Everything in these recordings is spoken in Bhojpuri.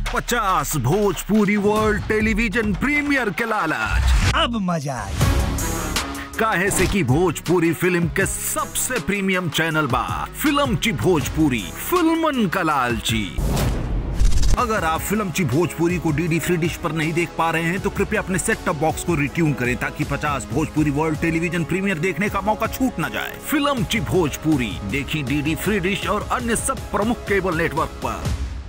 पचास भोजपुरी वर्ल्ड टेलीविजन प्रीमियर के लालच अब मजा आई काहे से की भोजपुरी फिल्म के सबसे प्रीमियम चैनल बा फिल्म ची भोजपुरी फिल्मन का लालची अगर आप फिल्म ची भोजपुरी को डीडी फ्री डिश पर नहीं देख पा रहे हैं तो कृपया अपने सेट टॉप बॉक्स को रिट्यून करें ताकि 50 भोजपुरी वर्ल्ड टेलीविजन प्रीमियर देखने का मौका छूट न जाए फिल्म ची भोजपुरी देखी डीडी फ्री डिश और अन्य सब प्रमुख केबल नेटवर्क पर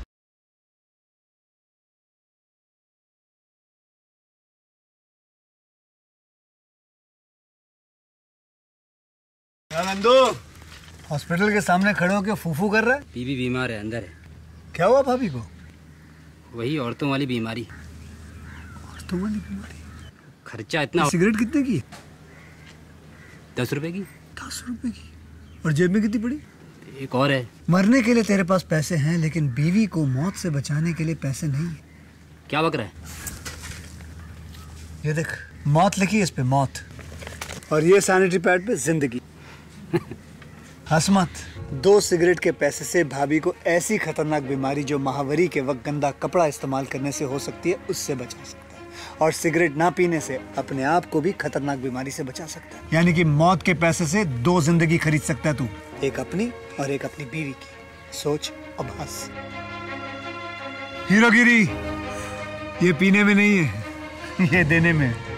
क्या नंदू हॉस्पिटल के सामने खड़े होकर फूफू कर रहा है बीबी बीमार है अंदर है क्या हुआ भाभी को वही औरतों वाली बीमारी तुम्हारी बीमारी खर्चा इतना सिगरेट कितने की दस रुपए की दस रुपए की और जेब में कितनी पड़ी एक और है मरने के लिए तेरे पास पैसे हैं लेकिन बीवी को मौत से बचाने के लिए पैसे नहीं है क्या बक रहा है ये देख मौत लिखी है इस पे मौत और ये सैनिटरी पैड पे जिंदगी हंस मत दो सिगरेट के पैसे से भाभी को ऐसी खतरनाक बीमारी जो महावरी के वक्त गंदा कपड़ा इस्तेमाल करने से हो सकती है उससे बचा सकता है और सिगरेट ना पीने से अपने आप को भी खतरनाक बीमारी से बचा सकता है यानी कि मौत के पैसे से दो जिंदगी खरीद सकता है तू एक अपनी और एक अपनी बीवी की सोच अब हंस हीरोगिरी ये पीने में नहीं है ये देने में है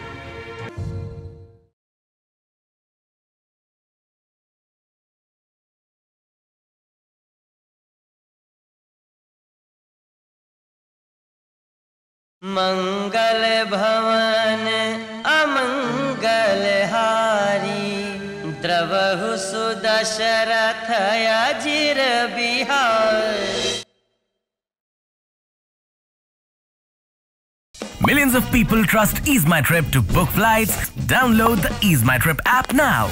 मंगल भवन अमंगल हारी द्रवहु सुदशरथ अजिर Bihar Millions of people trust Ease My Trip to book flights. Download the Ease My Trip app now.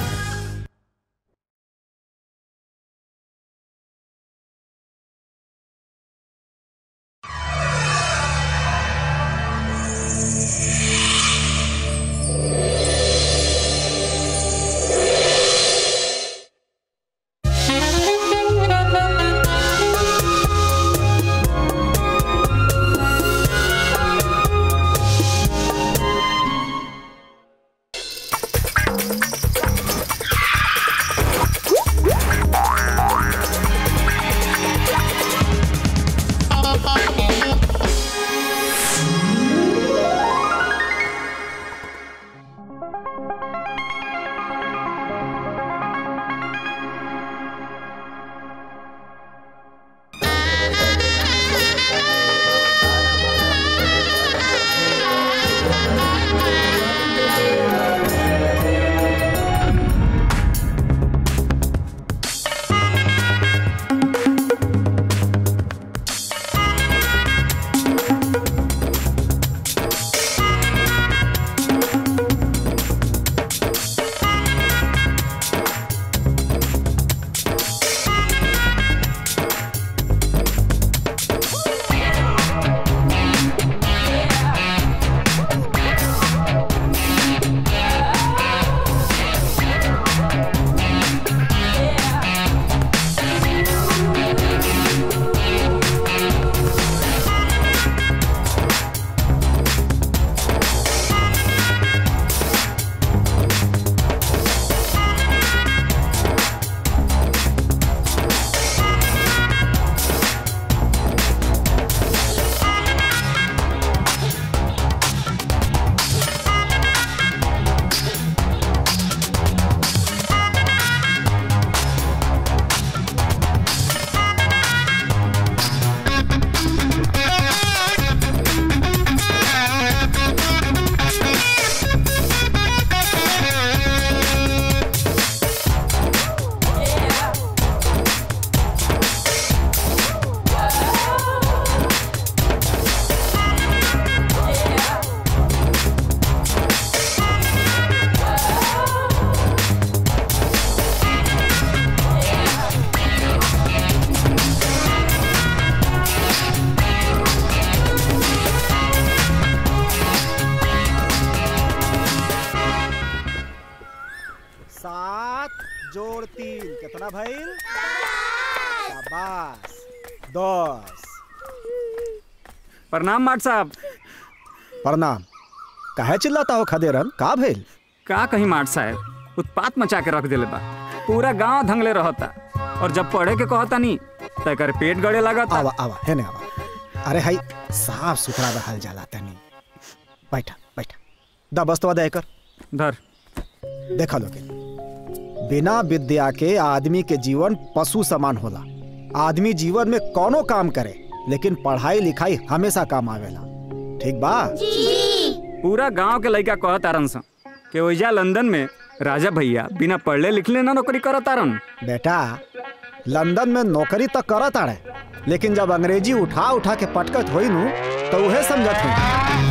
सात जोड़ तीन कितना भइल शाबाश दस प्रणाम माट साहब प्रणाम काहे चिल्लाता हो खदेरन का भेल का कहीं माट साहब उत्पात मचा के रख दिले बा पूरा गांव धंगले रहता और जब पढ़े के कहता नहीं तो कर पेट गड़े लगता आवा आवा है ने आवा अरे हाई साफ सुथरा रहल जाला तनी बैठा बैठा दा बस्तवा दे कर धर देखा लोगे बिना विद्या के आदमी के जीवन पशु समान होला आदमी जीवन में कोनो काम करे लेकिन पढ़ाई लिखाई हमेशा काम आवेला ठीक बा पूरा गांव के लड़का कहत तारन सन कि ओइजा लंदन में राजा भैया बिना पढ़ले लिखले ना नौकरी करत तारन बेटा लंदन में नौकरी तो करत आड़े लेकिन जब अंग्रेजी उठा उठा के पटकत होई नु तो उहे समझत हुई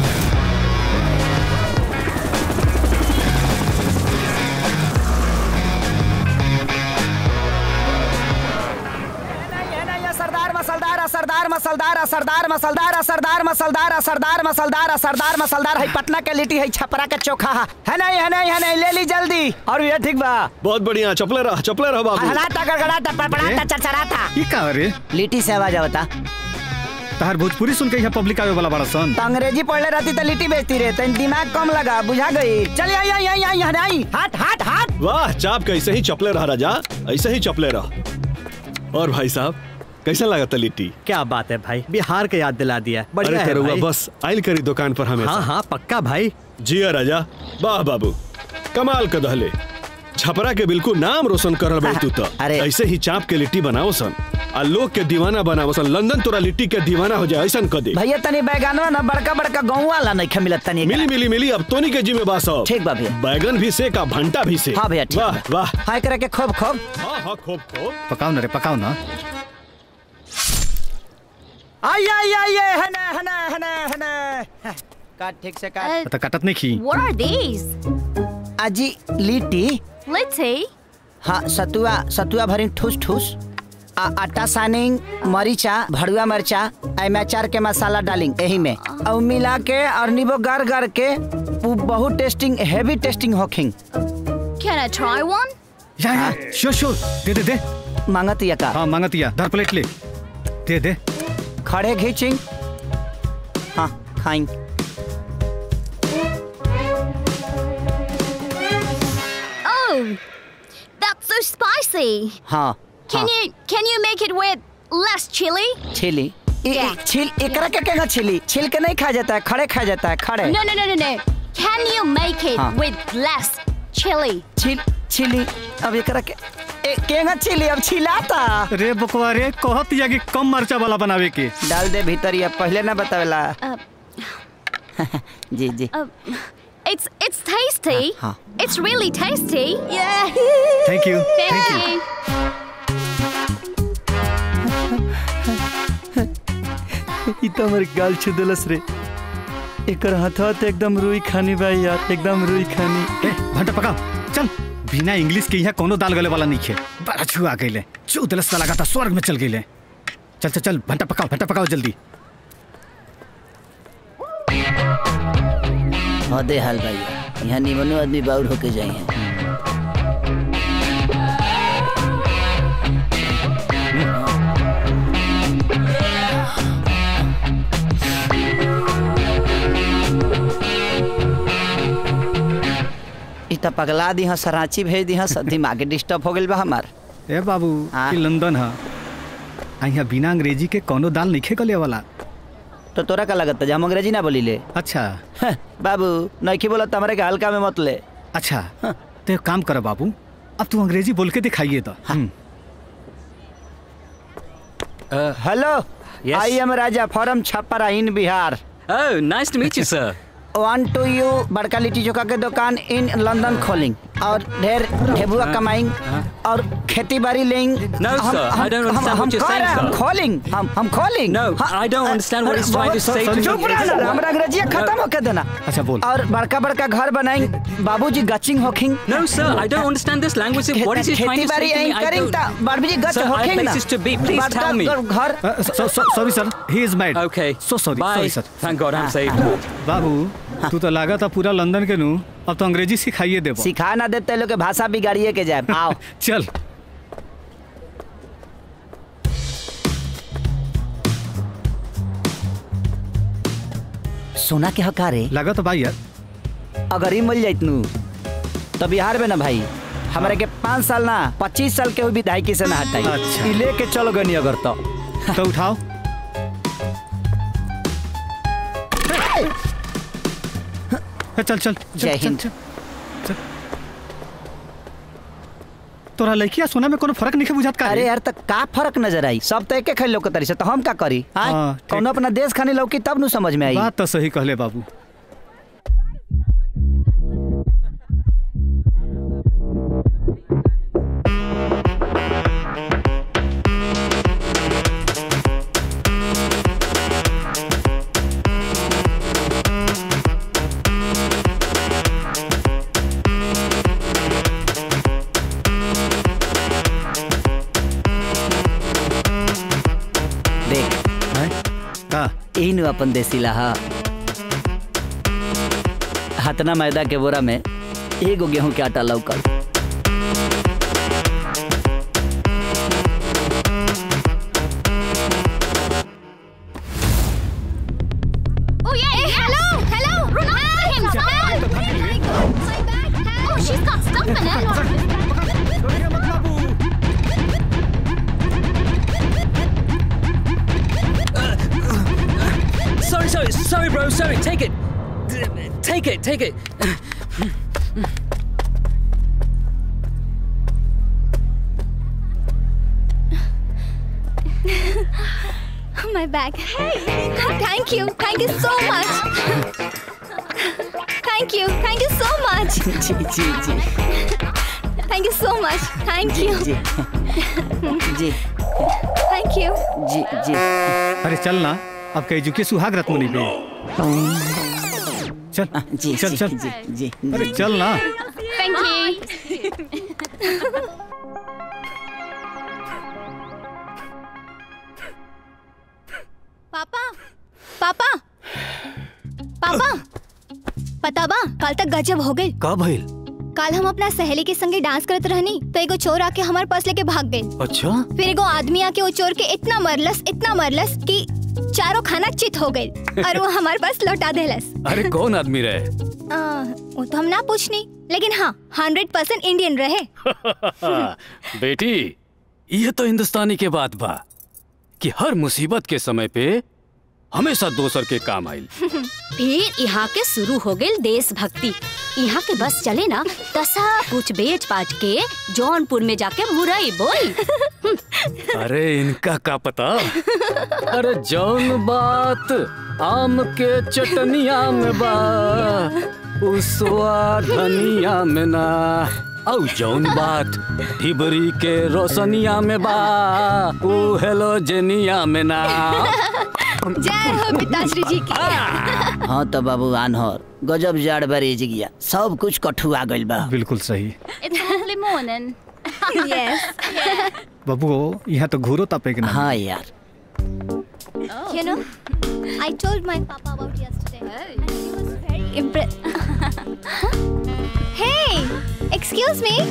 सरदार मसलदार असरदार मसलदार असरदार मसलदार असरदार मसलदार असरदार मसलदार असरदार मसलदार है पटना के लिट्टी है छपरा के चोखा है नहीं है नहीं है नहीं ले ली जल्दी और ये ठीक बा बहुत बढ़िया चपले रह चपले रह बाबू हलाता गड़गड़ाता पड़पड़ाता चरचराता ई का रे लिट्टी से आवाज आवता तहार भोजपुरी सुन के यहाँ पब्लिक आवे वाला बड़ा सन तो अंग्रेजी पढ़ले रहती तो लिट्टी बेचती रे तो दिमाग कम लगा बुझा गई चल आई आई आई आई आई हट हट हट वाह चाप के ऐसे ही चपले रह राजा ऐसे ही चपले रह और भाई साहब कैसा लगा था लिट्टी क्या बात है भाई बिहार के याद दिला दिया अरे बढ़िया है तेरुआ भाई। बस आइल करी दुकान पर हमें हाँ हाँ पक्का भाई जिया राजा वाह बाबू कमाल का दहले छपरा के बिल्कुल नाम रोशन करल बड़ी तू तो अरे। ऐसे ही चाप के लिट्टी बनाओ सन आ लोग के दीवाना बनाओ सन लंदन तोरा लिट्टी के दीवाना हो जाए ऐसा कर दे भैया तनी बैगनवा ना बड़का बड़का गाँव वाला नहीं खे मिलत तनी मिली मिली मिली अब तोनी के जिम्मे बास अब। ठीक बा भैया। बैगन भी से का भंटा भी से हाँ भैया ठीक वाह बा। वाह हाय करे के खूब खूब हाँ हाँ खूब खूब पकाओ ना रे पकाओ ना आई आई आई आई हने हने हने हने काट ठीक से काट तो कटत नहीं खी What are these? अजी लिट्टी Litty? हाँ सतुआ सतुआ भरी ठूस ठूस आ आटा सानिंग मरीचा भड़ुआ मरचा एमे अचार के मसाला डालिंग यही में और मिला के और नींबू गार गार के उ बहुत टेस्टिंग हेवी टेस्टिंग होखिंग Can I try one? या या श्योर श्योर दे दे दे मांगत या का हाँ मांगतिया धर प्लेट ले दे दे खड़े घीचिंग हाँ खाइंग Oh, that's so spicy. हाँ Can हाँ you can you make it with less chili? छिली इ- इ- क्या? छिल एकरा के केगा छिली छिल के नहीं खा जाता है खड़े खा जाता है खड़े No, no, no, no, no. Can you make it हाँ. with less chili? छिल छिली अब एकरा के ए, केगा छिली अब छिलाता रे बकवा रे कहत या कि कम मरचा वाला बनावे के डाल दे भीतर या पहले ना बतावेला Uh, जी जी uh, it's it's tasty. हाँ. It's really tasty. Yeah. Thank you Thank you. ई तो हमर गाल छू देलस रे एकर हाथवा तो एकदम रुई खानी बा यार एकदम रुई खानी ए भंटा पकाओ चल बिना इंग्लिश के यहाँ कोनो दाल गले वाला नहीं खे बड़ा छुआ गईले चू दलस लगा था स्वर्ग में चल गईले चल चल चल भंटा पकाओ भंटा पकाओ जल्दी हदे हाल भैया यहाँ निमनो आदमी बाउर होके जाए हैं इ त पगला दी हस रांची भेज दी हस दिमाग डिस्टर्ब हो गेल बा हमार ए बाबू हाँ। ई लंदन है आ यहाँ बिना अंग्रेजी के कोनो दाल नहीं खे गले वाला तो तोरा का लगता जे हम अंग्रेजी ना बोली ले अच्छा बाबू नइखी बोलत हमरे के हल्का में मत ले अच्छा तो एक काम कर बाबू अब तू अंग्रेजी बोल के दिखाइए तो हम्म। Hello Yes. I am Raja from Chhapra in Bihar Oh, nice to meet you, sir. One two you बड़का लिट्टी चोखा के दुकान इन लंदन खोलिंग और ढेर ढेबुआ कमाइंग और खेती बाड़ी लेंग No, sir, I don't understand what you're saying, हम sir. खोलिंग हम हम खोलिंग No, I don't understand what he's trying to say to me. चुप रह ना हमरा अंग्रेजी खत्म होके देना अच्छा बोल और बड़का बड़का घर बनाइंग बाबूजी गचिंग होखिंग No, sir, I don't understand this language. What is he trying to say खेती-बाड़ी to me? ऐं I करिंग don't. त बाबूजी गच Sir, I have होखिंग ना places to be. Please बड़का tell me. घर Uh, so, so, sorry sir, he is mad. Okay. So sorry, Bye. sorry sir. Thank God I'm saved. बाबू तू तो लागा था पूरा लंदन के नू अब तो अंग्रेजी सिखाइए देबो सिखा ना देते लोग के भाषा बिगाड़िए के जाए आओ चल सोना के हकारे लगा तो भाई यार अगर ही मिल जाइत नू तो बिहार में ना भाई हमारे के पाँच साल ना पच्चीस साल के विधायकी से ना हटाई अच्छा। ई लेके चलो गनी अगर तो तो उठाओ चल चल चल, जय चल, हिंद। चल, चल। तोरा लड़किया सोना में कोनो फर्क नहीं बुझात का अरे यार तो का फर्क नजर आई सब तो एके खाली लौकत से तो हम का करी आय? हाँ, ठीक। कौनो अपना देश खानी लौकी तब नु समझ में आई बात तो सही कहले बाबू देख का यही नु अपन देसी लाहा हतना मैदा के बोरा में एगो गेहूं के आटा लौकल Oh yeah, hey, hello, hello, run after him, help! My bag, help! Oh, she's got stuff in it. Sorry, sorry, sorry, bro. Sorry. Take it. Take it. Take it. My bag. Hey, thank you, thank you so much. Thank you, thank you so much. जी जी जी Thank you so much. Thank you. जी जी Thank you. जी जी अरे चल ना अब कह चुके सुहाग रत्न नहीं पे चल जी चल जी, चल जी जी अरे चल ना Thank you. पापा पापा पापा पता बा कल तक गजब हो गई का भइल कल हम अपना सहेली के संगे डांस करत रहनी तो एगो चोर आके हमारे पास लेके भाग गए अच्छा फिर एगो आदमी आके वो चोर के इतना मरलस इतना मरलस कि चारों खाना चित हो गई और वो हमारे पास लौटा देलस अरे कौन आदमी रहे आ, वो तो हम ना पूछनी लेकिन हाँ हंड्रेड परसेंट इंडियन रहे बेटी ये तो हिंदुस्तानी के बात बा कि हर मुसीबत के समय पे हमेशा दोसर के काम आइल फिर यहाँ के शुरू हो गई देशभक्ति यहाँ के बस चले ना तो सब कुछ बेच बाच के जौनपुर में जाके मुरई बोल अरे इनका का पता अरे जौन बात आम के चटनिया में बा उसवा धनिया में ना औ जौन बात ढिबरी के रोशनिया में बा ऊ हेलोजेनिया में ना जय हो पिताश्री जी की हाँ तो बाबू आनहर गजब जाड़ बरेज गया सब कुछ कठुआ गइल बा बिल्कुल सही It's a lovely morning. yes. बाबू यहाँ तो घूरो तापे के ना हाँ यार You know, I told my papa about yesterday. And he was very impressed. hey, excuse me.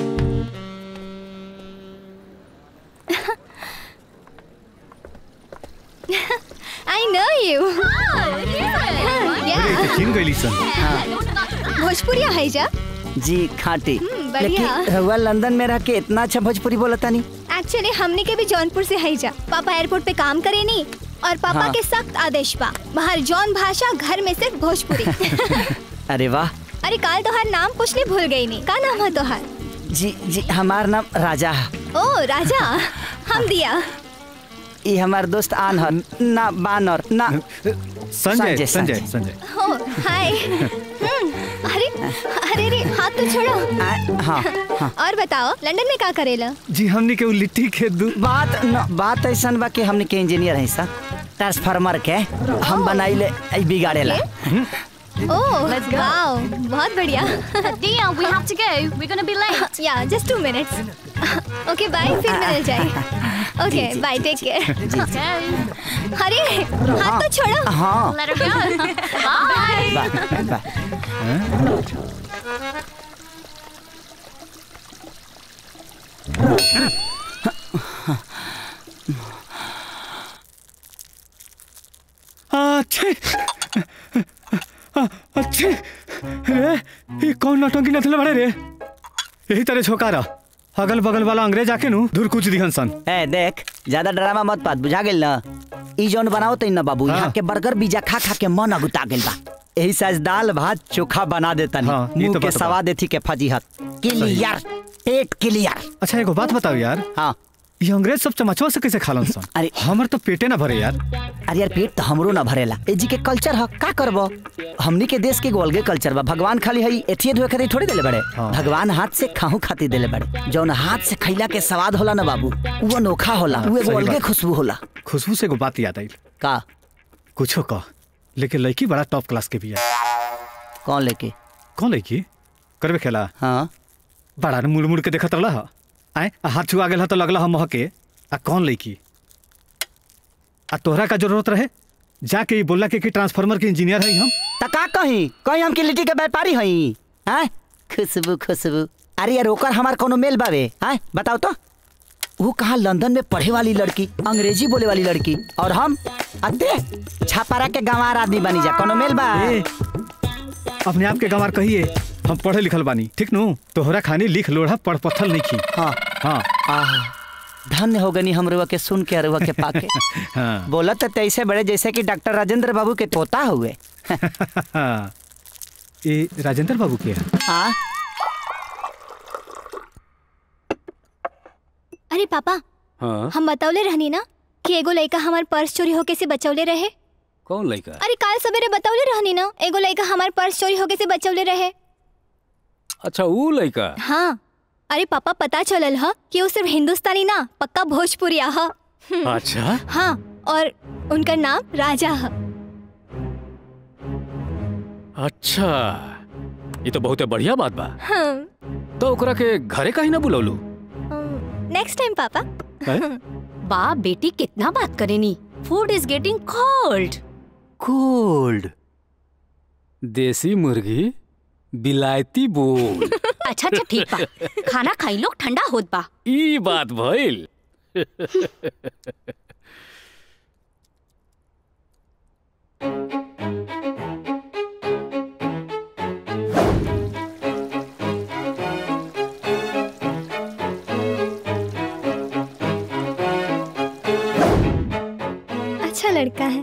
I know you. अरे yeah. तो चिन गइली सन भोजपुरिया है जा जी खाटी हम्म, बढ़िया। लेकिन रहुआ लंदन में रह के इतना अच्छा भोजपुरी बोलता नहीं एक्चुअली हमने के भी जौनपुर से है जा पापा एयरपोर्ट पे काम करे नहीं और पापा हाँ। के सख्त आदेश बा बाहर जौन भाषा घर में सिर्फ भोजपुरी अरे वाह अरे काल तोहार नाम पूछने भूल गई नहीं का नाम है तोहार जी जी हमार नाम राजा है ओ राजा हम दिया ये हमार दोस्त आनहर ना बानर ना संजय संजय संजय हो हाय हम्म, अरे अरे अरे हाथ तो छोड़ो हाँ हाँ और बताओ लंदन में का करेला जी हमने के उ लिट्टी के दू बात न, बात ऐसा बा कि हमने के इंजीनियर है सर ट्रांसफार्मर के हम बनाइले ऐ बिगाड़ेला ओह वाओ बहुत बढ़िया Dia, we have to go. We're gonna be late. Yeah just two minutes okay bye फिर मिल जाए ओके बाय टेक केयर अरे हाथ तो छोड़ो हाँ Let her go. Bye. Bye bye अच्छा अच्छे रे ये कौन नौटंकी नथले बड़े रे यही तरह छोकारा अगल बगल वाला अंग्रेज आके नु दूर कुछ दिहन सन ए देख ज्यादा ड्रामा मत पात बुझा गेल ना ई जौन बनाओ तो ना बाबू यहाँ के बर्गर पिज्जा खा खा के मन अगुता गेल बा यही से आज दाल भात चोखा बना देता हाँ, ये मुंह तो के बात बा। सवाद थी के फजीहत क्लियर पेट क्लियर अच्छा एगो बात बताओ यार हाँ ये अंग्रेज सब चमचवा से कैसे खालन सन अरे हमर तो पेटे ना भरे यार अरे यार पेट तो हमरो ना भरेला ए जी के कल्चर ह का करबो हमनी के देश के एगो अलगे कल्चर बा भगवान खाली हई एथिए धोए खातिर थोड़ी देले बड़े भगवान हाथ से खाहू खातिर देले बड़े जौन हाथ से खैला के स्वाद होला ना बाबू वो अनोखा होला वो एगो सही अलगे बात। खुशबू होला खुशबू से एगो बात याद आई का कुछो कह लेकिन लड़की बड़ा टॉप क्लास के भी है कौन लेके कौन लड़की करबे खेला हाँ बड़ा मुड़ मुड़ के देखत रहला ह आए आ हाथ छुआ गेल ह तो लगला हम महके आ कौन लड़की आ तोहरा का जरूरत रहे जाके ई बोला के कि ट्रांसफार्मर के इंजीनियर है हम त का कही कहीं हम की लिट्टी के व्यापारी हई हैं खुशबू खुशबू अरे यार ओकर हमार कोनो मेल बावे हैं बताओ तो वो कहा लंदन में पढ़े वाली लड़की अंग्रेजी बोले वाली लड़की और हम अते छापारा के गंवार आदमी बनी जा कोनो मेल बा ए, अपने आप के गंवार कहिए हम पढ़े लिखल बानी ठीक नु तोहरा खानी लिख लोढ़ा पढ़ पत्थल नहीं खी हाँ हाँ आहा, धन्य हो गनी हमरुआ के सुन के अरुआ के पाके हाँ बोला तो तैसे बड़े जैसे कि डॉक्टर राजेंद्र बाबू के तोता हुए हाँ ये राजेंद्र बाबू के है हाँ अरे पापा हाँ हम बतौले रहनी ना कि एगो लड़का हमार पर्स चोरी होके से बचौले रहे कौन लड़का अरे काल सवेरे बतौले रहनी ना एगो लड़का हमार पर्स चोरी होके से बचौले रहे अच्छा वो लड़का हाँ अरे पापा पता चलल ह कि वो सिर्फ हिंदुस्तानी ना पक्का भोजपुरी ह अच्छा हाँ और उनका नाम राजा ह अच्छा ये तो बहुत बढ़िया बात बा हाँ तो ओकरा के घरे काहे ना बुलौलू नेक्स्ट टाइम पापा बाप बेटी कितना बात करेनी food is getting cold cold देसी मुर्गी बिलायती बोल अच्छा अच्छा ठीक बा खाना खाई लोग ठंडा होत बा ई बात भइल अच्छा लड़का है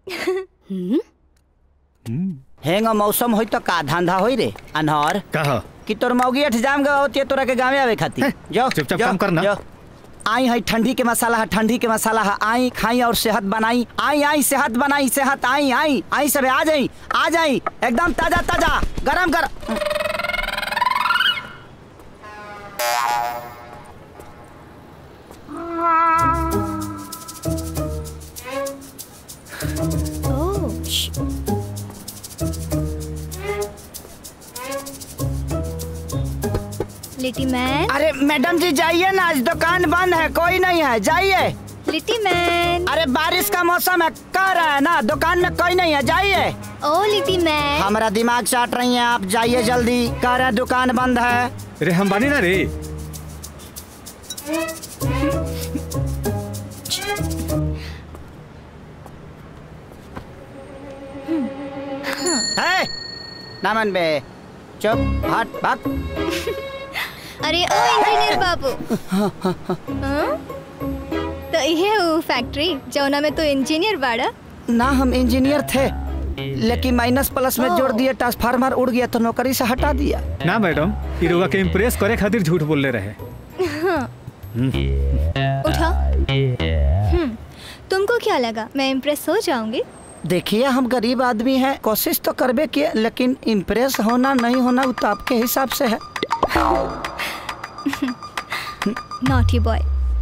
हेंग मौसम होई तो का धंधा होई रे अनहर कहा कि तोर मौगी अठजाम गवा होती है तोरा के गाँव आवे खातिर जाओ चुपचाप जाओ, काम करना। जाओ। आई है ठंडी के मसाला है ठंडी के मसाला है आई खाई और सेहत बनाई आई आई सेहत बनाई सेहत आई आई आई सब आ जाई आ जाई एकदम ताजा ताजा गरम गरम लिट्टी मैन अरे मैडम जी जाइए ना आज दुकान बंद है कोई नहीं है जाइए लिट्टी मैन अरे बारिश का मौसम है कह रहा है ना दुकान में कोई नहीं है जाइए ओ लिट्टी मैन हमारा दिमाग चाट रही हैं आप जाइए जल्दी कह रहे हैं दुकान बंद है रे हम बानी ना रे है नामन बे चुप हट भाग अरे ओ इंजीनियर बाबू हाँ? तो ये वो फैक्ट्री जौना में तो इंजीनियर बाड़ा ना हम इंजीनियर थे लेकिन माइनस प्लस में जोड़ दिए ट्रांसफार्मर उड़ गया तो नौकरी से हटा दिया ना मैडम ई रउआ के इम्प्रेस करे खातिर झूठ बोलले रहे हाँ, उठा हम्म, तुमको क्या लगा मैं इम्प्रेस हो जाऊंगी देखिए हम गरीब आदमी हैं कोशिश तो करबे किए लेकिन इम्प्रेस होना नहीं होना वो तो आपके हिसाब से है नॉटी बॉय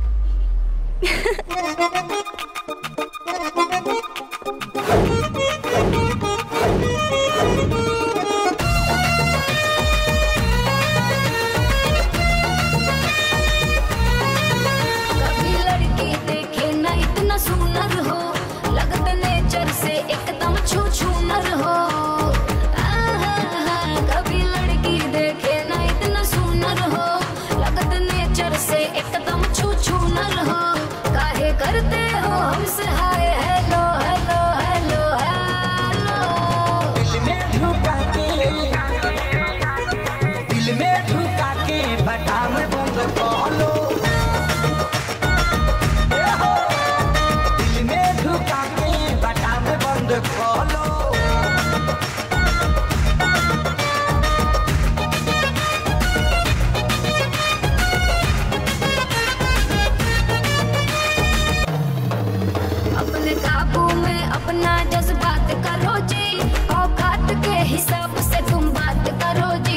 कभी लड़की देखे ना इतना सुंदर हो लगत नेचर से एकदम छू छू नर हो आहा, कभी लड़की देखे ना इतना सुंदर हो लगत नेचर से एकदम छू छू नर हो काहे करते हो हमसे हाय है बंद कलो अपने काबू में अपना जज्बात करो जी औकात के हिसाब से तुम बात करो जी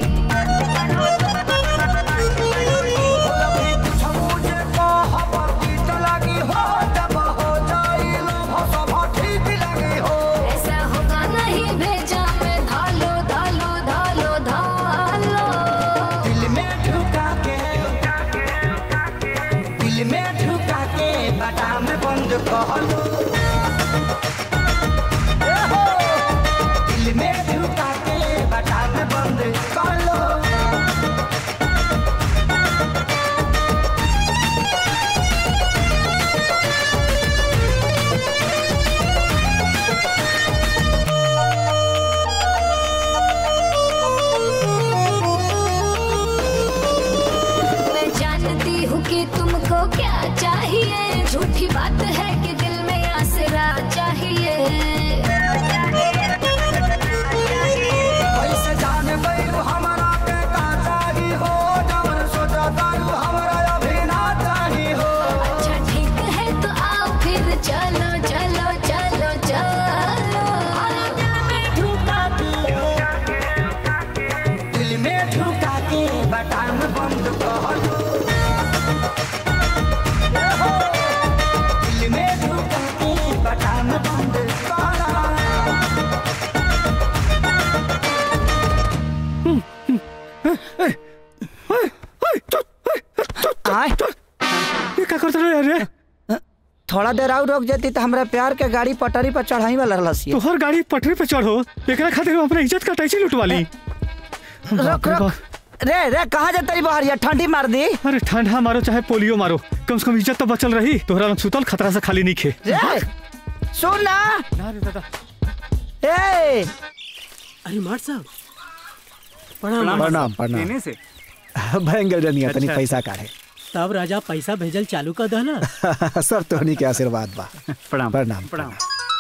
ऐसा होगा नहीं भेजा में धालो धालो धालो धालो दिल में ढुका के दिल में ढुका के बटा में बंद कलो ए हो, दिल में ढुका के बटा में बंद कलो मैं जानती हूँ कि तुमको क्या चाहिए झूठी बात है कि दिल में आसरा चाहिए कैसे जान गइल हमारा के का चाही हो जवन सोचा तारू हमरा अभी ना चाही हो अच्छा ठीक है तो आओ फिर चलो चलो चलो चलो दिल में ढुका के बटाम बंद कलो ए हो, दिल में ढुका के बटाम बंद कलो आए ये का करत रहे रे थोड़ा देर और रुक जाती तो हमरा प्यार के गाड़ी पटरी पर चढ़ाई वाला रहलसी तोहर गाड़ी पटरी पे चढ़ो एकरा खातिर हम अपना इज्जत का टैक्सी लुटवा ली रुक रुक रे रे कहाँ जाता रही बाहर यार ठंडी मार दी अरे ठंडा मारो चाहे पोलियो मारो कम से कम इज्जत तो बचल रही तोहरा लग सुतल खतरा से खाली नहीं खे रे सुन ना ए अरे मार साहब प्रणाम प्रणाम से भयंकर जनिया तनी अच्छा। पैसा काढ़े तब राजा पैसा भेजल चालू कर दहना सब तोहनी के आशीर्वाद बा प्रणाम प्रणाम प्रणाम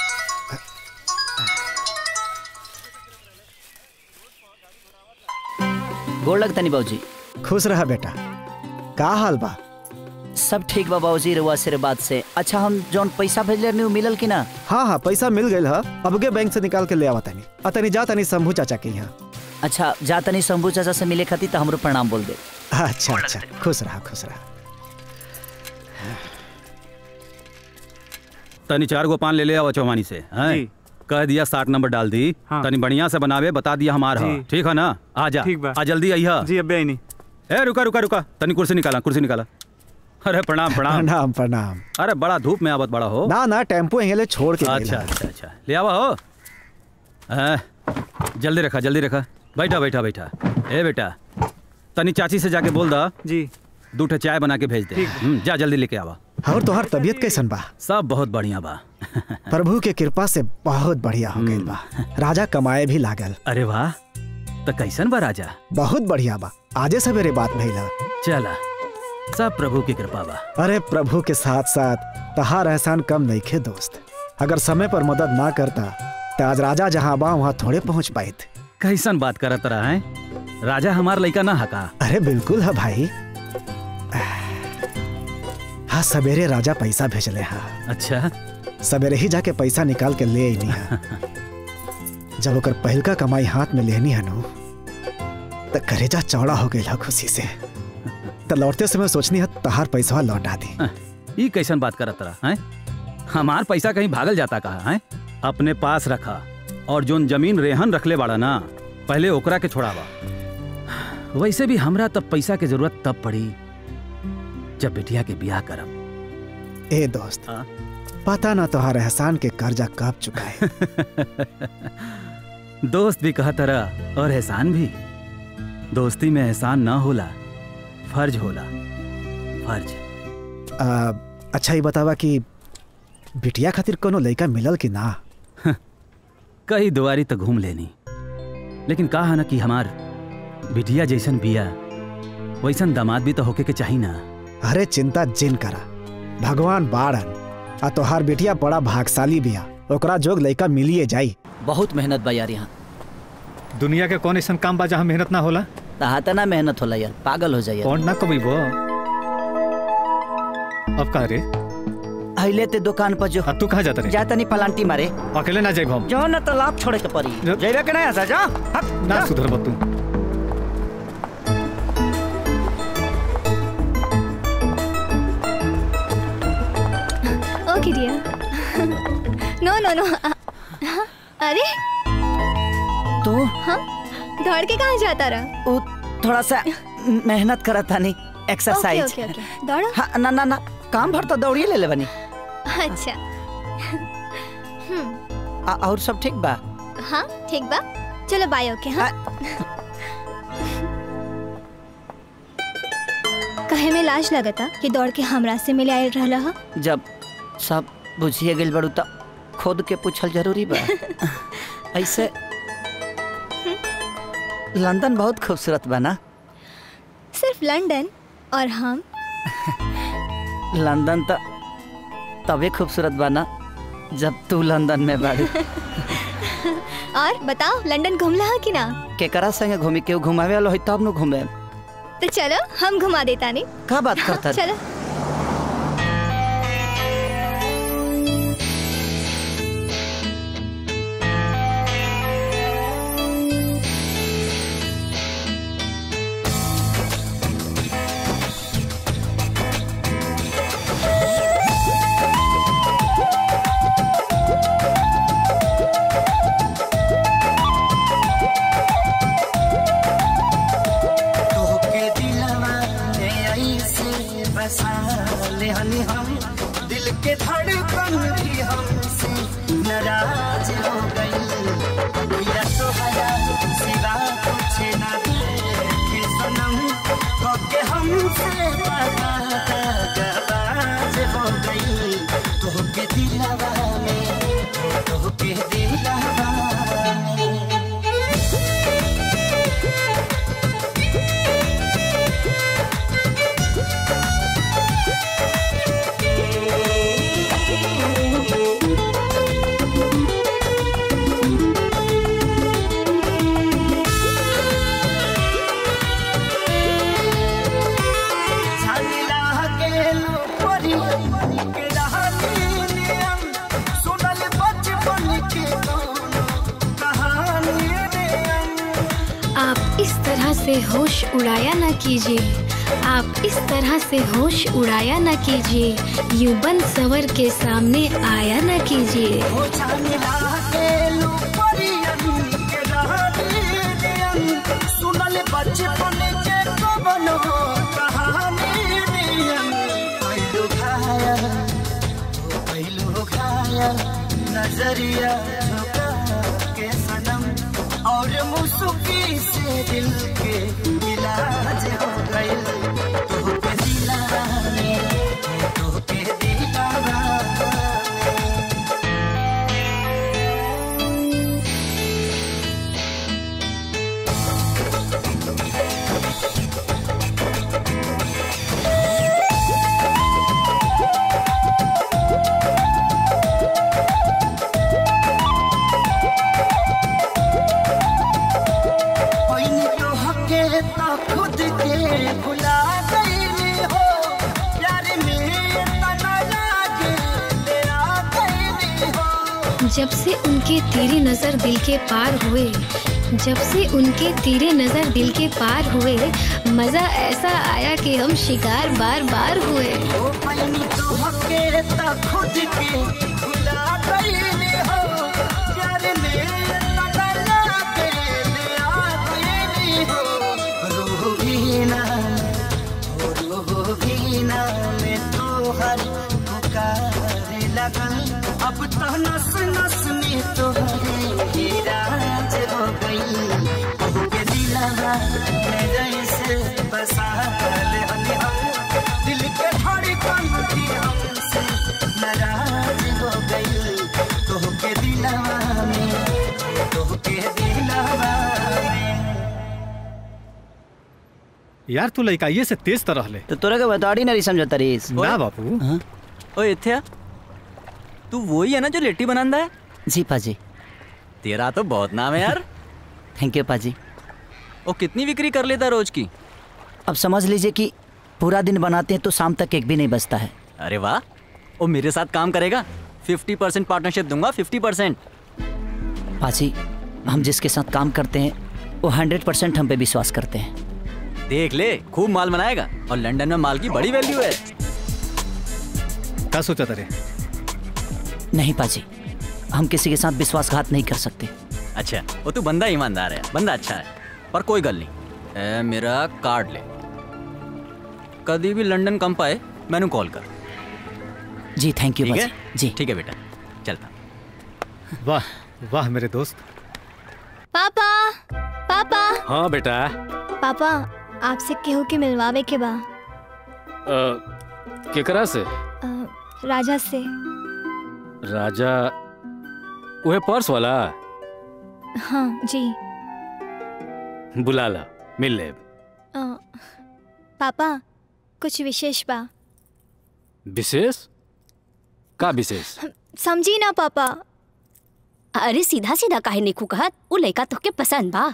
गोड़ लगता नहीं बाबूजी खुश रहा बेटा का हाल बा सब ठीक बा बाबूजी रुआ आशीर्वाद से अच्छा हम जौन पैसा भेजले रहनी उ मिलल कि ना हाँ हाँ पैसा मिल गई है अबके बैंक से निकाल के ले आवा तनी आ तनी जा तनी शंभू चाचा के यहाँ अच्छा जा तनी शंभू चाचा से मिले खातिर तो हमरो प्रणाम बोल दे अच्छा अच्छा खुश रहा खुश रहा तनी चार गो पान ले ले आवा चौमानी से हैं जी। कह दिया साठ नंबर डाल दी हाँ। तनी बढ़िया से बनावे बता दिया हमार जी। ह ठीक है ना आ जा ठीक बा। आ जल्दी आइया जी अबे आई नहीं ए रुका रुका रुका तनी कुर्सी निकाला कुर्सी निकाला अरे प्रणाम प्रणाम प्रणाम प्रणाम अरे बड़ा धूप में आवत बड़ा हो ना ना टेम्पो यहीं ले छोड़ के अच्छा अच्छा अच्छा ले आवा हो हाँ, जल्दी रखा जल्दी रखा बैठा बैठा बैठा ए बेटा तनी चाची से जाके बोल दा जी दू ठे चाय बना के भेज दे हम्म, जा जल्दी लेके आवा और तोहर तबीयत कैसन बा सब बहुत बढ़िया बा प्रभु के कृपा से बहुत बढ़िया हो गई बा राजा कमाए भी लागल अरे वाह तो कैसन बा राजा बहुत बढ़िया बा आजे सवेरे बात भइला चला सब प्रभु की कृपा बा अरे प्रभु के साथ साथ तहार एहसान कम नहीं खे दोस्त अगर समय पर मदद ना करता तो आज राजा जहाँ बा वहाँ थोड़े पहुँच पाए थे कैसन बात करत रहा है राजा हमार लड़का ना हका अरे बिल्कुल है भाई हाँ सवेरे राजा पैसा भेजले हा अच्छा सवेरे ही जाके पैसा निकाल के ले अनी हा जब ओकर पहिलका कमाई हाथ में लेनी है नो तो करेजा चौड़ा हो गई खुशी से तो लौटते समय सोचनी है तहार पैसा लौटा दी ये कैसन बात करत रहा है हमार पैसा कहीं भागल जाता कहा है अपने पास रखा और जोन जमीन रेहन रखले बाड़ा ना पहले ओकरा के छोड़ावा वैसे भी हमरा तब पैसा के जरूरत तब पड़ी जब बिटिया के ब्याह करब ए दोस्त पता ना तोहार एहसान के कर्जा कब चुकाए दोस्त भी कहा तरह और एहसान भी दोस्ती में एहसान ना होला फर्ज होला फर्ज आ, अच्छा ये बतावा कि बिटिया खातिर कोनो लड़का मिलल कि ना कई दुआरी तक घूम लेनी लेकिन कहा ना कि हमार बिटिया जैसन बिया वैसन दामाद भी तो होके के चाही ना अरे चिंता जिन करा भगवान बाड़न आ तोहार बिटिया बड़ा भागशाली बिया ओकरा जोग लड़का मिलिए जाई बहुत मेहनत बा यार यहाँ दुनिया के कौन ऐसा काम बा जहाँ मेहनत ना होला तहा तना मेहनत होला यार पागल हो जाइए कौन ना कभी वो अब का रे अहिले ते दुकान पर जो तू कहाँ जाता रे जाता नहीं पलांटी मारे अकेले ना जाए घूम जो न तो लाभ छोड़े के पड़ी जेबे के नहीं ऐसा जा हट, ना जा। सुधर तू ओके डियर नो नो नो अरे तू हाँ दौड़ के कहाँ जाता रहा वो थोड़ा सा मेहनत करा था नहीं एक्सरसाइज ओके ओके ओके दौड़ो हाँ ना ना ना काम भर तो दौड़िए ले ले बनी अच्छा हम्म आ, और सब ठीक बा हाँ ठीक बा चलो बाय ओके हाँ कहे में लाज लगता कि दौड़ के हमरा से मिले आयल रहला हा जब सब बुझिए गेल बड़ू तो खुद के पूछल जरूरी बा ऐसे लंदन बहुत खूबसूरत बा ना सिर्फ लंदन और हम लंदन तो तबे खूबसूरत बा ना जब तू लंदन में बाड़ी और बताओ लंदन घूमला हा कि ना केकरा संगे घूमी केहू घुमावे वाला होई तब न घूमे तो चलो हम घुमा देता नहीं का बात करता चलो तोहके दिलवा में ऐसे बसा ले हनी हम दिल के धड़कन भी हमसे नाराज हो गई या तोहरा सिवा कुछ ना देखे सनम तोहके हमसे पता गवाज हो गई तोहके दिलवा में तोहके दिलवा में झमेला के लो परी के रहनी नियम सुनल बचपन के दोनों कहानी नियम आप इस तरह से होश उड़ाया ना कीजिए आप इस तरह से होश उड़ाया ना कीजिए यूं बन सवर के सामने आया ना कीजिए हो झमेला के लो परी के रहनी नियम सुनल बचपन के दोनों कहानी नियम पहलू घायल ओ पहलू घायल नजरिया झुका के सनम और मुस्की से दिल के इलाज हो गई तो के दिलाने तो के दिलाने पहिनी तो हके ता खुद के भुला गईली हो प्यार में तना लागे तेरा गईली हो जब से उनके तेरी नजर दिल के पार हुए जब से उनके तेरे नजर दिल के पार हुए मजा ऐसा आया कि हम शिकार बार बार हुए ओ पहिनी तो हके ता खुद के भुला गईली हो प्यार में तना लागे तेरा गईली हो रूह भी ना ओ रूह भी ना में तो हर पुकार लगन अब तो नस नस में तो हरे राज हो गई बहू के दिलवा में जैसे बसा ले हनी हम दिल के धड़कन भी हमसे नाराज हो गई तो के दिलवा में तो के दिलवा में यार तू लड़का ये से तेज तरह ले तो तोरा के बताड़ी नहीं समझता रीस ना बापू ओ इथ्या तू वही है ना जो लेटी बनांदा है जी पाजी तेरा तो बहुत नाम है यार थैंक यू पाजी वो कितनी बिक्री कर लेता रोज की अब समझ लीजिए कि पूरा दिन बनाते हैं तो शाम तक एक भी नहीं बचता है अरे वाह वो मेरे साथ काम करेगा फिफ्टी परसेंट पार्टनरशिप दूंगा फिफ्टी परसेंट पाजी हम जिसके साथ काम करते हैं वो हंड्रेड परसेंट हम पे विश्वास करते हैं देख ले खूब माल बनाएगा और लंदन में माल की बड़ी वैल्यू है क्या सोचा तेरे नहीं पाजी हम किसी के साथ विश्वासघात नहीं कर सकते अच्छा वो तू बंदा ईमानदार है बंदा अच्छा है पर कोई गल नहीं ए, मेरा कार्ड ले कभी भी लंदन कम पाए मैंने कॉल कर जी थैंक यू ठीक है पाजी जी ठीक है बेटा चलता वाह वाह मेरे दोस्त पापा पापा हाँ बेटा पापा आपसे केहू के मिलवावे के बा केकरा से अ, राजा से राजा वह पर्स वाला हाँ जी बुला ला मिल ले अ, पापा कुछ विशेष बा विशेष का विशेष समझी ना पापा अरे सीधा सीधा काहे निकू कहत वो लड़का तोके पसंद बा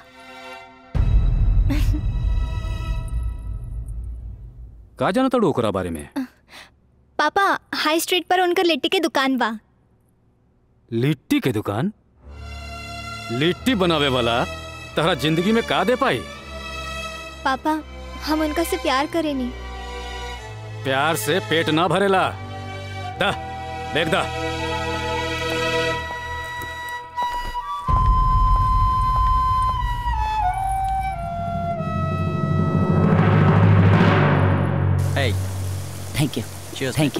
का जाना तड़ू ओकरा बारे में पापा हाई स्ट्रीट पर उनकर लिट्टी के दुकान बा लिट्टी के दुकान लिट्टी बनावे वाला तहरा जिंदगी में का दे पाई पापा हम उनका से प्यार करेनी प्यार से पेट ना भरेला दा देख दा Hey, thank you cheers. Thank you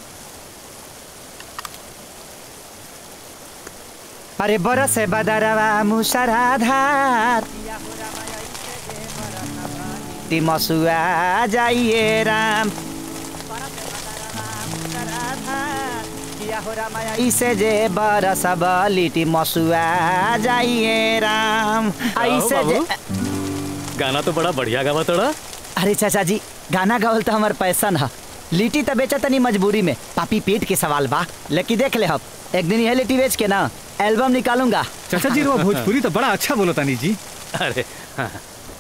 अरे बरस बदरवा मुसराधार तिमसुआ जाइए राम ऐसे जे बरस लिटी मसुआ जाइए राम ऐसे जे गाना तो बड़ा बढ़िया गावा तोड़ा अरे चाचा जी गाना गावल तो हमार पैसा ना लिट्टी तो बेचा तनी मजबूरी में पापी पेट के सवाल बा लेकिन देख ले हम एक दिन यह लिट्टी बेच के ना एल्बम निकालूंगा चाचा जी रो भोजपुरी तो बड़ा अच्छा बोलो तानी जी अरे हाँ।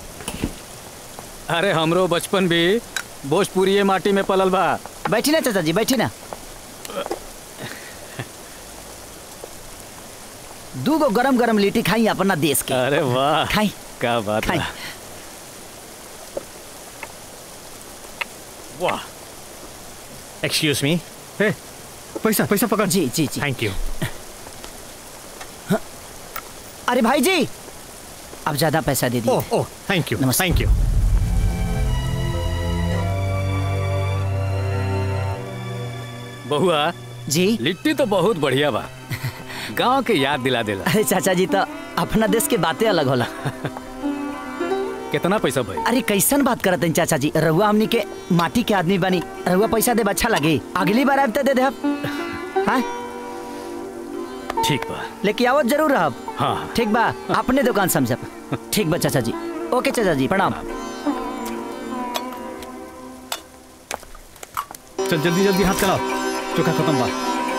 अरे हमरो बचपन भी भोजपुरी माटी में पलल बा बैठी ना चाचा जी बैठी ना दू गो गरम गरम लिट्टी खाई अपना देश के अरे वाह खाई क्या बात खाई है वाह एक्सक्यूज मी ए पैसा पैसा पकड़ जी जी जी थैंक यू अरे भाई जी अब ज्यादा पैसा दे दिए ओह oh thank you thank you बहुआ जी लिट्टी तो बहुत बढ़िया बा गांव के याद दिला देला अरे चाचा जी तो अपना देश के बातें अलग होला कितना पैसा भाई अरे कैसन बात करत हैं चाचा जी रहुआ हमनी के माटी के आदमी बनी रहुआ पैसा देब अच्छा लगे अगली बार आब तो दे देब हाँ ठीक बा लेके आवत जरूर रहब हाँ ठीक बा अपने दुकान समझब ठीक बा चाचा जी ओके चाचा जी प्रणाम चल जल्दी जल्दी हाथ चलाओ चोखा खत्म बा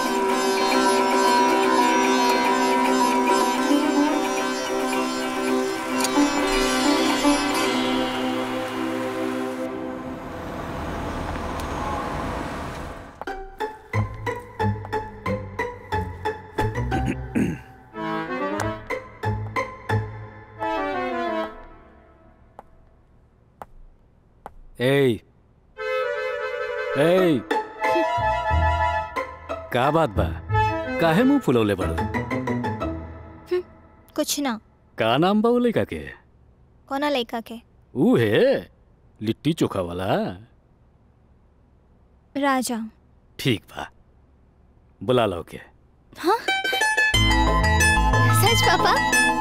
ए ए का बात बा काहे मुंह फुलौले बड़ो कुछ ना का नाम बा वो लइका के कोना लड़का के ऊ है लिट्टी चोखा वाला राजा ठीक बा बुला लो के हाँ सच पापा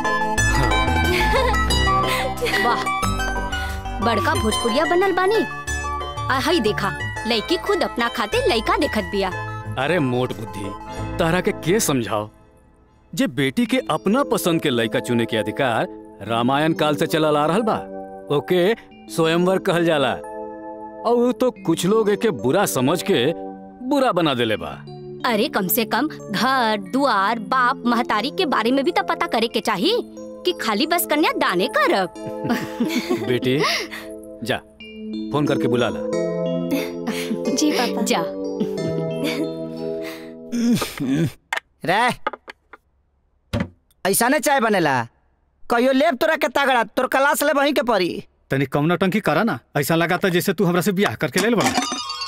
वाह बड़का भोजपुरिया बनल बानी आ हई देखा लड़की खुद अपना खाते लड़का देखत बिया अरे मोट बुद्धि तारा के के समझाओ जे बेटी के अपना पसंद के लड़का चुने के अधिकार रामायण काल से चलल आ रहल बा ओके स्वयंवर कहल जाला और उ तो कुछ लोग एके बुरा समझ के बुरा बना देले बा अरे कम से कम घर दुआर बाप महतारी के बारे में भी तो पता करे के चाहिए कि खाली बस कन्या दाने करब बेटी जा फोन करके बुला ला जी पापा जा रे ऐसा ने चाय बनेला कहियो लेब तोरा के तगड़ा तोर क्लास ले वहीं के पड़ी तनी कम नौटंकी करा ना ऐसा लगाता जैसे तू हमरा से ब्याह करके ले बड़ा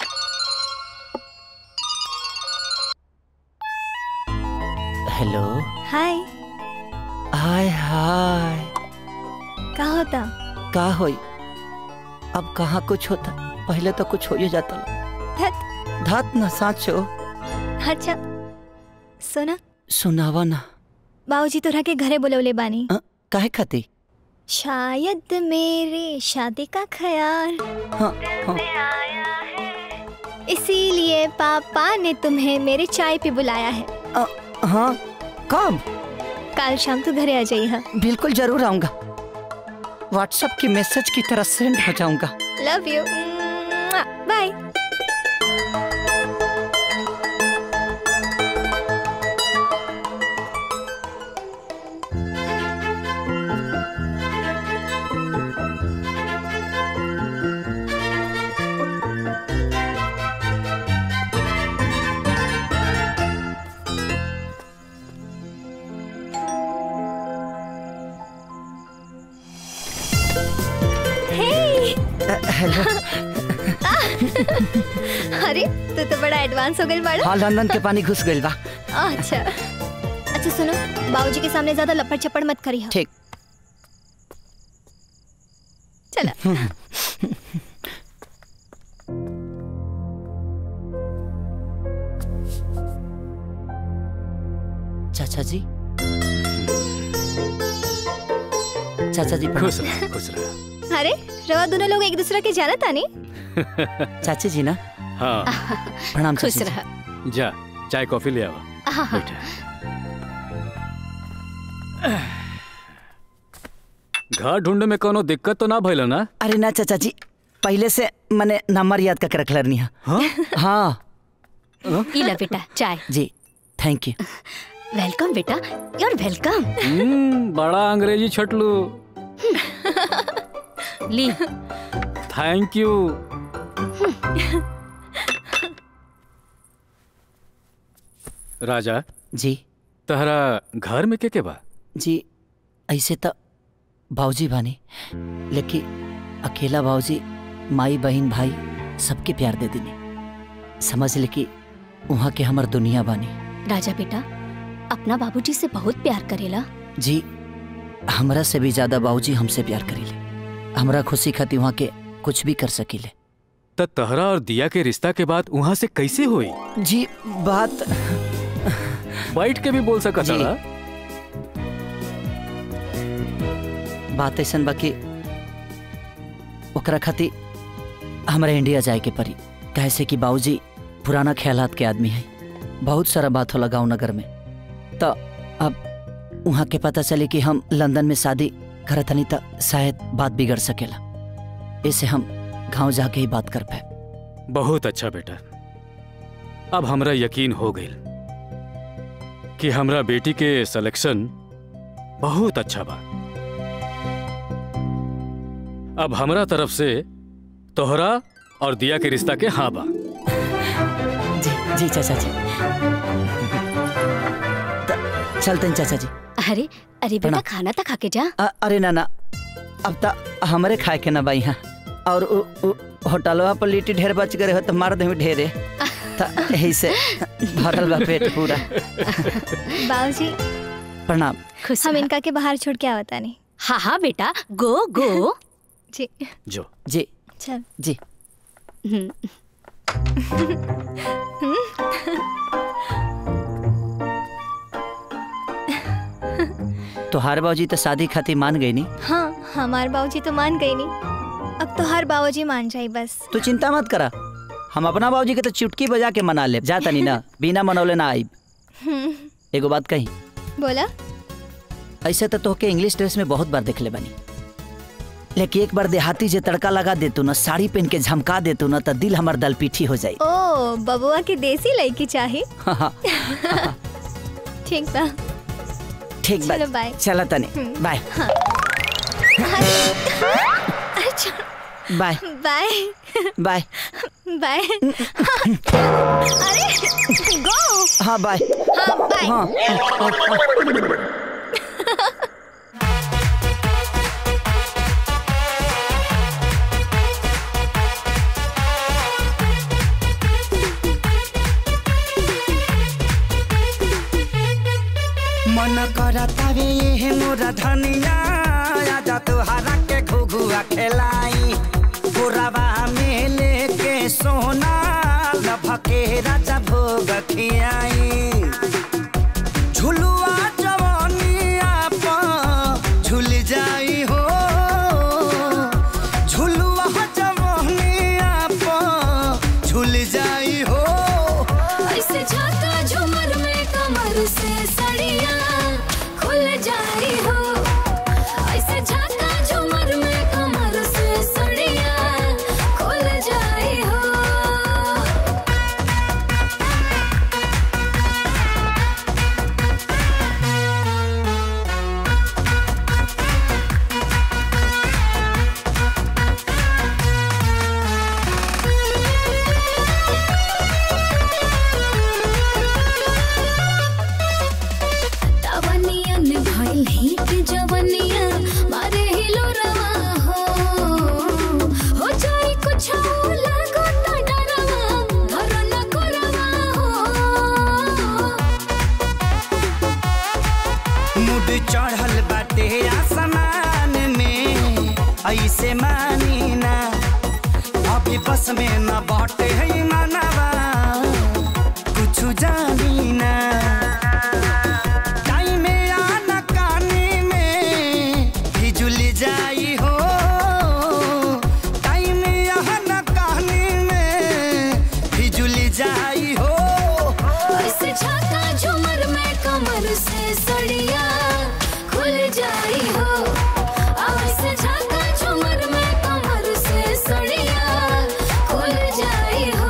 हेलो हाय हाय हाय का होता का होई अब कहाँ कुछ होता पहले तो कुछ हो ही जाता धत धात ना साचो अच्छा सुना सुनावा ना बाबूजी तोरा के घरे बुलवले बानी काहे खाती शायद मेरे शादी का ख्याल हाँ, हाँ। इसीलिए पापा ने तुम्हें मेरे चाय पे बुलाया है अ, हाँ कब कल शाम तू घरे आ जाइए बिल्कुल जरूर आऊंगा व्हाट्सएप की मैसेज की तरह सेंड हो जाऊंगा लव यू बाय हेलो अरे तू तो बड़ा एडवांस हो गई बड़ा हाँ लंदन के पानी घुस गइल बा अच्छा अच्छा सुनो बाबूजी के सामने ज्यादा लपड़ चपड़ मत करी ठीक चला चाचा जी चाचा जी खुश रह खुश रह अरे रवा दोनों लोग एक दूसरे के जाना था नहीं चाची जी ना हाँ प्रणाम खुश चाची जी। रह जा चाय कॉफी ले आवा हाँ, हाँ। घर ढूंढे में कोनो दिक्कत तो ना भइल ना अरे ना चाचा जी पहले से मैंने नंबर याद करके रख लेनी है हाँ ई ला बेटा चाय जी थैंक यू वेलकम बेटा यूर वेलकम हम्म, बड़ा अंग्रेजी छटलू ली थैंक यू राजा जी तहरा घर में के के बा जी ऐसे तो बाबूजी बानी लेकिन अकेला बाबूजी माई बहन भाई सबके प्यार दे दिनी समझ ले कि वहाँ के हमर दुनिया बानी राजा बेटा अपना बाबूजी से बहुत प्यार करेला जी हमरा से भी ज्यादा बाबूजी हमसे प्यार करीले हमरा खुशी खातिर वहाँ के कुछ भी कर सकीले त तहरा और दिया के रिश्ता के बाद वहाँ से कैसे हुई जी बात बैठ के भी बोल सकत जी। हड़ा बात ऐसन बा कि ओकरा खातिर हमरा इंडिया जाए के पड़ी कैसे कि बाबूजी पुराना ख्यालात के आदमी है बहुत सारा बात होला गाँव नगर में तो अब वहाँ के पता चले कि हम लंदन में शादी करत हनी तो शायद बात बिगड़ सकेला ऐसे हम गांव जाके ही बात कर पाए बहुत अच्छा बेटा अब हमरा यकीन हो गई कि हमरा बेटी के सिलेक्शन बहुत अच्छा बा अब हमरा तरफ से तोहरा और दिया के रिश्ता के हाँ बा जी जी चाचा जी त- चलते हैं चाचा जी अरे अरे बेटा प्रणाम। खाना तो खा के जा अ- अरे ना ना अब तो हमरे खाए के ना बाई यहाँ और उ, उ, होटलवा पर लिट्टी ढेर बच गए हो तो मार दे ढेरे तो यही से भरल बा पेट पूरा बाबूजी प्रणाम हम इनका के बाहर छोड़ के आवता नहीं हाँ हाँ बेटा गो गो जी जो जी चल जी तोहार बाबूजी तो शादी खातिर मान गई नी हाँ हमारे बाबूजी तो मान गई नहीं अब तो हर बाबूजी मान जाए बस तू चिंता मत करा हम अपना बाबूजी के तो चुटकी बजा के मना ले जाता नहीं ना बिना मनौले ना आइब हम्म, एगो बात कही बोला ऐसे तो तोहके इंग्लिश ड्रेस में बहुत बार देखले बनी लेकिन एक बार देहाती जे तड़का लगा देतू ना साड़ी पहन के झमका देतू ना तो दिल हमार दल पीठी हो जाई ओ बबुआ के देसी लड़की चाही ठीक बा ठीक बा चलो बाय चला तने बाय अच्छा बाय बाय बाय बाय अरे गो हाँ बाय हाँ बाय हाँ मन करतावे ये मोरा धनिया आजा तुहरा के घुघुआ खेलाई पुरवा में लेके सोना लभके राजा भोग खियाई झुलुआ जवानिया पर झुल जाई हो झुलुआ जवानिया पर झुल जाई हो ऐसे झाका झूमर में कमर से सड़िया खुल जाई हो ऐसे झाका झूमर में कमर से सड़िया खुल जाई हो तवनियन भइल हिट जवनिया मारे हिलो रवा हो हो जाई कुछ लागो त डरवा घर न करवा हो मुड चढ़ल बाटे आसमान में ऐसे मानी ना अभी बस में न बाटे है मनवा कुछ जानी ना टाइम आना काने में फिजुल जाई हो टाइम आना काने में फिजुल जाई हो ऐसे झाका झूमर में कमर से सड़िया खुल जाई हो ऐसे झाका झूमर में कमर से सड़िया खुल जाई हो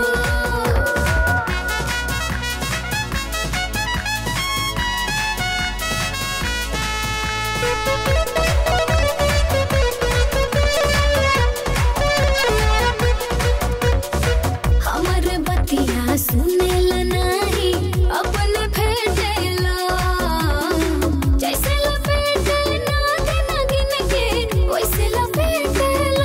हमर बतिया सुनेला नाही अपन फेटेला जैसे लपेटे नागिन नागिन के वैसे लपेटेला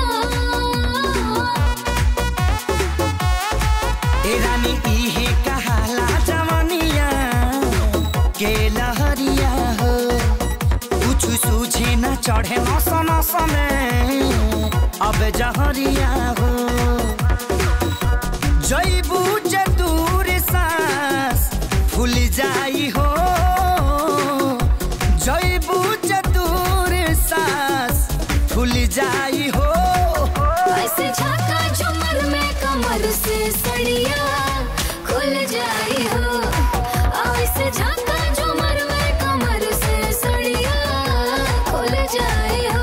ए रानी इहे कहाला जवनिया के लहरिया हो कुछ सूझे न चढ़े नस नस में अब जहरिया हो जैबू दूर सांस फूल जाई हो जैबू दूर सांस फूल जाई हो ऐसे झाका झूमर में कमर से सड़िया खुल जाई हो ऐसे झाका झूमर में कमर से सड़िया खुल जाई हो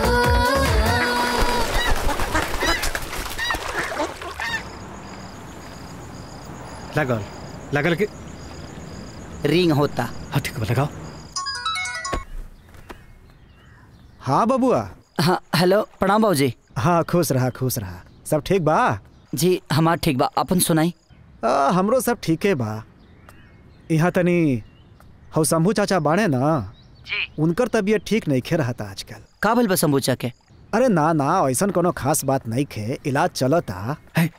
लगल लगल के रिंग होता हाँ ठीक बा लगाओ हाँ बबुआ हाँ हेलो प्रणाम बाबूजी हाँ खुश रहा खुश रहा सब ठीक बा जी हमार ठीक बा अपन सुनाई आ, हमरो सब ठीके बा यहाँ तनी हौ शंभू चाचा बाणे ना उनकर तबीयत ठीक नहीं खे रहता आजकल का भइल बा शंभूचा के अरे ना ना ऐसन कोनो खास बात नहीं खे इलाज चलता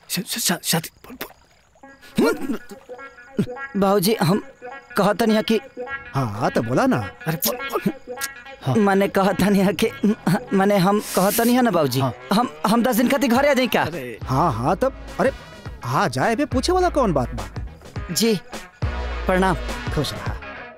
बाबूजी हम कहतनी है कि हाँ तो बोला ना मैंने कहतनी है कि मैंने हम कहतनी है ना बाबूजी हम हम दस दिन खातिर घरे आ जाई क्या हाँ हाँ तब अरे हाँ जाए बे पूछे वाला कौन बात बा जी प्रणाम खुश रहा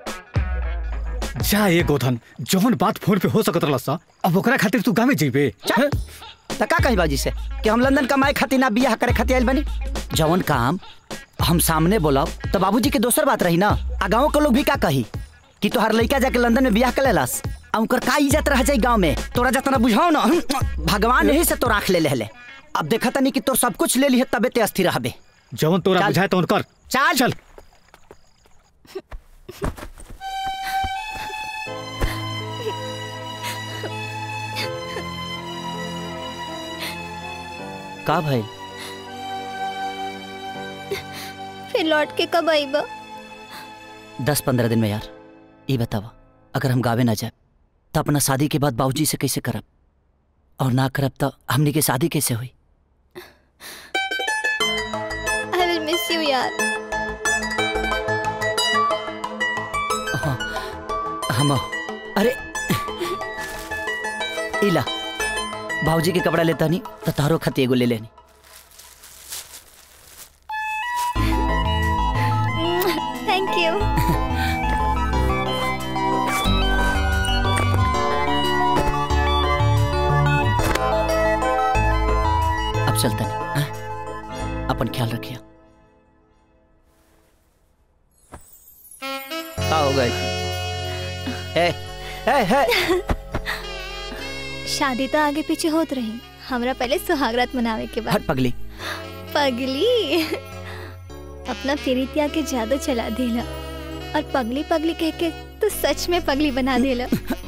जा ए गोधन जौन बात फोन पे हो सकत रहल सा अब ओकरा खातिर तू गामे जइबे हैं? त का कही बाबूजी से कि हम लंदन कमाए खातिर ना बियाह करे खातिर आइल बनी जवन काम हम सामने बोलब तो बाबूजी के दोसर बात रही ना आ गाँव के लोग भी का कही कि तोहार लड़का जाके लंदन में बियाह कर लेलस आ उनकर का इज्जत रह जाई गाँव में तोरा जतना बुझाओ ना भगवान यही से तो राख ले ले अब देखा तनी कि तोर सब कुछ ले लिहे तबे ते अस्थिर रहबे जवन तोरा चल। बुझाए तवन कर चल चल का भाई फिर लौट के कब आईबा दस पंद्रह दिन में यार ये बतावा अगर हम गावे ना जाए तो अपना शादी के बाद बाबूजी से कैसे करब और ना करब तो हमनी के शादी कैसे हुई आई विल मिस यू यार हाँ, हम अरे इला बाबूजी के कपड़ा लेता नहीं तो तारो खत एगो ले लेनी थैंक यू अब चलता नहीं हाँ? अपन ख्याल रखिए का हो गए ए, ए, ए, शादी तो आगे पीछे होत रही हमरा पहले सुहागरात मनावे के बाद हट पगली पगली अपना प्रीतिया के जादू चला देला और पगली पगली कह के तो सच में पगली बना देला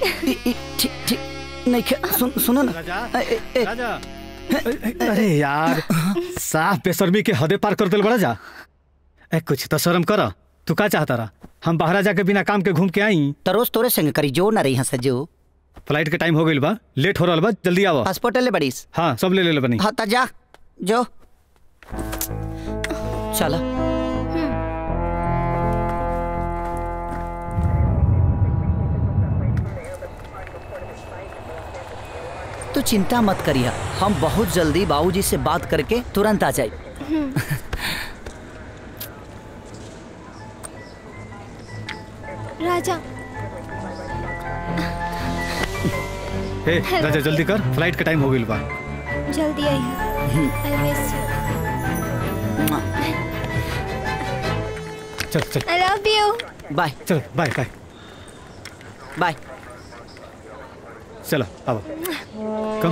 नहीं खे- सुन सुनो ना ए, ए, ए, अरे यार साफ बेशर्मी के हदे पार कर दिल बड़ा जा ए कुछ तो शर्म कर तू का चाहता रहा हम बाहर जाके बिना काम के घूम के आई तो रोज तोरे संग करी जो ना रही हंस जो फ्लाइट के टाइम हो गइल बा लेट हो रहल बा जल्दी आओ पासपोर्ट ले बड़ीस हाँ सब ले ले बनी हाँ ता जा जो चला तू चिंता मत करिया हम बहुत जल्दी बाबूजी से बात करके तुरंत आ जाए राजा हे राजा जल्दी कर फ्लाइट के टाइम हो गइल बा जल्दी आई आई मिस यू चल चल आई लव यू बाय चल बाय बाय बाय चलो आओ कम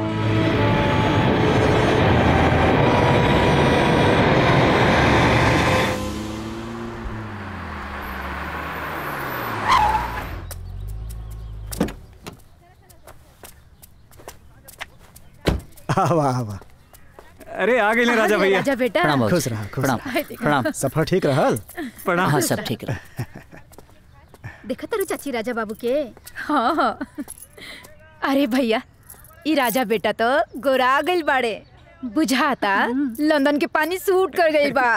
आवा आवा अरे आ गए राजा भैया राजा बेटा प्रणाम बाबूजी। खुश रहा खुश प्रणाम रहा प्रणाम सफर ठीक रहल प्रणाम हाँ सब ठीक रहा देखा तारू चाची राजा बाबू के हाँ हाँ अरे भैया ई राजा बेटा तो गोरा गइल बाड़े बुझाता लंदन के पानी सूट कर गइल बा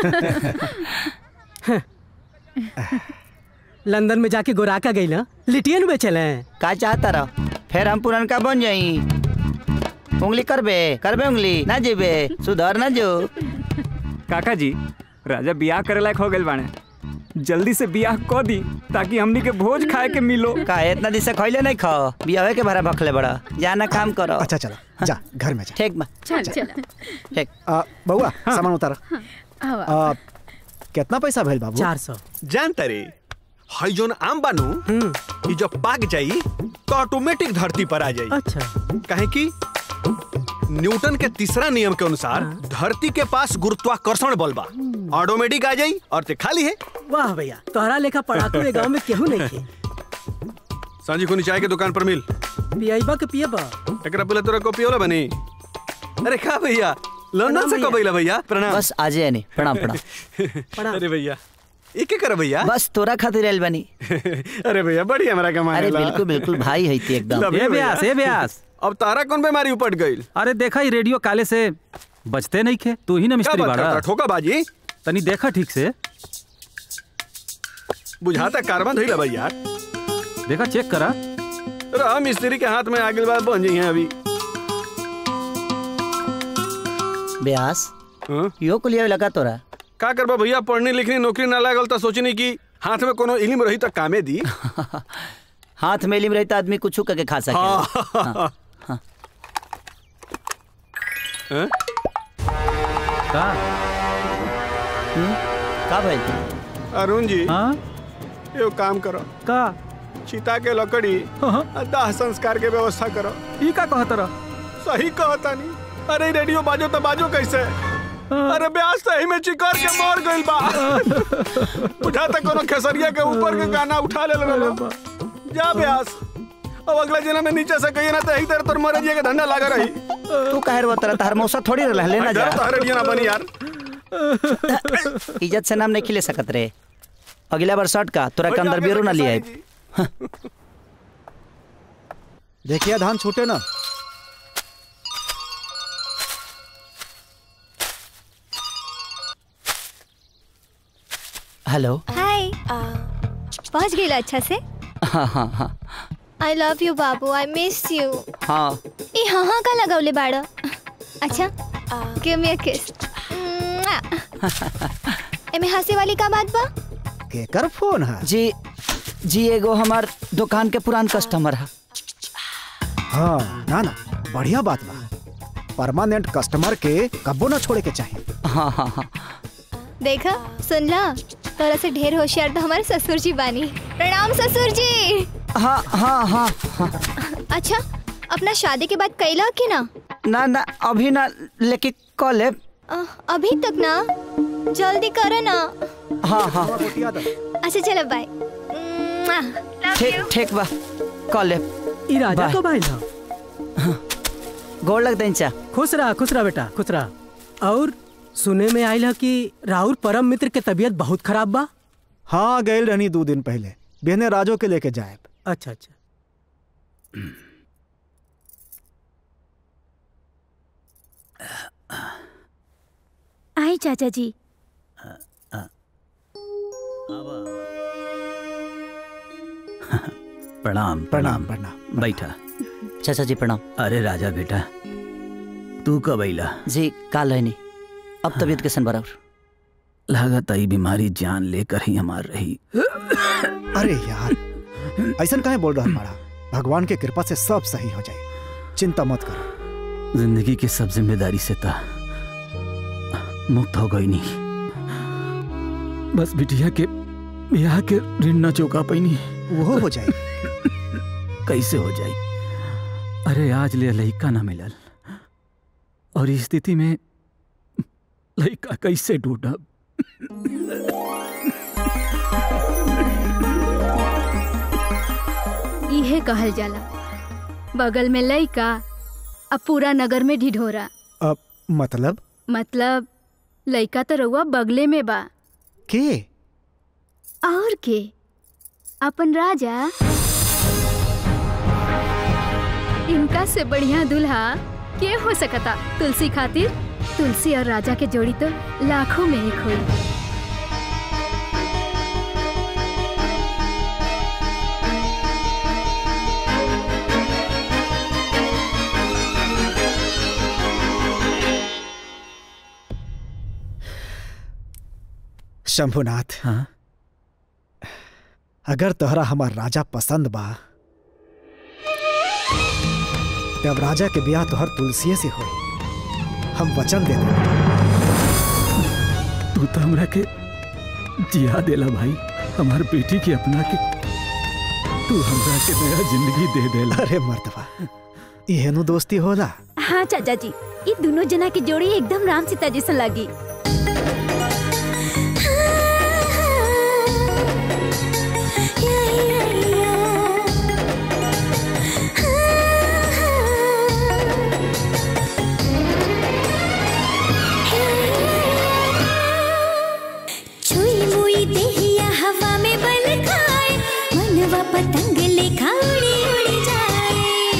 लंदन में जाके गोराका गई ना लिटियन बेचले का चाहता रहो फिर हम पुरनका बन जाई उंगली करबे करबे उंगली ना जेबे सुधर ना जो काका जी राजा बियाह करे लायक हो गइल बाने जल्दी से बियाह क दी ताकि हमनी के भोज खाए के मिलो का इतना दिन से खइले नहीं खाओ बियाहे के भरा भखले बड़ा जाना काम करो अच्छा चला जा घर में जा ठीक बा चल चल ठीक आ, बउआ सामान उतार आवा आ, कितना पैसा भेल बाबू चार सौ जानता रे हई जोन आम बानू ई जब पाक जाई तो ऑटोमेटिक धरती पर आ जाई अच्छा काहे कि न्यूटन के तीसरा नियम के अनुसार धरती के पास गुरुत्वाकर्षण बल बा ऑटोमेटिक आ जाई और ते खाली है वाह भैया तोहरा लेखा पढ़ाकू ए गांव में केहू नहीं थे सांझी को चाय के दुकान पर मिल पियाइबा के पियबा एकरा पहले तोरा कॉपी होला बनी अरे का भैया लंदन से कब अइला भैया प्रणाम बस आ जाए नहीं प्रणाम प्रणाम अरे भैया एक कर भैया बस तोरा खातिर आइल बनी अरे भैया बढ़िया हमारा कमाने अरे ला। बिल्कुल बिल्कुल भाई है ती एकदम लव यू भैया। अब तारा कौन बीमारी उपट गई अरे देखा ही रेडियो काले से बचते नहीं खे तू ही ना मिस्त्री क्या बात बाड़ा करता, ठोका बाजी तनी देखा ठीक से बुझाता कारबन धइला भैया देखा चेक करा रहा मिस्त्री के हाथ में आगे बात बन जाई अभी ब्यास यो कुलिया लगा तोरा का करबा भैया पढ़नी लिखनी नौकरी ना लागल तो सोचनी कि हाथ में कोनो इल्म रही तो कामे दी हाथ में इलिम रहता आदमी कुछ करके खा सके हाँ। हैं? का का भाई अरुण जी हाँ यो काम करो का चिता के लकड़ी आ दाह संस्कार के व्यवस्था करो ई का कहत रह सही कहता नहीं अरे रेडियो बाजो तो बाजो कैसे अरे ब्यास सही में चिकर के मर गइल बा बुझा तक कोनो खेसरिया के ऊपर के गाना उठा ले रहा जा ब्यास अब अगला जना में नीचे से कहिए ना तो एक तरह तोर मरजिया के धंधा लगा रही तू काहे रो तरह तार मौसा थोड़ी रह लेना जा तोहरे ना बनी यार इज्जत से नाम नहीं खिले सकत रे अगला बार शर्ट का तोरा के अंदर बियरो ना लिया देखिए धान छूटे ना हेलो हाय पहुंच गई अच्छा से हाँ हाँ हाँ आई लव यू बाबू आई मिस यू हाँ ए हाँ हाँ का लगावले बाड़ा अच्छा गिव मी अ किस एमे हंसे वाली का बात बा केकर फोन है जी जी एगो हमार दुकान के पुरान कस्टमर है हाँ ना ना बढ़िया बात बा परमानेंट कस्टमर के कब्बो ना छोड़े के चाहिए हाँ हाँ हाँ देखा सुन ला तोरा से ढेर होशियार तो हमारे ससुर जी बानी प्रणाम ससुर जी हाँ हाँ हाँ हाँ अच्छा अपना शादी के बाद कैला कि ना ना ना अभी ना लेकिन कॉल है अ, अभी तक ना जल्दी करो ना हाँ हाँ अच्छा चलो बाय ठीक ठीक बा कॉल है ई राजा बाय। कब आइल ह? गोड़ लग चा खुश रहा खुश रहा बेटा खुश रहा और सुने में आइल ह कि राहुल परम मित्र के तबीयत बहुत खराब बा हाँ गए रहनी दो दिन पहले बहने राजो के लेके जाए अच्छा अच्छा आई चाचा जी प्रणाम प्रणाम प्रणाम बैठा चाचा जी प्रणाम अरे राजा बेटा तू कब अइला जी काल है नहीं अब तबीयत कैसन बराबर लागत आई बीमारी जान लेकर ही हमार रही अरे यार ऐसा काहे बोल रहा बड़ा भगवान के कृपा से सब सही हो जाए चिंता मत करो जिंदगी की सब जिम्मेदारी से था मुक्त हो गई नहीं बस बिटिया के ब्याह के ऋण न चुका पैनी वो हो जाए कैसे हो जाए अरे आज ले लड़का ना मिलल और इस स्थिति में लड़का कैसे ढूंढब इहे कहल जाला बगल में लइका अब पूरा नगर में ढिढोरा अब मतलब मतलब लइका तो रउआ बगले में बा के और के अपन राजा इनका से बढ़िया दुल्हा के हो सकता तुलसी खातिर तुलसी और राजा के जोड़ी तो लाखों में एक हुई शंभुनाथ हाँ अगर तोहरा हमार राजा पसंद बा तब राजा के ब्याह तोहर तुलसीए से होई हम वचन दे दे तू तो हमरा के जिया देला भाई हमार बेटी के अपना के तू हमरा के नया जिंदगी दे देला अरे मर्दवा इहेनु दोस्ती होला हाँ चाचा जी ये दोनों जना की जोड़ी एकदम राम सीता जैसा लगी छुई मुई देहिया हवा में बल खाए मनवा पतंग लेखा उड़ी उड़ी जाए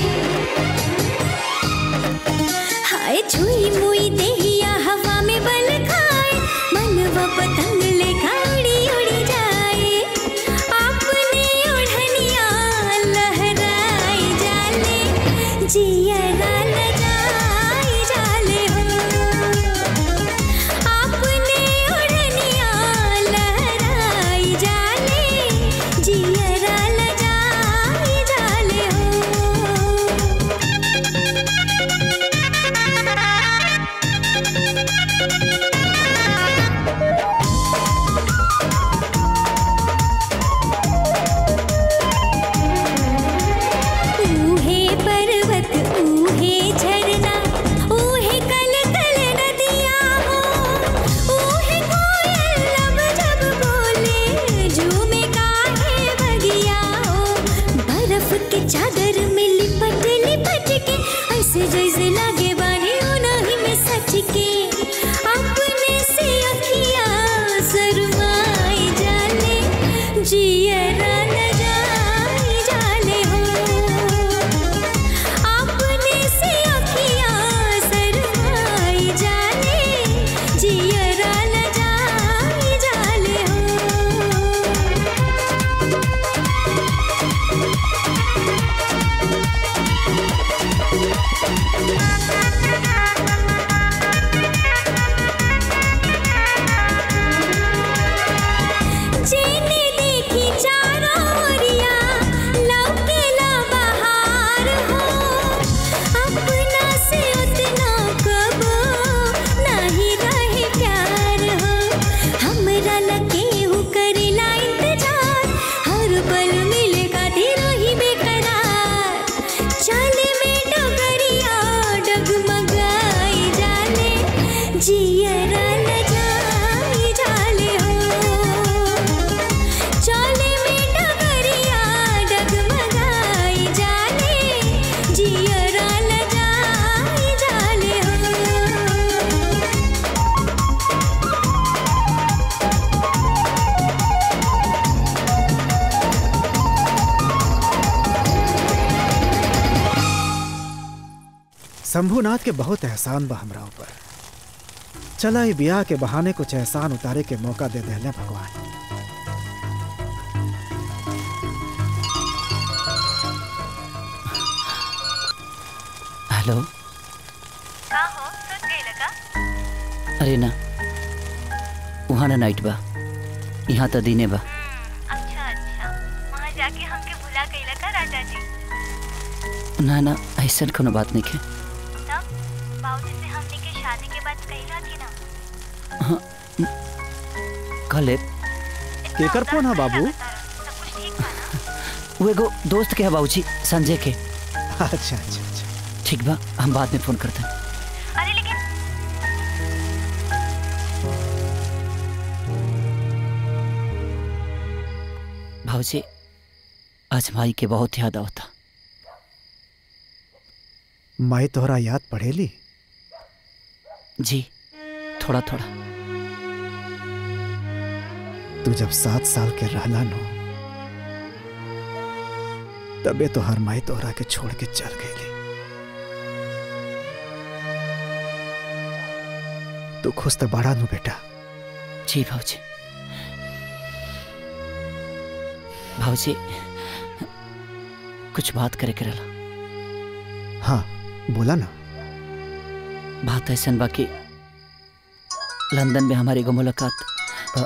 हाय छुई मुई देहिया हवा में बल खाए मनवा पतंग लेखा उड़ी उड़ी जाए अपने ओढ़निया लहराई जाले जिया गाल जाई जाले हो अपने ओढ़निया लहराई जाले जियरा लजाई चादर में लिपट लिपट के ऐसे जैसे लागे बानी उनही में सच के अपने से अखियाँ शरमाई जाले जियरा न जाई जाले हो अपने से अखियाँ शरमाई जाले जियरा न जाई जाले हो जेने देखी चारों ओरिया लौकेला बहार हो अपना से उतना कबो नहीं रहे प्यार हो हमरा लगे हु करेला इंतजार हर पल मिले खातिर ही बेकरार चले में डगरिया डगमगाई जाले जियरा न जाई जाले हो चले में डगरिया डगमगाई जाले जियरा न जाई जाले हो शंभुनाथ के बहुत एहसान बा हमरा ऊपर चला ये ब्याह के बहाने कुछ एहसान उतारे के मौका दे देले भगवान हेलो का हो सुन गई लगा अरे ना वहाँ ना नाइट बा यहाँ तो दिने बा अच्छा अच्छा वहाँ जाके हमके भुला गई लगा राजा जी ना ना ऐसा कोनो बात नहीं है तब बाबूजी से हमने के शादी के बाद कही थी ना हाँ कल केकर फोन है बाबू वो एगो दोस्त के है बाबूजी संजय के अच्छा अच्छा अच्छा ठीक बा हम बाद में फोन करते हैं अरे लेकिन भाऊजी आज माई के बहुत याद आवता माई तोहरा याद पड़ेली जी थोड़ा थोड़ा तू जब सात साल के रहला नो तबे तो हर माई तोहरा के छोड़ के चल गई तू खुश तो बड़ा नु बेटा जी भाऊजी भाऊजी कुछ बात करे करेला हाँ बोला ना बात ऐसा बाकी लंदन में हमारी एगो मुलाकात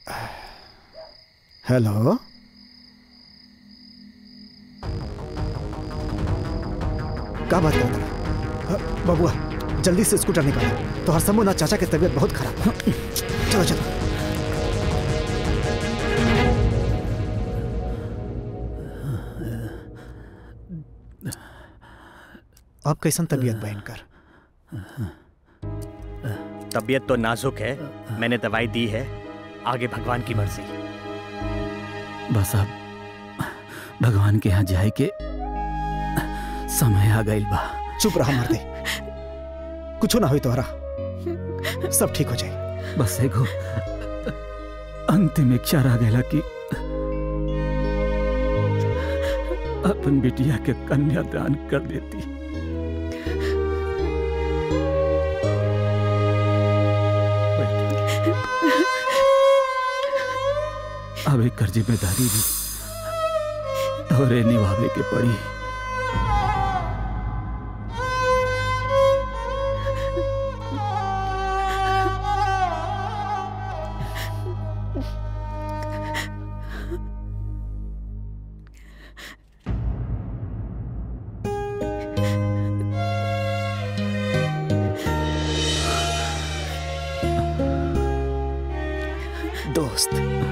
हेलो का बात कर रहा बबुआ जल्दी से स्कूटर निकालो तो हर समूह ना चाचा की तबीयत बहुत खराब है चलो चलो अब कैसन तबीयत बहन कर तबीयत तो नाजुक है मैंने दवाई दी है आगे भगवान की मर्जी बस अब भगवान के यहाँ जाए के समय आ गई बा चुप रहा मर्दे कुछ ना हो तोहरा सब ठीक हो जाए बस एगो अंतिम इच्छा रह गया कि अपन बिटिया के कन्यादान कर देती अब एक कर जिम्मेदारी भी तोरे निभावे के पड़ी दोस्त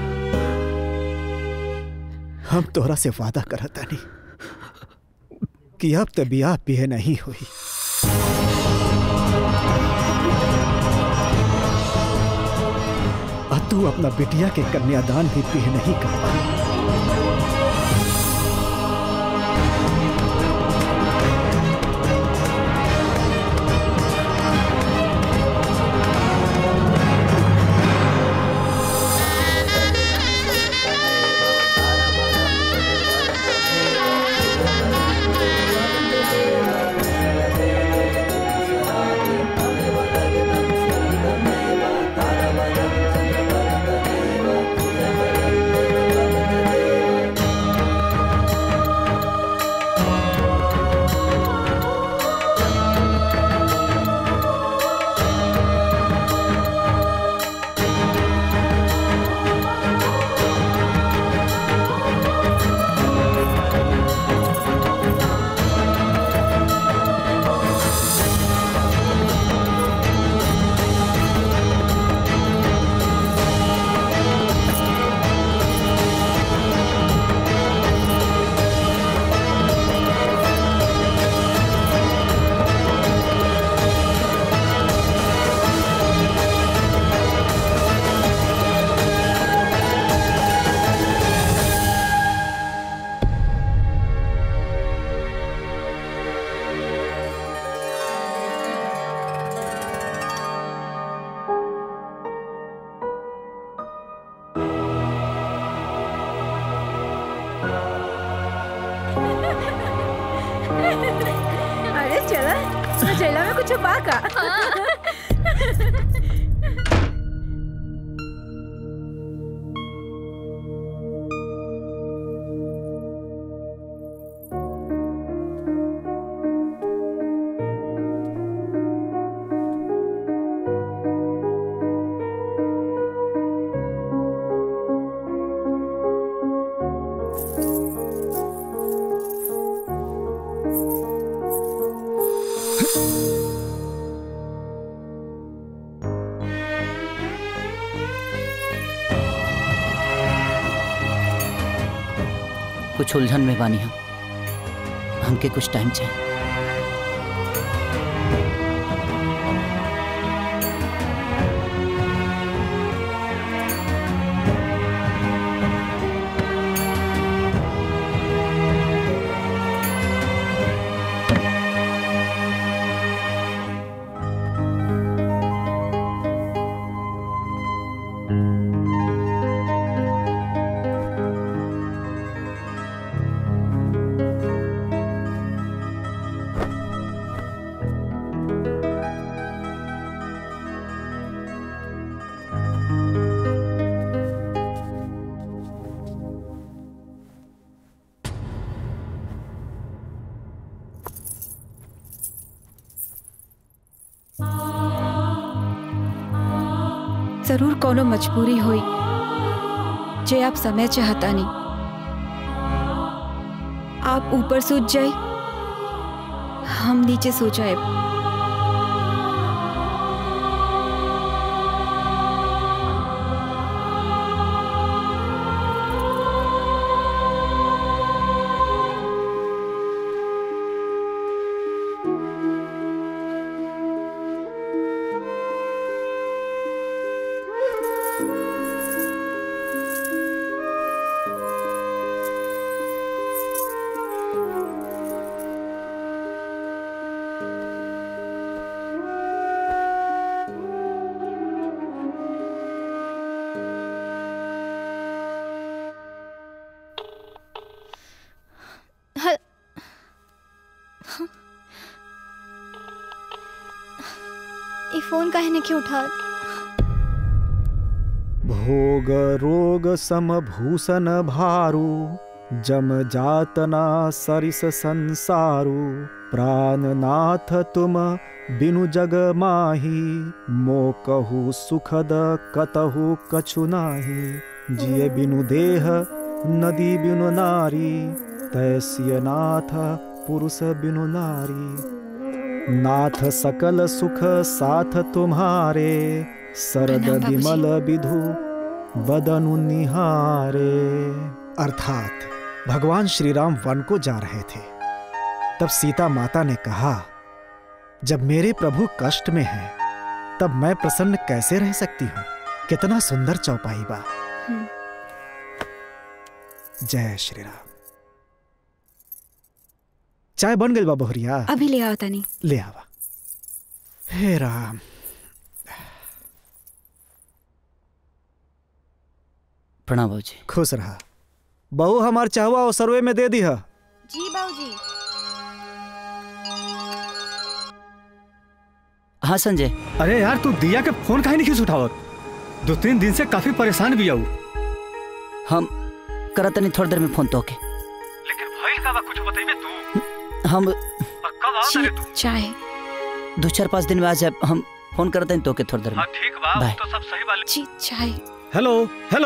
हम तोहरा से वादा करता नहीं कि अब तो बियाह पिए नहीं हुई और तू अपना बिटिया के कन्यादान भी पिए नहीं कर पाई अरे चला तो जेला में कुछ छुपा का कुछ उलझन में बानी हम हमके कुछ टाइम चाहिए जरूर कोनो मजबूरी हुई जे आप समय चाहता नहीं आप ऊपर सूझ जाए हम नीचे सो जाए हल ये फोन काहे ने क्यों उठा भोग रोग समभूषण भारू जम जातना सरिस संसारू प्राणनाथ तुम बिनु जग माही मो कहू सुखद कतहु कछु नाही जिय बिनु देह नदी बिनु नारी तैसिय नाथ पुरुष बिनु नारी नाथ सकल सुख साथ तुम्हारे सरद प्रणाम बाबूजी। विमल विधु बदनु निहारे अर्थात भगवान श्री राम वन को जा रहे थे तब सीता माता ने कहा जब मेरे प्रभु कष्ट में हैं तब मैं प्रसन्न कैसे रह सकती हूँ कितना सुंदर चौपाई बा जय श्री राम चाय बन गई बा बहुरिया अभी ले आओ तनी ले आवा हे राम प्रणाम बाबूजी खुश रहा बहू हमार चाहवा और सर्वे में दे दी है जी बाबूजी हाँ संजय अरे यार तू दिया के फोन काहे नहीं खींच उठावत दो तीन दिन से काफी परेशान भी आऊ हम करत नहीं थोड़ी देर में फोन तो के लेकिन भइल का बा कुछ बताइबे तू हम कब आओ तारे तू चाय दो चार पाँच दिन में आ जाए हम फोन करत नहीं तो के थोड़ी देर में ठीक बा बाय। तो सब सही बा जी चाय हेलो हेलो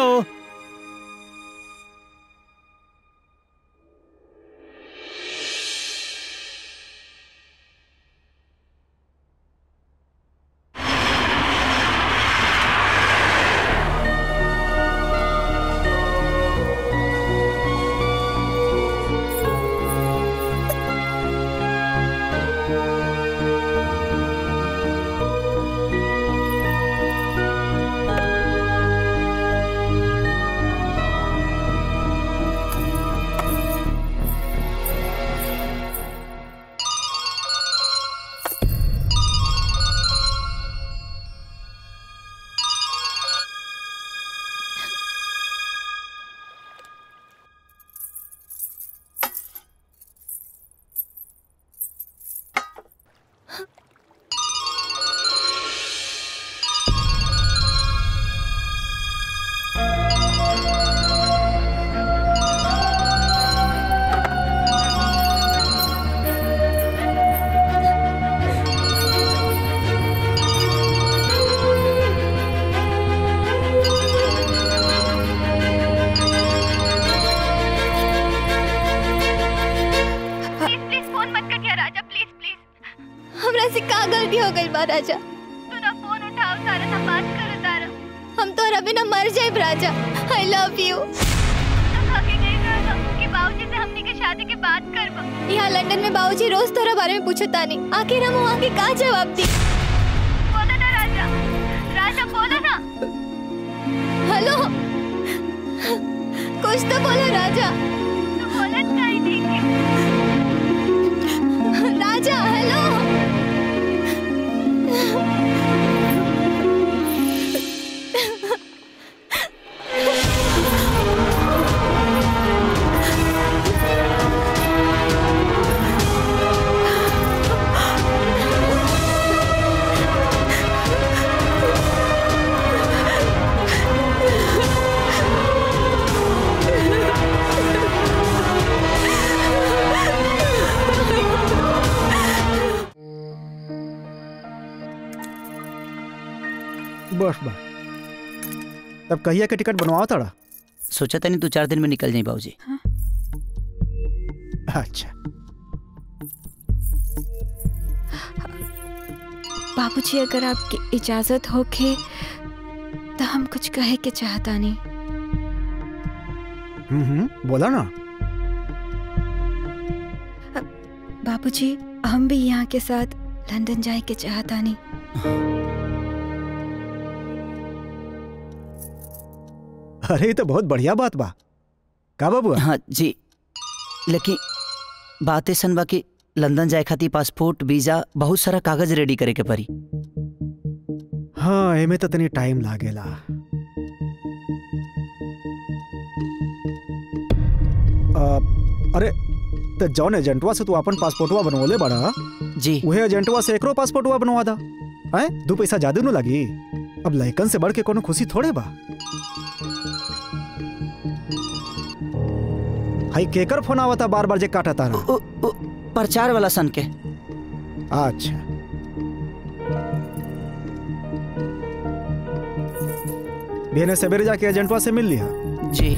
हाँ गलती हो गई बा राजा तू ना फोन उठाओ सारा ना बात करो तारा हम तो अभी ना मर जाए राजा आई लव यू तो भागे गई राजा कि बाबूजी से हमनी के शादी के बात करबा यहाँ लंदन में बाबूजी रोज तोरा बारे में पूछता नहीं आखिर हम वहाँ के का जवाब दी बोलो ना राजा राजा बोलो ना हेलो कुछ तो बोलो राजा तू बोलत काहे नहीं राजा हेलो बस बस तब कहिया के टिकट बनवाओ ताड़ा सोचा था नहीं दो चार दिन में निकल जाए बाबूजी अच्छा बाबूजी अगर आपकी इजाजत होके तो हम कुछ कहे के चाहता नहीं हम्म हम्म बोला ना बाबूजी हम भी यहाँ के साथ लंदन जाए के चाहता नहीं अरे ये तो बहुत बढ़िया बात बा का बाबू हाँ जी लेकिन बात ऐसन बा कि लंदन जाए खातिर पासपोर्ट वीजा बहुत सारा कागज रेडी करे के पड़ी हाँ एमे तो तनी टाइम लागेला आ, अरे तो जौन एजेंटवा से तू अपन पासपोर्टवा बनवले बड़ा जी उहे एजेंटवा से एकरो पासपोर्टवा बनवा दा हैं दू पैसा जादू न लगी अब लइकन से बढ़ के कोनो खुशी थोड़े बा हाई केकर फोन आवता बार बार जे काटा तारा प्रचार वाला सन के अच्छा बेने सवेरे जाके एजेंटवा से मिल लिया जी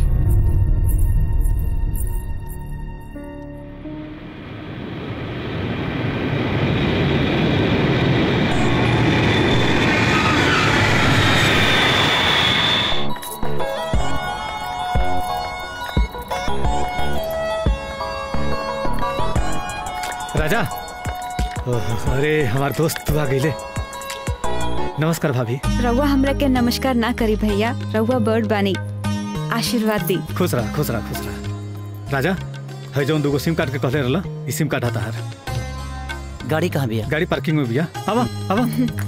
राजा ओह, अरे हमार दोस्त तू आ गईले नमस्कार भाभी रउआ हमरा के नमस्कार ना करी भैया रउआ बर्ड बानी आशीर्वाद दी खुश रहा खुश रहा खुश रहा राजा है जौन दूगो सिम कार्ड के कहले रहला ई सिम कार्ड हता हर गाड़ी कहाँ बिया गाड़ी पार्किंग में बिया आवा आवा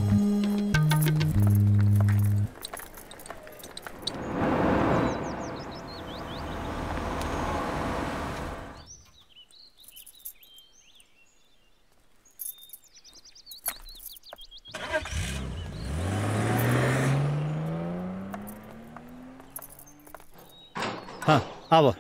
हाँ आवा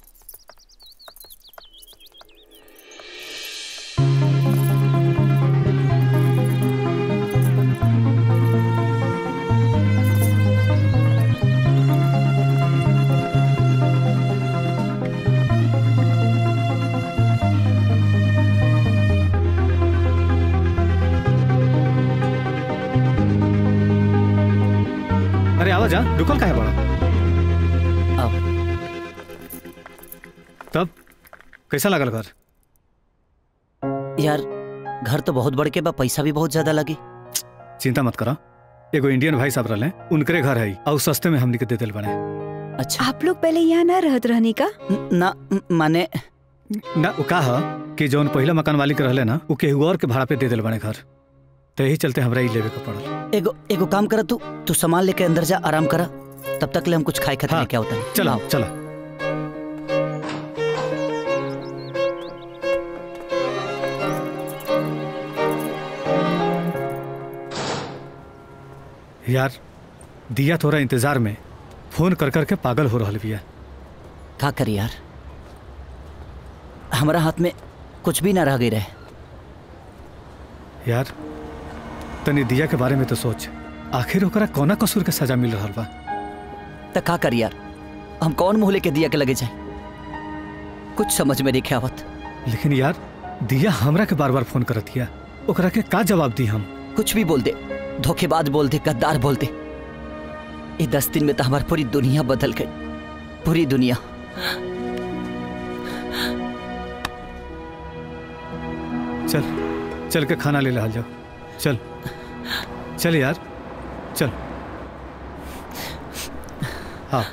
अरे आवा जा रुकल का है बड़ा तब कैसा लगल घर यार घर तो बहुत बड़ के बा पैसा भी बहुत ज्यादा लगी चिंता मत करो एगो इंडियन भाई साहब रहले उनकरे घर है और सस्ते में हमनी के दे दिल बने अच्छा आप लोग पहले यहाँ ना रहत रहनी का ना माने ना वो का ह कि जौन पहला मकान मालिक रहले ना वो केहू और के भाड़ा पे दे दिल बने घर तो यही चलते हमरा ई लेवे के पड़ल एगो एगो काम करा तू तू सामान लेके अंदर जा आराम करा तब तक ले हम कुछ खाए खाते लेके आवता चलो चलो यार दिया थोड़ा इंतजार में फोन कर कर के पागल हो रहल बिया का करी यार हमारा हाथ में कुछ भी ना रह गई रहे यार तनी दिया के बारे में तो सोच आखिर ओकरा कोना कसूर के सजा मिल रहल बा त का करी यार हम कौन मुंह लेके दिया के लगे जाए कुछ समझ में नहीं आवत लेकिन यार दिया हमरा के बार बार फोन करत हिया ओकरा के का जवाब दी हम कुछ भी बोल दे धोखेबाज बोल दे गद्दार बोल दे ये दस दिन में तो हमारी पूरी दुनिया बदल गई पूरी दुनिया चल चल के खाना ले ला जाओ चल चल यार चल हाँ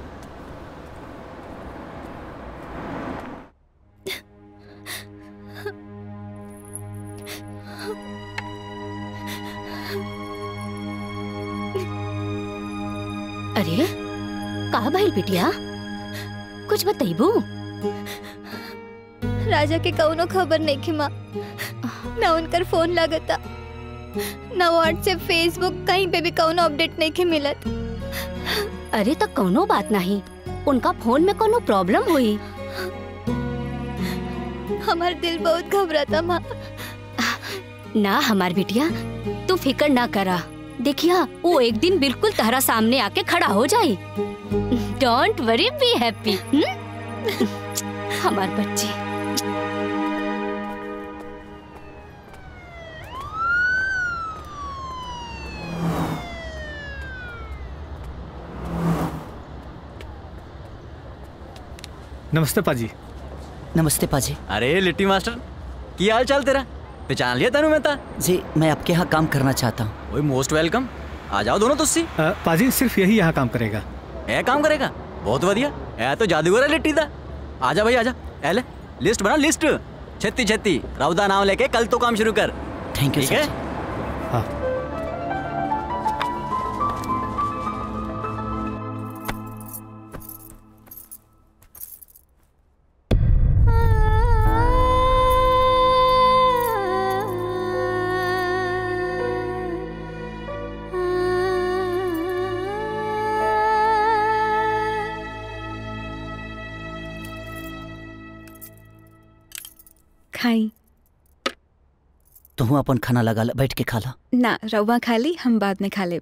अरे कहा भाई बिटिया कुछ बताइबू राजा के कौनो खबर नहीं की माँ ना उनकर फोन लगता ना व्हाट्सएप फेसबुक कहीं पे भी कौनो अपडेट नहीं के मिलत अरे तो कौनो बात नहीं उनका फोन में कोनो प्रॉब्लम हुई हमार दिल बहुत घबराता माँ ना हमार बिटिया तू फिकर ना करा देखिया वो एक दिन बिल्कुल तहरा सामने आके खड़ा हो जाए डोंट वरी बी हैप्पी हमार बच्ची नमस्ते पाजी नमस्ते पाजी अरे लिट्टी मास्टर की हाल चाल तेरा पहचान लिया तनु मेहता जी मैं आपके यहाँ काम करना चाहता हूँ वही मोस्ट वेलकम आ जाओ दोनों तुस्सी अ, पाजी सिर्फ यही यहाँ काम करेगा ए काम करेगा बहुत बढ़िया ए तो जादूगर है लिट्टी दा आजा भाई आजा ए ले लिस्ट बना लिस्ट छत्ती छत्ती राउदा नाम लेके कल तो काम शुरू कर थैंक यू ठीक है खाई तुम अपन खाना लगा ला बैठ के खा ला ना रउआ खा ली हम बाद में खा लेब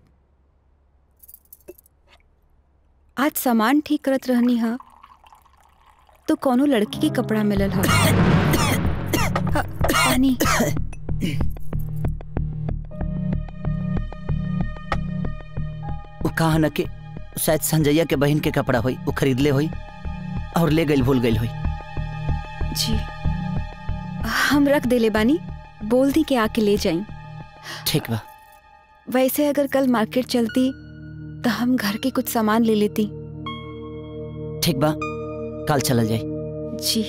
आज सामान ठीक करत रहनी हा तो कोनो लड़की के कपड़ा मिलल हा अ, पानी वो कहा न कि शायद संजैया के बहन के कपड़ा हुई वो खरीद ले हुई और ले गई भूल गई हुई जी हम रख देले बानी बोल दी के आके ले जाई ठीक बा वैसे अगर कल मार्केट चलती तो हम घर के कुछ सामान ले लेती ठीक बा कल चला जाए जी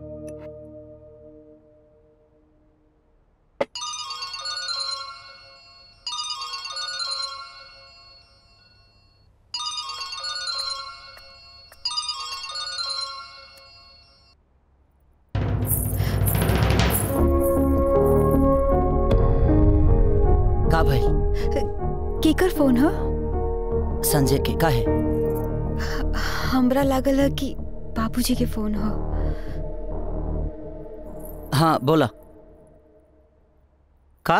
का भाई केकर फोन ह संजय के का है हमरा लागल है कि बाबूजी के फोन ह हाँ बोला का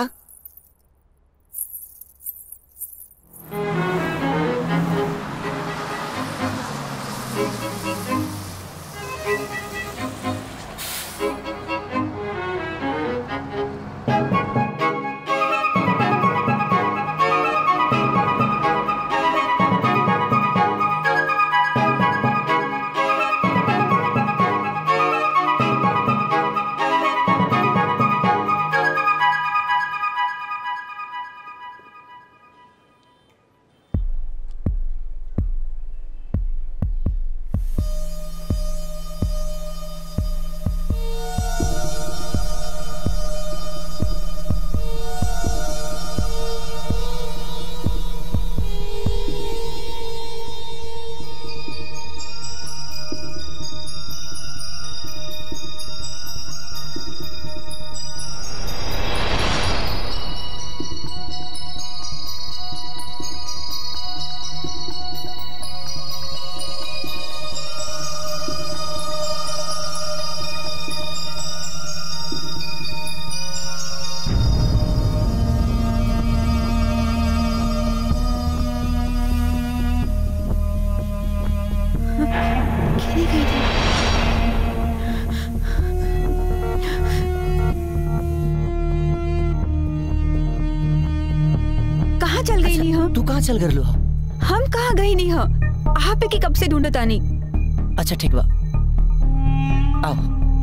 कहाँ चल गए हो हम कहाँ गई नहीं हो आप के कब से ढूंढत आनी अच्छा ठीक बा आओ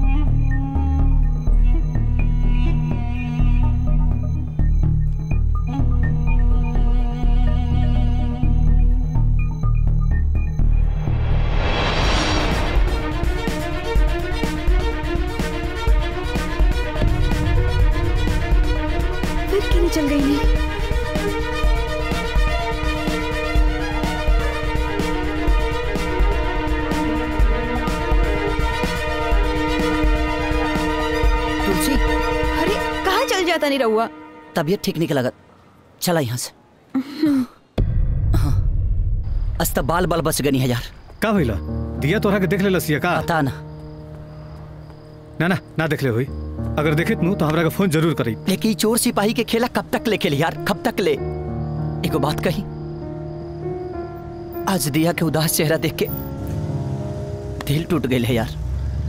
फिर क्यों चल गई नहीं तुलसी अरे कहाँ चल जाता नहीं रहुआ तबीयत ठीक नहीं लगत चला यहाँ से अस्त बाल बाल बच गनी है यार का भइला दिया तोरा के देख ले लसिया का पता ना ना ना ना देख ले होई अगर देखे तनु तो हमरा के फोन जरूर करी लेकिन चोर सिपाही के खेला कब तक ले खेली यार कब तक ले एगो बात कही आज दिया के उदास चेहरा देख के दिल टूट गई है यार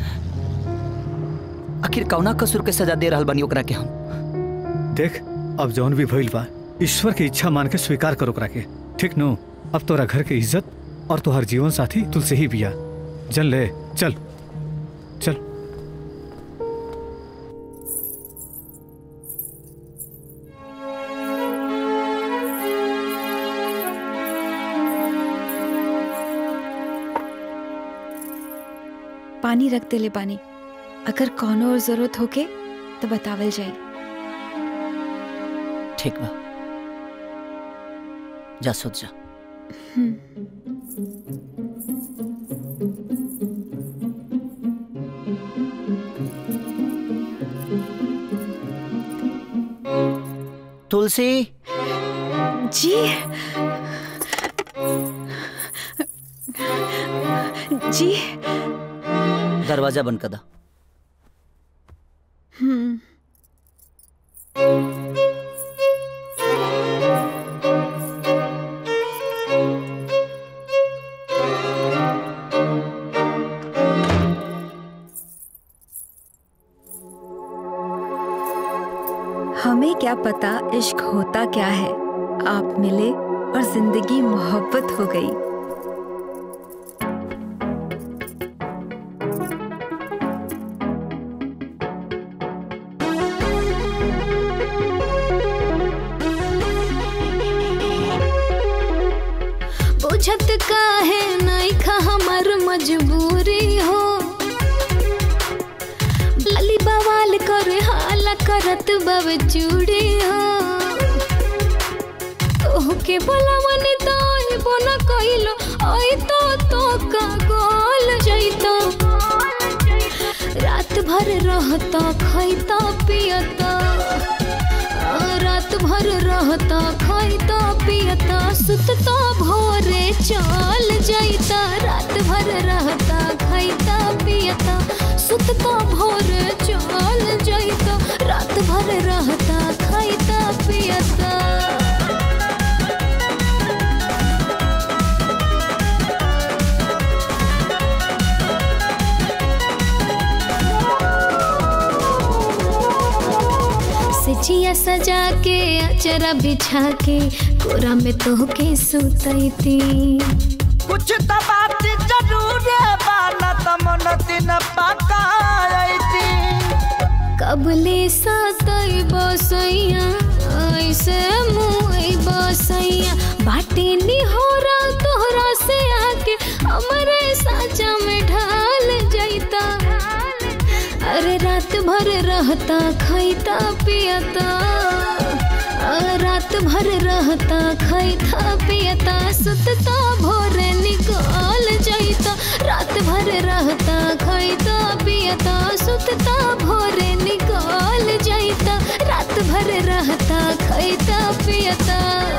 आखिर कौना कसूर के सजा दे रहल बनी ओकरा के हम देख अब जौन भी भइल बा ईश्वर की इच्छा मान के स्वीकार करो ओकरा के ठीक नो अब तोरा घर के इज्जत और तोहर जीवन साथी तुलसे ही बिया चल ले चल चल पानी रख दे ले पानी अगर कौनो और जरूरत होके तो बतावल जाई ठीक बा जा सोच जा तुलसी जी जी दरवाजा बंद कर दा हम्म हमें क्या पता इश्क होता क्या है आप मिले और जिंदगी मोहब्बत हो गई बुझत काहे नहीं खा हमर मजबूरी हो बाली बवाल करे हाला करत बब चूड़ी हो तोहके बोलावन तो आइबो न कइलो आई तो तो का गोल जइतो रात भर रहता खैता पियता रात भर रहता खाइता पियता सुतता भोरे चल जाइता रात भर रहता खाइता पियता सुतता भोरे चल जाइता रात भर रहता खाइता पियता सजिया सजा के अचरा बिछा के कोरा में तो के सुतैती कुछ तो बात जरूर है बाना तो मन दिन पकाई कबले सतई बसैया ऐसे मुई बसैया बाटे निहोरा तोहरा से आके हमरे साचा में ढाल जाइता अरे रात भर रहता खैता पियता आ, रात भर रहता खैता पियता सुतता भोरे निकाल जाइता रात भर रहता खैता पियता सुतता भोरे निकाल जाइता रात भर रहता खैता पियता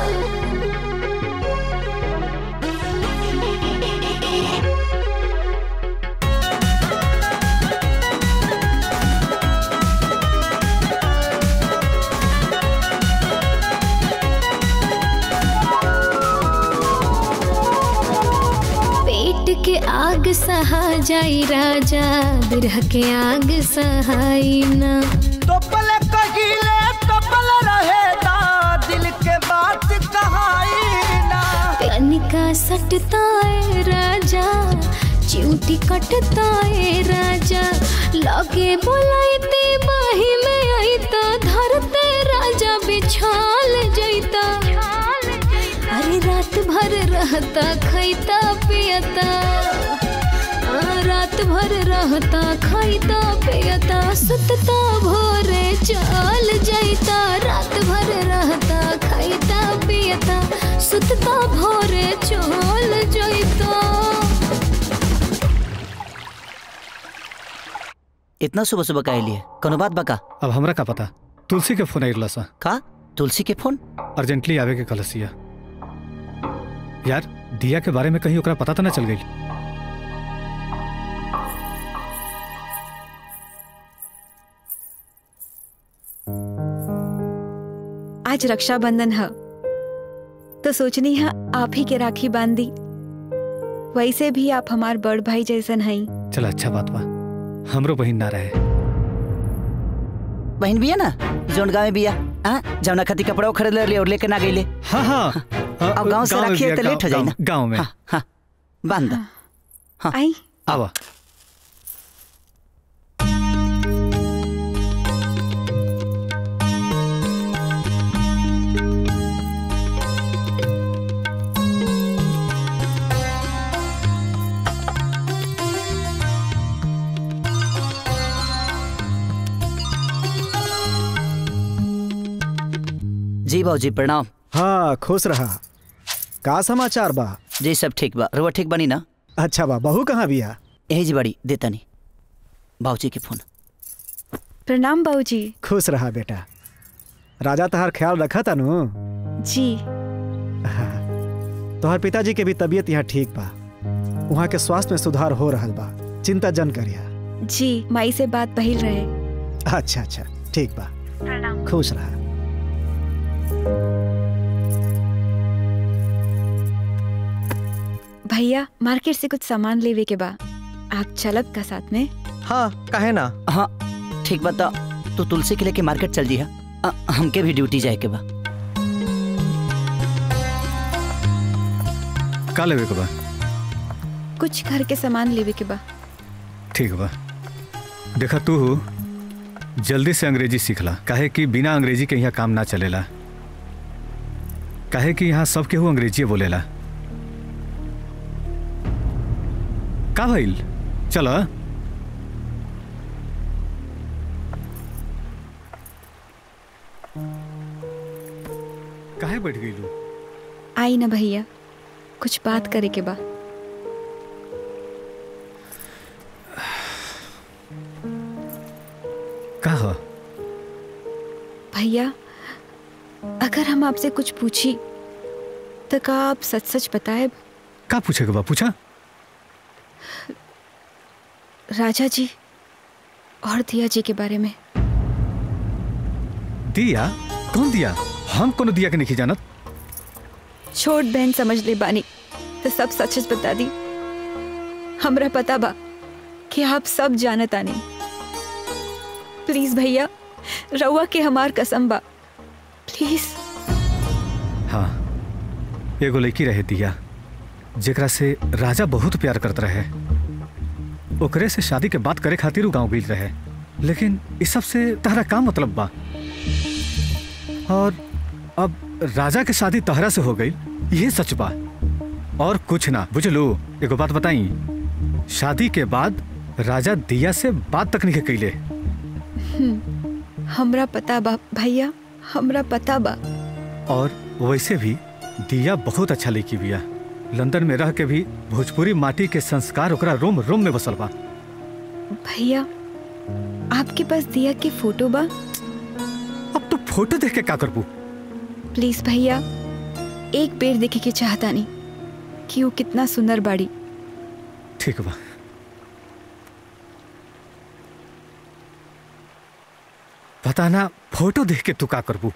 पेट के आग सहा जाई राजा बिरह के आग सहाई ना टोपल कहिले टोपल रहेगा दिल के बात कहाई सटता है राजा चिमटी कटता है राजा लगे बोलाइते बाही में आईता धरते राजा बिछाल जैता अरे रात भर रहता खैता पियता आ, रात भर रहता खैता पियता सुतता भोरे चल जाता रात भर रहता खैता पियता सुतता भोरे चल जाता इतना सुबह सुबह का लिए कोनो बात बका अब हमरा का पता तुलसी के फोन आइला सा का तुलसी के फोन अर्जेंटली आवे के कलसिया यार दिया के बारे में कहीं ओकरा पता तो ना चल गई आज रक्षाबंधन है तो सोचनी है आप ही के राखी बांध दी वैसे भी आप हमार बड़ भाई जैसन हई चल अच्छा बात बा हमरो बहिन ना रहे बहन बिया ना जोन गाँव में बिया हाँ जौना खाती कपड़ा खरीद ले और लेके ना गईले हाँ हाँ अब गांव से गाँव में राखी है बिया, तो लेट हो जाए गाँव- ना गाँव में हाँ हाँ बांध दो आई आवा जी भाजी प्रणाम हाँ खुश रहा का समाचार बा जी सब ठीक बा रुआ ठीक बनी ना अच्छा बा बहू कहाँ बिया यही जी बड़ी देता नहीं बाबूजी के फोन प्रणाम बाबूजी खुश रहा बेटा राजा तहार ख्याल रखा था नु जी तोहर पिताजी के भी तबीयत यहाँ ठीक बा वहाँ के स्वास्थ्य में सुधार हो रहल बा चिंता जन करिया जी माई से बात बहिल रहे अच्छा अच्छा ठीक बा खुश रहा भैया मार्केट से कुछ सामान लेवे के बा आप चलब का साथ में हाँ कहे ना हाँ ठीक बता तू तुलसी के लेके मार्केट चल जी हा हमके भी ड्यूटी जाए के बा का लेवे के बा कुछ घर के सामान लेवे के बा ठीक बा देखा तू जल्दी से अंग्रेजी सीखला काहे कि बिना अंग्रेजी के यहाँ काम ना चलेला काहे कि यहाँ सब केहू अंग्रेजी बोलेला का भइल चल काहे बैठ गई लू आई ना भैया कुछ बात करे के बा का ह भैया अगर हम आपसे कुछ पूछी तो का आप सच सच बताए का पूछेगा बा पूछा राजा जी और दिया जी के बारे में दिया कौन दिया हम कोनो दिया के नहीं जानत छोट बहन समझ ले बानी तो सब सच सच बता दी हमरा पता बा कि आप सब जानत आनी प्लीज भैया रउआ के हमार कसम बा प्लीज हाँ एगो लड़की रहे दिया जेकरा से राजा बहुत प्यार करत रहे ओकरे से शादी के बात करे खातिर उ गांव गई रहे लेकिन इस सब से तहरा का मतलब बा और अब राजा के शादी तहरा से हो गई ये सच बा और कुछ ना बुझलू एगो बात बताई शादी के बाद राजा दिया से बात तक नहीं कैले हम्म, हमरा पता बा भैया हमरा पता बा और वैसे भी दिया बहुत अच्छा लड़की बिया लंदन में रह के भी भोजपुरी माटी के संस्कार ओकरा रोम रोम में बसल बा भैया आपके पास दिया के फोटो बा अब तो फोटो देख के का करबू प्लीज भैया एक पेड़ देखे के चाहता नहीं कि वो कितना सुंदर बाड़ी ठीक बा पता ना फोटो देख के तू का करबू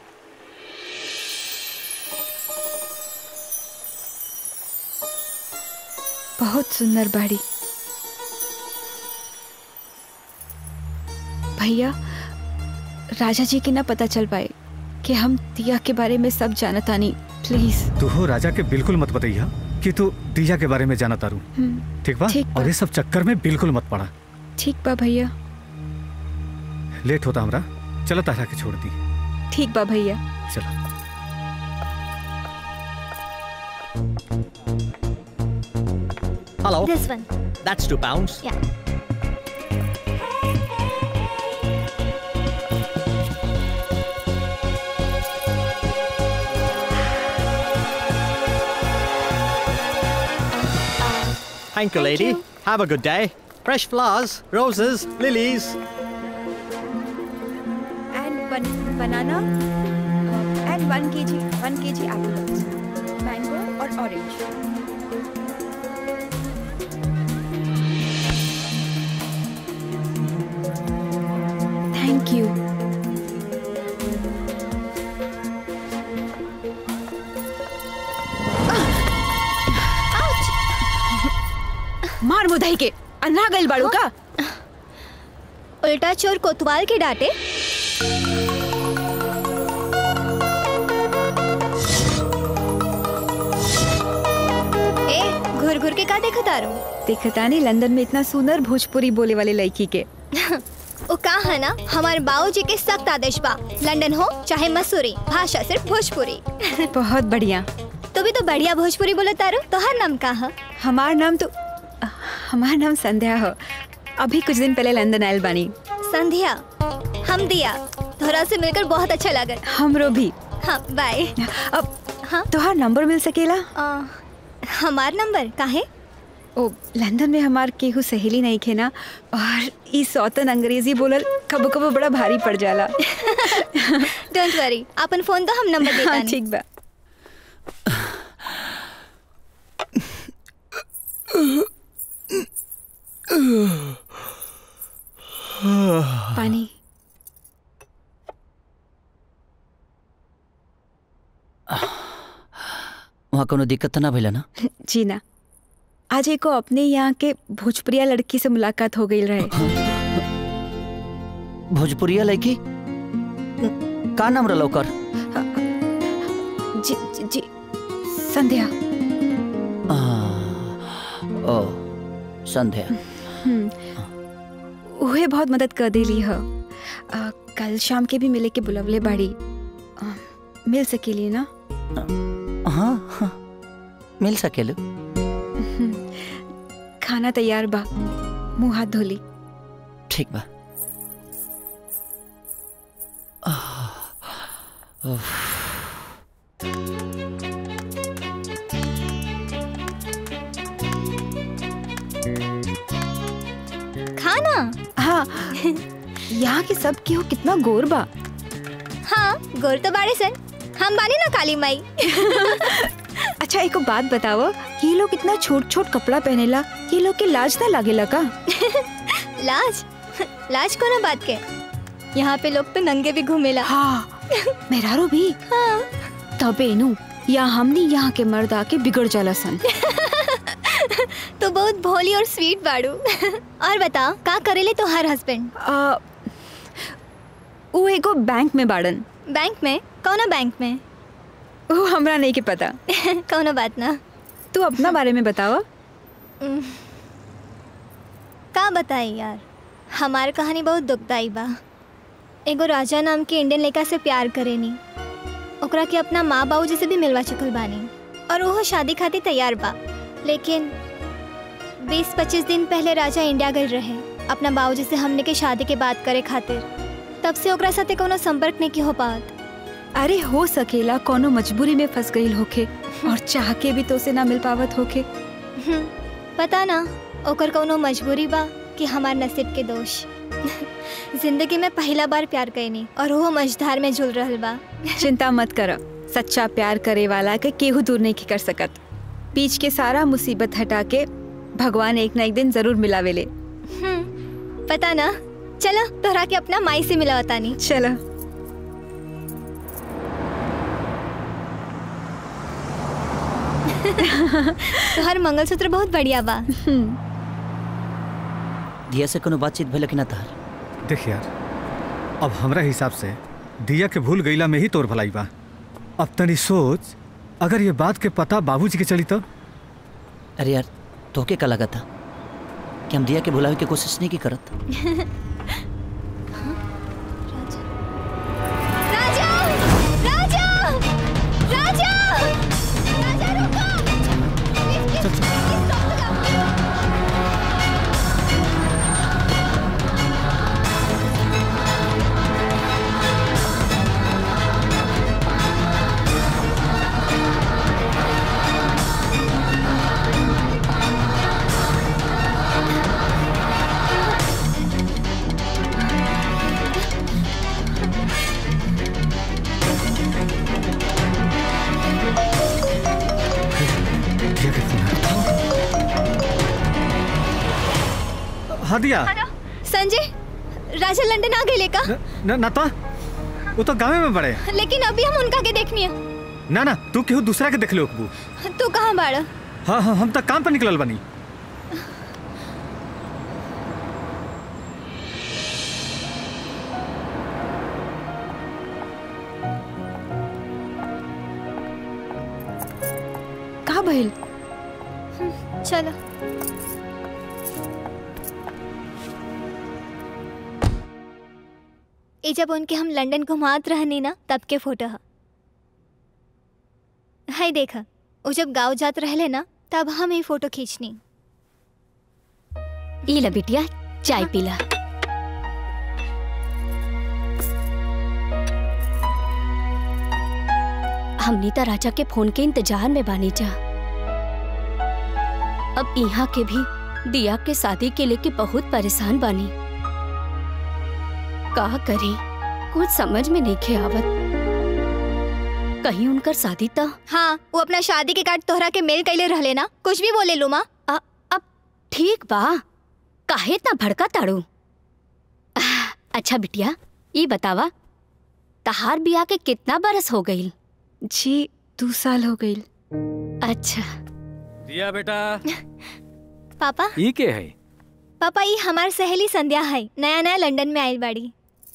बहुत सुंदर बाड़ी भैया राजा जी के ना पता चल पाए कि हम दिया के बारे में सब जानता नहीं प्लीज तू हो राजा के बिल्कुल मत बताइया कि तू दिया के बारे में जाना तारू हम्म, ठीक बा ठीक बा। और ये सब चक्कर में बिल्कुल मत पड़ा ठीक बा भैया लेट होता हमरा चलो तारा के छोड़ दी ठीक बा भैया चलो Hello. This one. That's two pounds. Yeah. Thank you, lady. Have a good day. Fresh flowers, roses, lilies. and one banana uh, and one kg one kg apples mango or orange thank you मार मुदाई के अन्ना गइल बाड़ू का उल्टा चोर कोतवाल के डांटे ए घुर घुर के का देखत आ रहो देखता नहीं लंदन में इतना सुंदर भोजपुरी बोले वाले लड़की के वो का है ना हमारे बाबूजी के सख्त आदेश बा लंदन हो चाहे मसूरी भाषा सिर्फ भोजपुरी बहुत बढ़िया तू भी तो बढ़िया भोजपुरी बोले तारो तो हर नाम का है हमार नाम तो हमार नाम संध्या हो अभी कुछ दिन पहले लंदन आयल बानी संध्या हम दिया थोड़ा से मिलकर बहुत अच्छा लगा हमरो भी हाँ बाय अब हाँ तोहार नंबर मिल सकेला हमार नंबर काहे ओ लंदन में हमार केहू सहेली नहीं खे ना और ई सौतन अंग्रेजी बोलल कबो कबो बड़ा भारी पड़ जाला डोंट वरी अपन फोन तो हम नंबर देता हाँ, ठीक बा पानी वहाँ कोनो दिक्कत तो ना भइला ना जी ना आज एको अपने यहाँ के भोजपुरिया लड़की से मुलाकात हो गई रहे भोजपुरिया लड़की का नाम रहा ओकर जी जी, जी संध्या आ, ओ संध्या हम्म, उहे बहुत मदद कर देली ह आ, कल शाम के भी मिले के बुलवले बाड़ी आ, मिल सकेली ना हाँ हाँ मिल सकेलू हम्म, खाना तैयार बा मुंह हाथ धोली ठीक बा उफ, खाना हाँ यहाँ के सब केहू कितना गोर बा हाँ गोर तो बाड़े सन हम बानी ना काली माई अच्छा एक बात बताओ ये लोग इतना छोट छोट कपड़ा पहनेला ये लोग के लाज ना लागेला का लाज लाज कोनो बात के यहाँ पे लोग तो नंगे भी घूमेला हाँ मेहरारू भी हाँ तबे नु या हमनी यहाँ के मर्द आके बिगड़ जाला सन तो बहुत भोली और स्वीट बाड़ू और बता का करेले तो हर हस्बैंड आ, वो एगो बैंक में बाड़न बैंक में कौना बैंक में वो हमरा नहीं के पता कौनो बात ना तू अपना बारे में बतावा उम, का बताई यार हमार कहानी बहुत दुखदाई बा एगो राजा नाम के इंडियन लड़का से प्यार करेनी ओकरा के अपना माँ बाबू से भी मिलवा चुकल बानी और वो शादी खातिर तैयार बा लेकिन 20-25 दिन पहले राजा इंडिया गए रहे अपना बाबूजी से हमने के शादी के बात करे खातिर तब से ओकरा साथे कोनो संपर्क नहीं की हो पात अरे हो सकेला कोनो मजबूरी में फंस गई होके और चाह के भी तो से ना मिल पावत होके हम्म, पता ना ओकर कोनो मजबूरी बा कि हमार नसीब के दोष जिंदगी में पहला बार प्यार कैनी और वो मझधार में झूल रहल बा चिंता मत कर सच्चा प्यार करे वाला के केहू दूर नहीं कर सकत बीच के सारा मुसीबत हटा के भगवान एक ना एक दिन जरूर मिलावेले हम्म, पता ना चलो तोहरा के अपना माई से मिला बतानी चलो तोहर मंगलसूत्र बहुत बढ़िया बा दिया से कोनो बातचीत भइल कि ना तार देख यार अब हमरा हिसाब से दिया के भूल गईला में ही तोर भलाई बा अब तनी सोच अगर ये बात के पता बाबूजी के चली तब अरे यार तोके का लगा था कि हम दिया के भुलावे की कोशिश नहीं की करत राजा राजा राजा राजा रुको हाँ दिया संजय राजा लंदन आ गए का न ना तो वो तो गाँव में बड़े लेकिन अभी हम उनका के देखनी है ना ना तू केहू दूसरा के देख ले अकबू तू कहाँ बाड़ा हाँ हाँ हम तो काम पर निकलल बनी कहाँ भइल चलो ये जब उनके हम लंदन घुमात रहनी ना तब के फोटो है हाय देखा वो जब गाँव जात रहले ना तब हम ये फोटो खींचनी ई ला बिटिया चाय पीला हम नीता राजा के फोन के इंतजार में बानी जा अब यहाँ के भी दिया के शादी के लेके बहुत परेशान बानी का करी कुछ समझ में नहीं खे आवत कहीं उनकर शादी तो हाँ वो अपना शादी के कार्ड तोहरा के मेल कैले रहले ना कुछ भी बोले लुमा अब ठीक बा काहे इतना भड़का ताड़ू अच्छा बिटिया ये बतावा तहार बिया के कितना बरस हो गई जी दो साल हो गई अच्छा दिया बेटा पापा ई के है पापा ये हमार सहेली संध्या है नया नया लंदन में आयल बाड़ी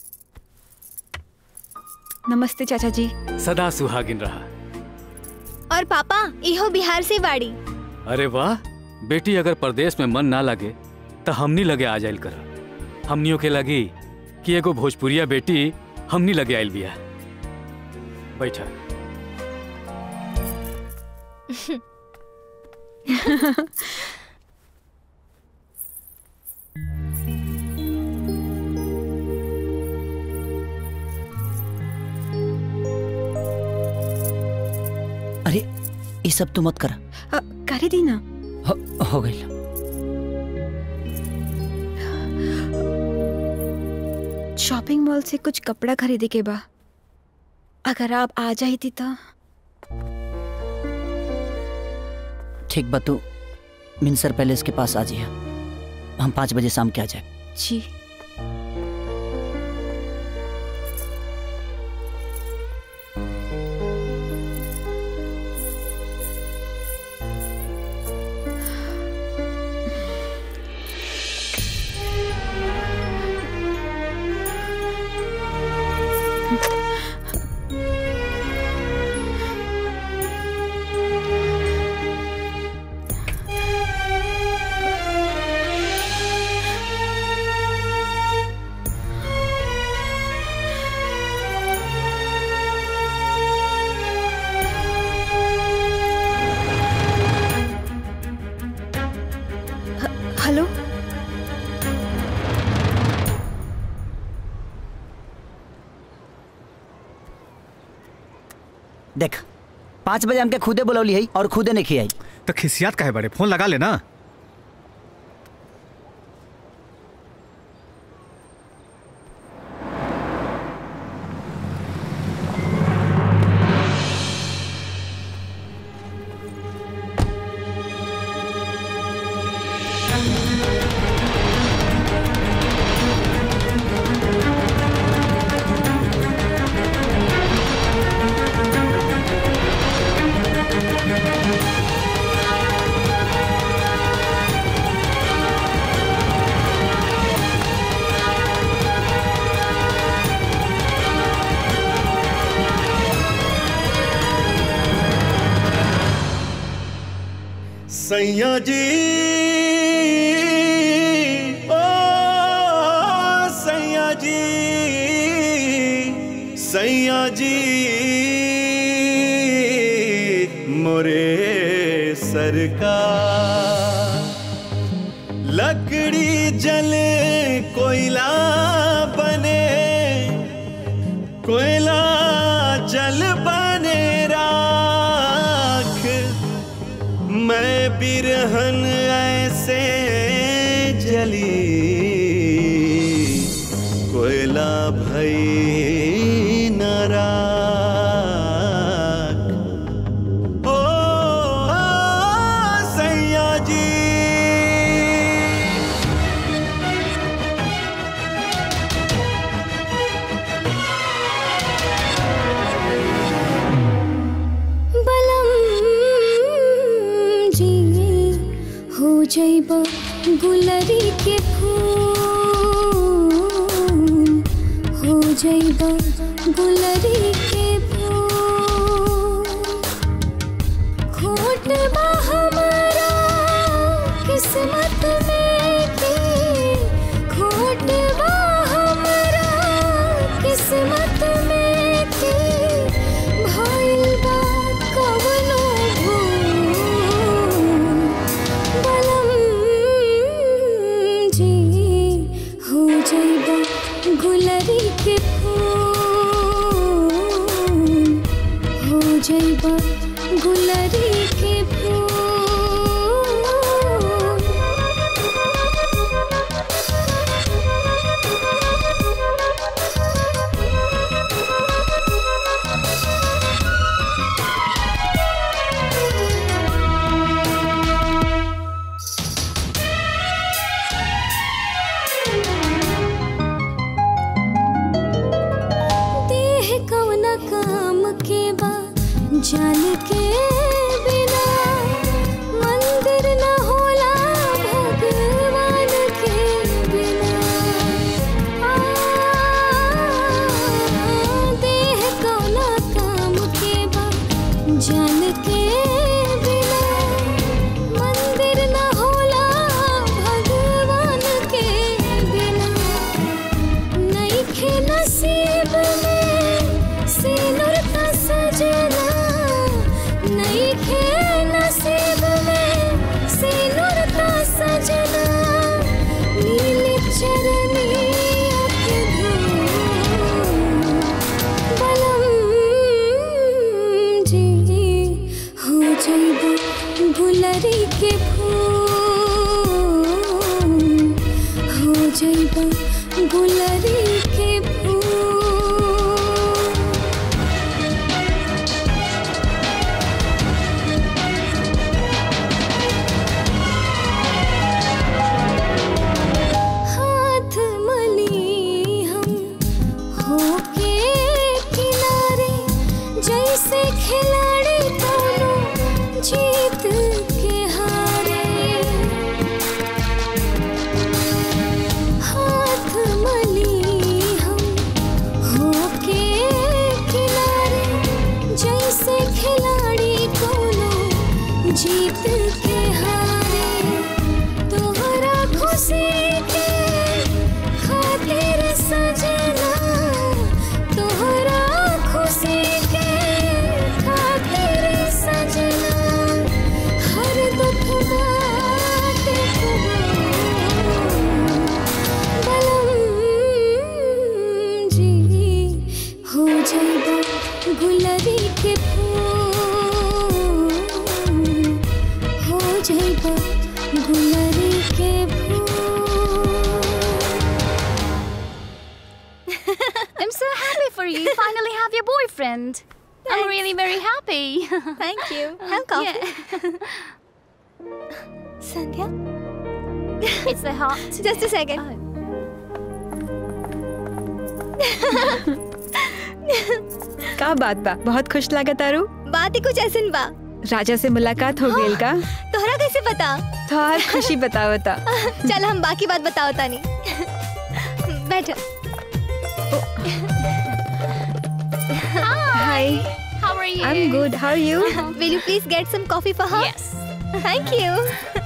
नमस्ते चाचा जी सदा सुहागिन रहा और पापा इहो बिहार से बाड़ी अरे वाह बेटी अगर परदेश में मन ना लगे तो हमनी लगे आ जाइल कर हमनियों के लगी कि एगो भोजपुरिया बेटी हमनी लगे आइल बिया बैठा अरे ये सब तो मत कर अ, करे दी ना हो, हो गई शॉपिंग मॉल से कुछ कपड़ा खरीदे के बा अगर आप आ जाई थी तो ठीक बा तू मिनसर पैलेस के पास आ जाइए हम पाँच बजे शाम के आ जाए जी हेलो देख पाँच बजे हमके खुदे बुलौली है और खुदे नहीं खियाई तो खिसियात काहे बड़े फोन लगा लेना Thank सैया जी ओ सैया जी सैया जी मोरे सरकार लकड़ी जले कोयला बने कोयला जल बने राख मैं बिरहन ऐसे जली कोयला भई न राख ओ, ओ सैया जी बलम जी हो जैब गुलरी के फूल हो जैब गुलरी के फूल खोट बा हमारा किस्मत में के खोट बा हमारा किस्मत में के भइल बा कवनो भूल बलम जी हो जइबा गुलरी के फूल हो जइबा गुलरी के फूल देह कवना काम के बा जान के बिना मंदिर न होला भगवान के बिना आ, देह कवना काम के बा जान के बिना मंदिर न होला भगवान के बिना नइखे नसीब में सिनुर का सजना नइखे नसीब में सिनुर का सजना नील चरनी के धूल बलम जी हो जइबा गुलरी के फूल हो जइबा गुलरी के फूल हाथ मली हम होके किनारे जैसे खिलाड़ी दोनों जीत के हारे हाथ मली हम होके किनारे जैसे खिलाड़ी दोनों जीत के हारे तोहरा खुशी के खातिर सजना तोहरा खुशी के खातिर सजना हर दुख बात बलम जी हो जइबा गुलरी के फूल हो जइबा गुलरी के I'm so happy for you. You finally have your boyfriend. I'm really very happy. Thank you. Have coffee. Sandhya? It's the hot. Just a second. का बात बा बहुत खुश लागत आरू बात ही कुछ ऐसन बा राजा से मुलाकात हो गई का तोहरा कैसे पता तोहार खुशी बतावता चल हम बाकी बात बताओ तानी बैठो Hi. Hi. How are you? I'm good. How are you? Will you please get some coffee for her? Yes. Thank you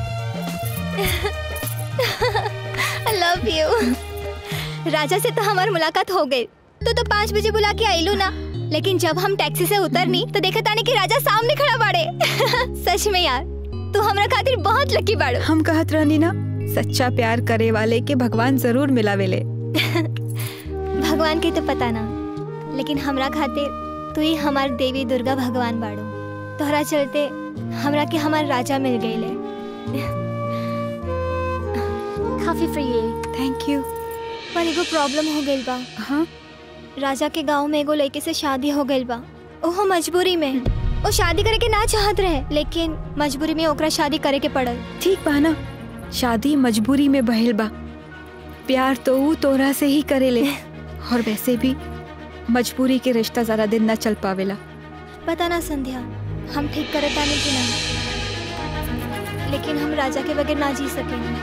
I love you Raja से तो हमारी मुलाकात हो गई तो तो पाँच बजे बुला के आईलू ना लेकिन जब हम टैक्सी से उतरनी तो देखा तानी कि राजा सामने खड़ा बाड़े सच में यार तू हमरा खातिर बहुत लकी बाड़ो हम कहत रहनी ना सच्चा प्यार करे वाले के भगवान जरूर मिलावेले भगवान के तो पता ना लेकिन हमरा खातिर तू ही हमार देवी दुर्गा भगवान बाड़ो तोहरा चलते हमरा के हमार राजा मिल गईले काफी फ्री है थैंक यू पर एगो प्रॉब्लम हो गइल बा हाँ राजा के गांव में एगो लड़के से शादी हो गइल बा ओहो मजबूरी में वो शादी करे के ना चाहत रहे लेकिन मजबूरी में ओकरा शादी करे के पड़ल ठीक बा ना शादी मजबूरी में बहल बा प्यार तो ऊ तोरा से ही करेले और वैसे भी मजबूरी के रिश्ता ज्यादा दिन न चल पावेला पता ना संध्या हम ठीक करे तानी कि नहीं लेकिन हम राजा के बगैर ना जी सकेंगे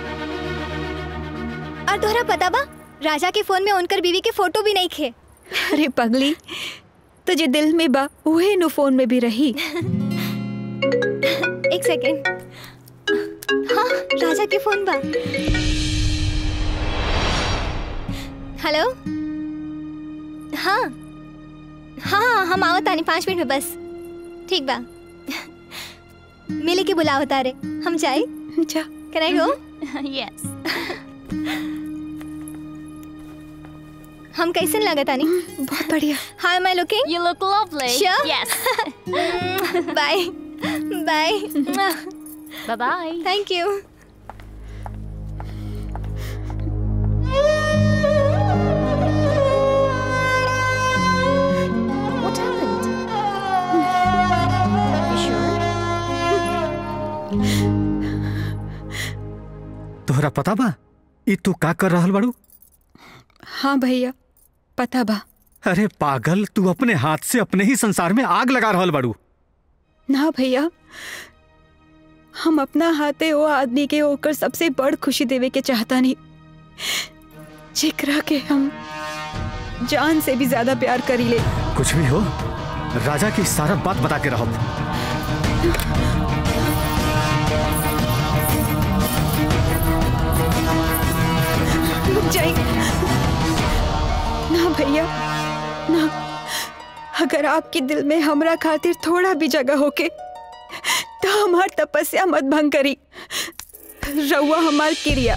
और तोहरा पता बा राजा के फोन में उनकर बीवी के फोटो भी नहीं खे अरे पगली तुझे दिल में बा उहे नु फोन में भी रही एक सेकेंड हाँ राजा के फोन बा हेलो हाँ हाँ हाँ हम आवत तानी पाँच मिनट में बस ठीक बा मिले के बुलावत तारे हम जाए जा कैन आई गो यस हम कैसे लगत तानी बहुत बढ़िया how am I looking You look lovely. Sure? Yes. Bye bye Bye bye. Thank you What happened? You sure? तोहरा पता बा ई तू का कर रहल बाड़ू हाँ भैया पता बा अरे पागल तू अपने हाथ से अपने ही संसार में आग लगा रहल बाड़ू ना भैया हम अपना हाथे वो आदमी के होकर सबसे बड़ खुशी देवे के चाहता नहीं जेकरा के हम जान से भी ज्यादा प्यार करी ले कुछ भी हो राजा की सारा बात बता के रहो रुक जाइए ना भैया ना अगर आपके दिल में हमरा खातिर थोड़ा भी जगह होके तो हमार तपस्या मत भंग करी रउआ हमार क्रिया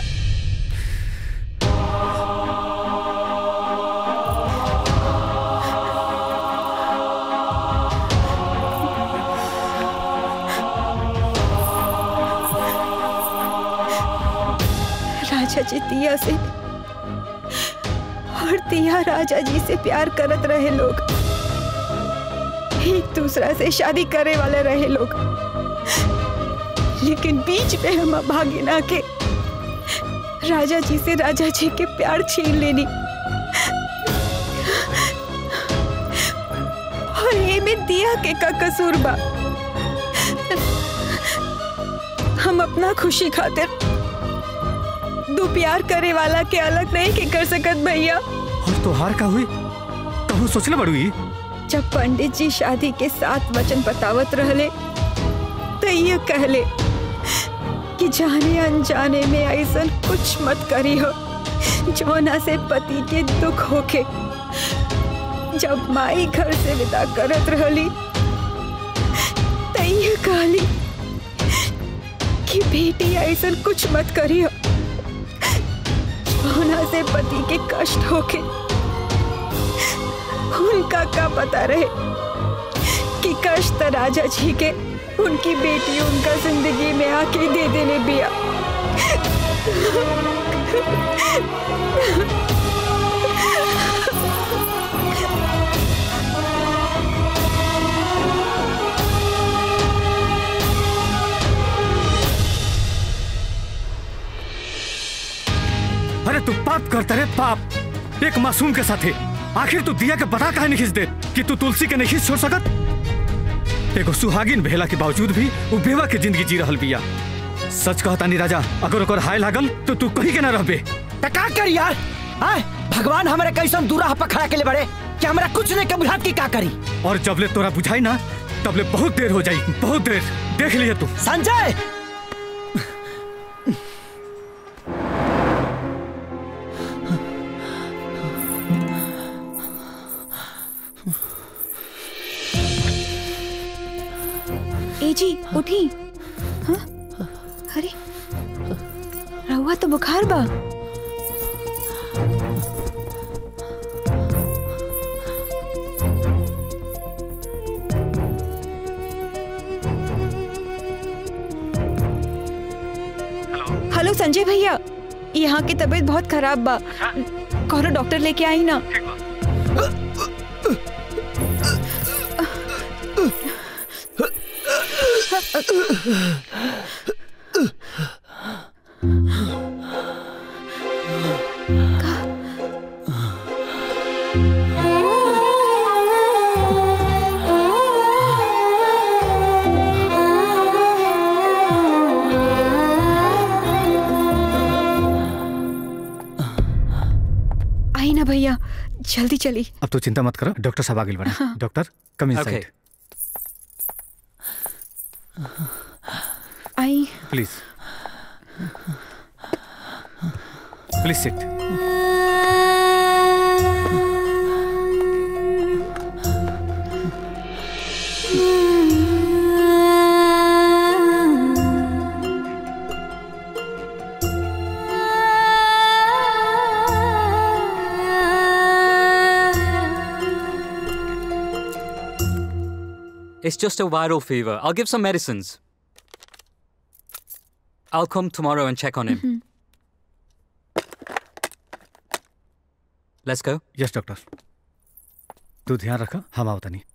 राजा जी दिया से और दिया राजा जी से प्यार करत रहे लोग एक दूसरा से शादी करे वाले रहे लोग लेकिन बीच में हम भागे ना के राजा जी से राजा जी के प्यार छीन लेनी और ये में दिया के का कसूर बा हम अपना खुशी खातिर दो प्यार करे वाला के अलग नहीं के कर सकत भैया और तोहार का हुई कहूँ सोचले बड़ू ई जब पंडित जी शादी के साथ वचन बतावत रहले तो ये कहले कि जाने अनजाने में ऐसा कुछ मत करी हो जौना से पति के दुख होके जब माई घर से विदा करत रहली तो ये कहली कि बेटी ऐसा कुछ मत करी हो जौना से पति के कष्ट होके उनका का पता रहे कि कष्ट राजा जी के उनकी बेटी उनका जिंदगी में आके दे देने बिया अरे तू पाप करता रे पाप एक मासूम के साथे आखिर तू दिया के बता काहे नहीं खींच दे कि तू तुलसी के नहीं खींच छोड़ सकत एगो सुहागिन भेला के बावजूद भी उ बेवा के जिंदगी जी रहल बिया सच कहता नहीं राजा अगर ओकर हाय लागल तो तू कहीं के ना रहबे त का कर यार आय भगवान हमारे कैसन दूरा पर खड़ा के ले बड़े कि हमरा कुछ नहीं के बुझात की का करी और जबले तोरा बुझाई ना तबले बहुत देर हो जाई बहुत देर देख लिया तू संजय ए जी उठी हाँ? अरे रहुआ तो बुखार बा हेलो संजय भैया यहाँ की तबीयत बहुत खराब बा कौनो डॉक्टर लेके आई ना आई ना भैया जल्दी चली अब तो चिंता मत करो डॉक्टर साहब आगे बढ़ा हाँ। Doctor come in Okay. I please please sit It's just a viral fever. I'll give some medicines. I'll come tomorrow and check on him. Let's go. Yes doctor तू ध्यान रखा हम आवता नहीं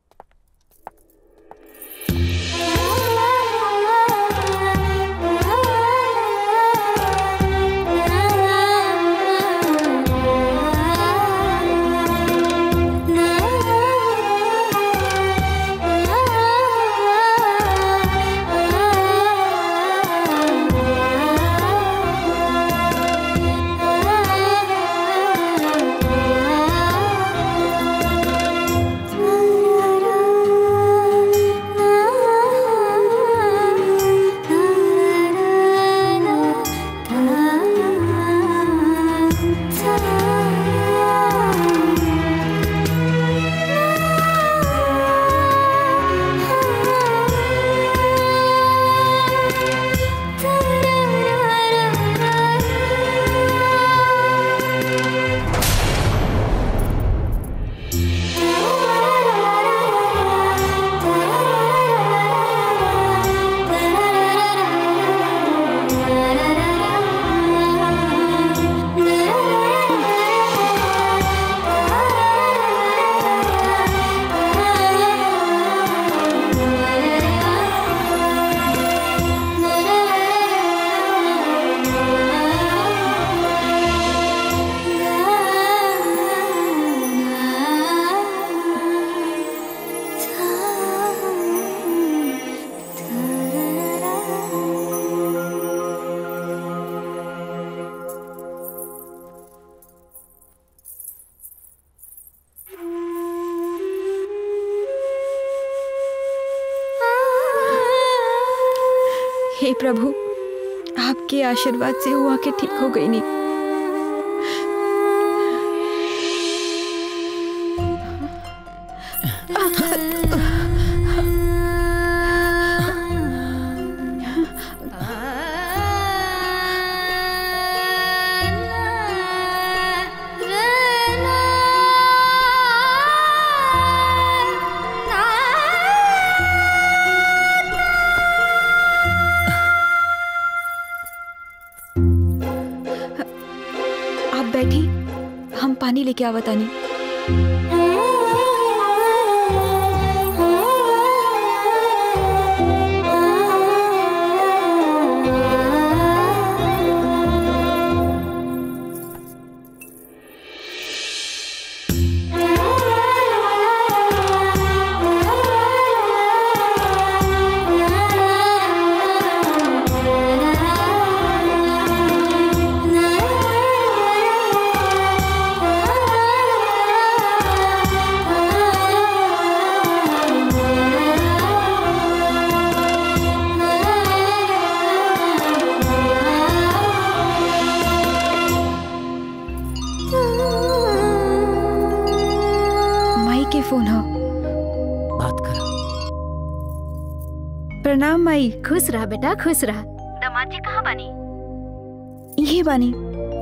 हे प्रभु आपके आशीर्वाद से हुआ के ठीक हो गई नहीं आप बैठी हम पानी लेके आवतानी ना के फोन हो बात कर प्रणाम माई खुश रहा बेटा खुश रहा दामाद जी कहाँ बनी ये बानी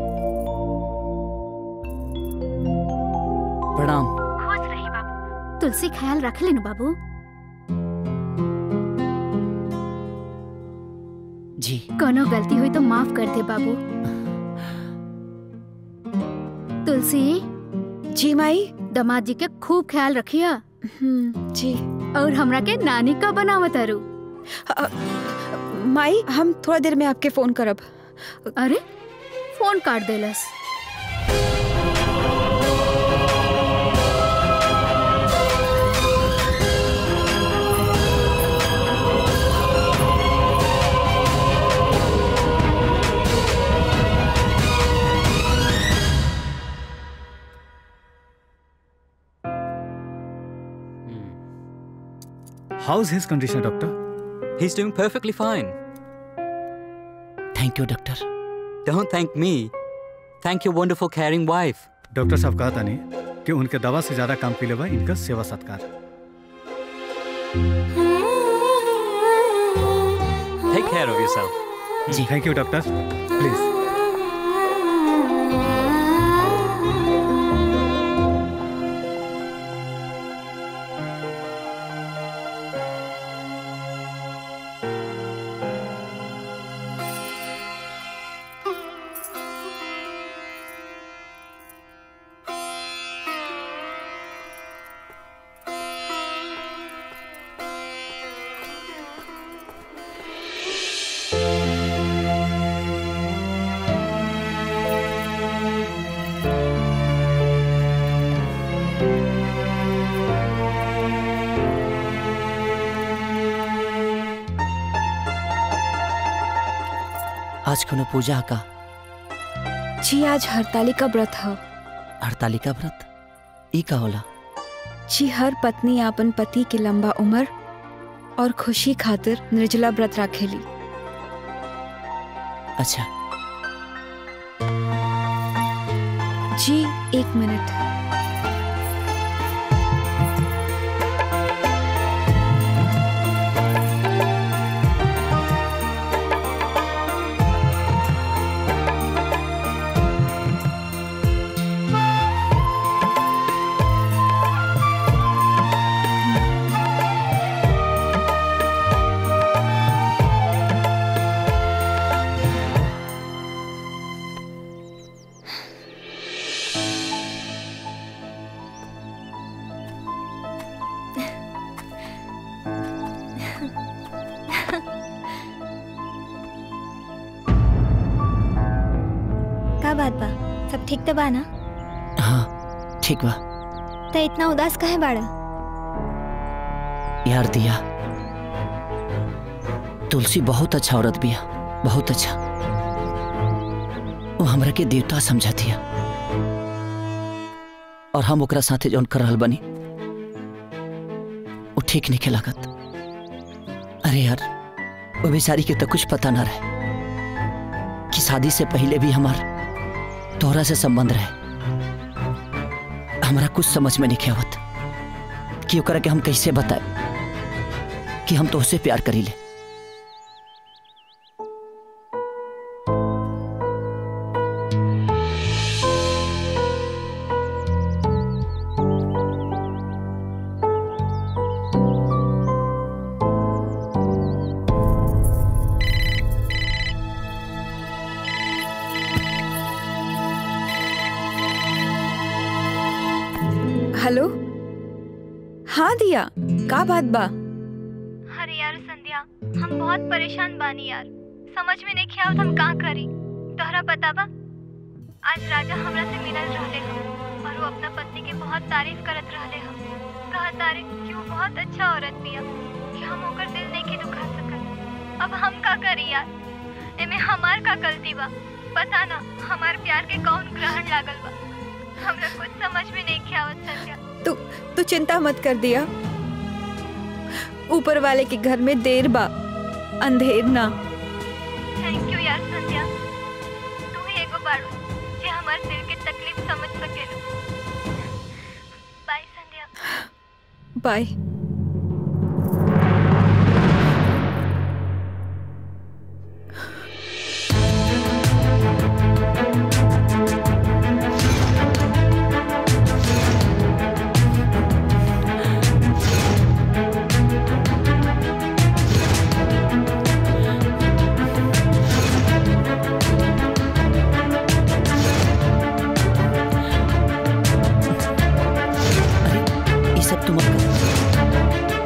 प्रणाम खुश रही बाबू तुलसी ख्याल रख लेना बाबू जी कोनो गलती हुई तो माफ कर दे बाबू तुलसी जी माई दामाद जी के खूब ख्याल रखिया जी और हमरा के नानी का बनावत अरु माई हम थोड़ा देर में आपके फोन करब अरे फोन काट देलस How's his condition, doctor? He's doing perfectly fine. Thank you doctor Don't thank me. Thank your wonderful caring wife. Doctor साहब कहा था नहीं कि उनके दवा से ज्यादा काम के लिए इनका सेवा सत्कार Take care of yourself. जी थैंक यू डॉक्टर प्लीज आज कोनो पूजा का जी आज हरतालिका व्रत है हड़तालिका व्रत ई का होला जी हर पत्नी आपन पति के लंबा उम्र और खुशी खातिर निर्जला व्रत राखेली अच्छा जी एक मिनट का बात बा सब ठीक तो बा ना हाँ ठीक बा तो इतना उदास काहे बाड़ा यार दिया तुलसी बहुत अच्छा औरत बिया बहुत अच्छा वो हमरा के देवता समझा दिया और हम ओकरा साथे जौन कर रहल बनी वो ठीक नहीं के लागत अरे यार वो बेचारी के तो कुछ पता ना रहे कि शादी से पहले भी हमार तोहरा से संबंध रहे हमरा कुछ समझ में नहीं आवत कि ओकरा के हम कैसे बताए कि हम तोहसे प्यार करी ले हेलो हाँ दिया का बात बा अरे यार संध्या हम बहुत परेशान बानी यार समझ में नहीं आवत हम का करी तोहरा पता बा आज राजा हमरा से मिलल रहले हम और वो अपना पत्नी की बहुत तारीफ करत रहले हम कहा तारीफ कि वो बहुत अच्छा औरत बिया कि हम ओकर दिल नहीं के दुखा सकत अब हम का करी यार एमे हमार का गलती बा पता ना हमार प्यार के कौन ग्रहण लागल बा हमरा कुछ समझ में नहीं आवत संध्या तू तू चिंता मत कर दिया ऊपर वाले के घर में देर बा अंधेर ना थैंक यू यार संध्या तू ही एगो बाड़ू जे हमार दिल के तकलीफ समझ सकेलू बाय संध्या बाय ये सब तुम मत करो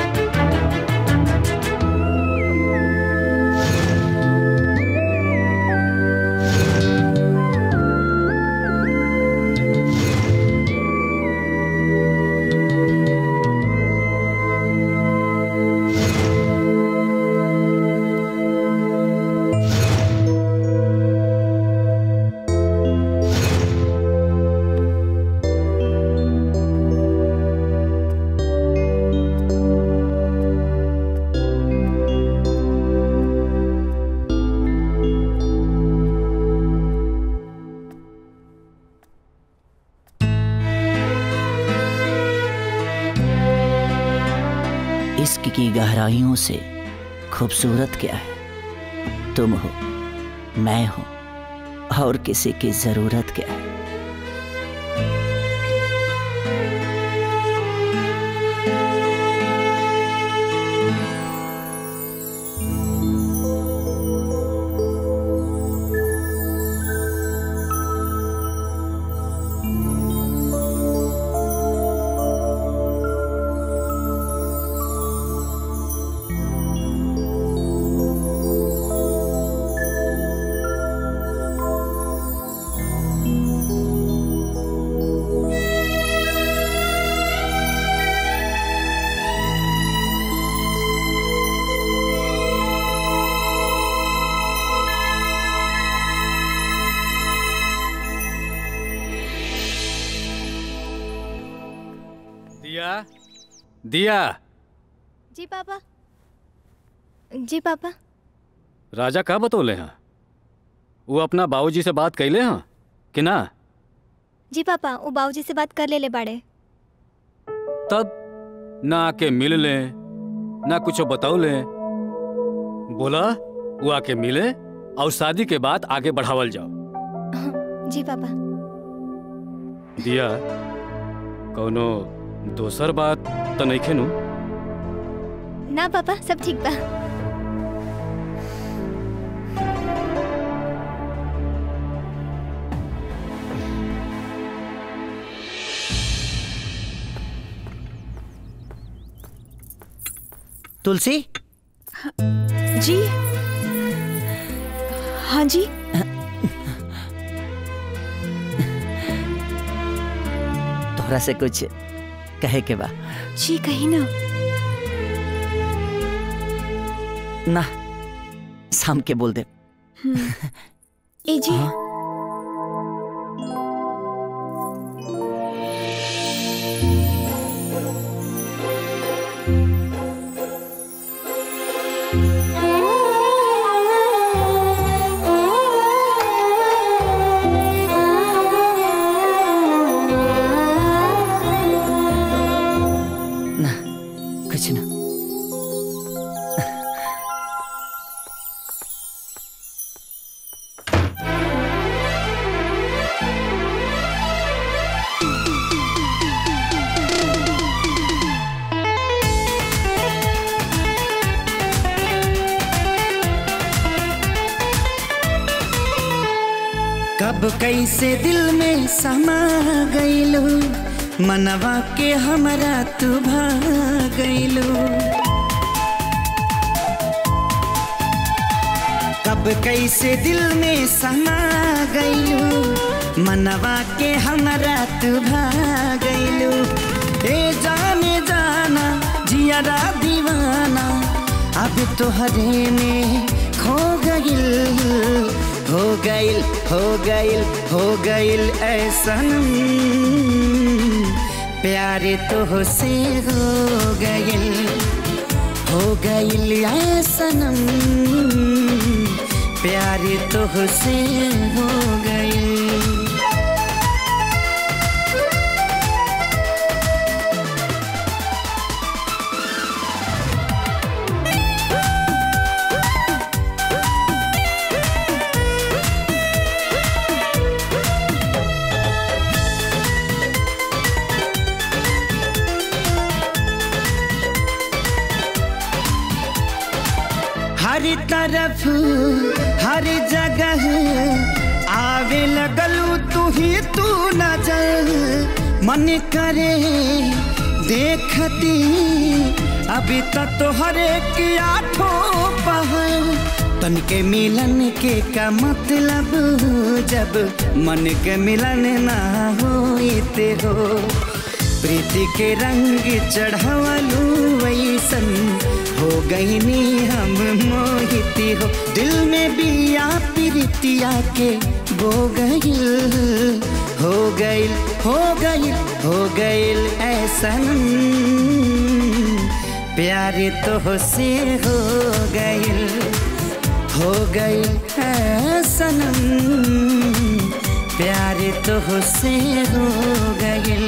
इश्क की गहराइयों से खूबसूरत क्या है तुम हो मैं हूं और किसी की जरूरत क्या है दिया दिया जी पापा जी पापा राजा का बतौले हैं वो अपना बाबूजी से बात कैले हैं कि ना जी पापा वो बाबूजी से बात कर ले ले बाड़े तब ना आके मिल ले ना कुछ बताओ ले बोला वो आके मिले और शादी के बाद आगे बढ़ावल जाओ जी पापा दिया कौनो दोसर बात तो नहीं खेनू ना पापा सब ठीक बा तुलसी जी हाँ जी तोहरा से कुछ कहे के बा जी कहीं ना ना शाम के बोल दे हम्म। ए जी ना कुछ ना कब कैसे दिल में समा गईलू मनवा के हमरा तू गईलू कब कैसे दिल में समा गईलू मनवा के हमरा तू गईलू ए जाने जाना जियारा दीवाना अब तोहरे में खो गईल हो गईल हो गईल हो गईल ऐसन प्यार तो से हो गईल हो गईल ऐसन प्यार तो से हो गईल हर तरफ हर जगह आवे लगलू तू ही तू नजर मन करे देखती अभी तक तो हर एक आठों पहर तन के मिलन के का मतलब जब मन के मिलन ना होते हो प्रीति के रंग चढ़ावलू वैसन हो गई नी हम मोहिती हो दिल में भी आ प्रीतिया के बो गईल हो गईल हो गईल हो गईल ऐसन प्यार तो से हो गईल हो गईल ऐसन प्यार तो से हो गईल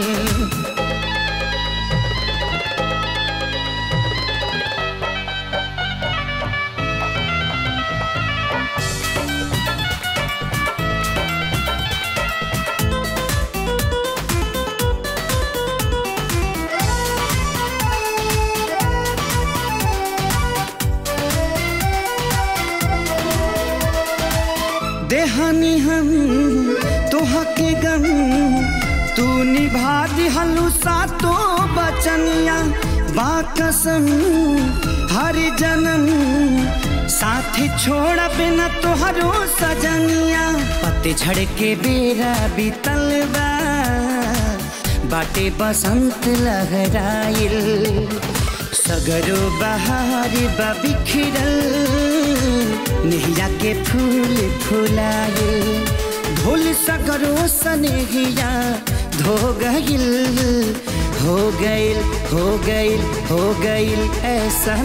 देहानी हम तोहा के गम तू निभा दिहलू सातो बचनिया बाकसम हर जन्म साथी छोड़ बिना तोहरो सजनिया पतझड़ के बेरा बीतल बा बाटे बसंत लहराइल सगरो बहार बा बिखरल नेहिया के फूल फुलाए भूल सगरो सनेहिया धो गईल हो गईल हो गईल हो गईल ऐसन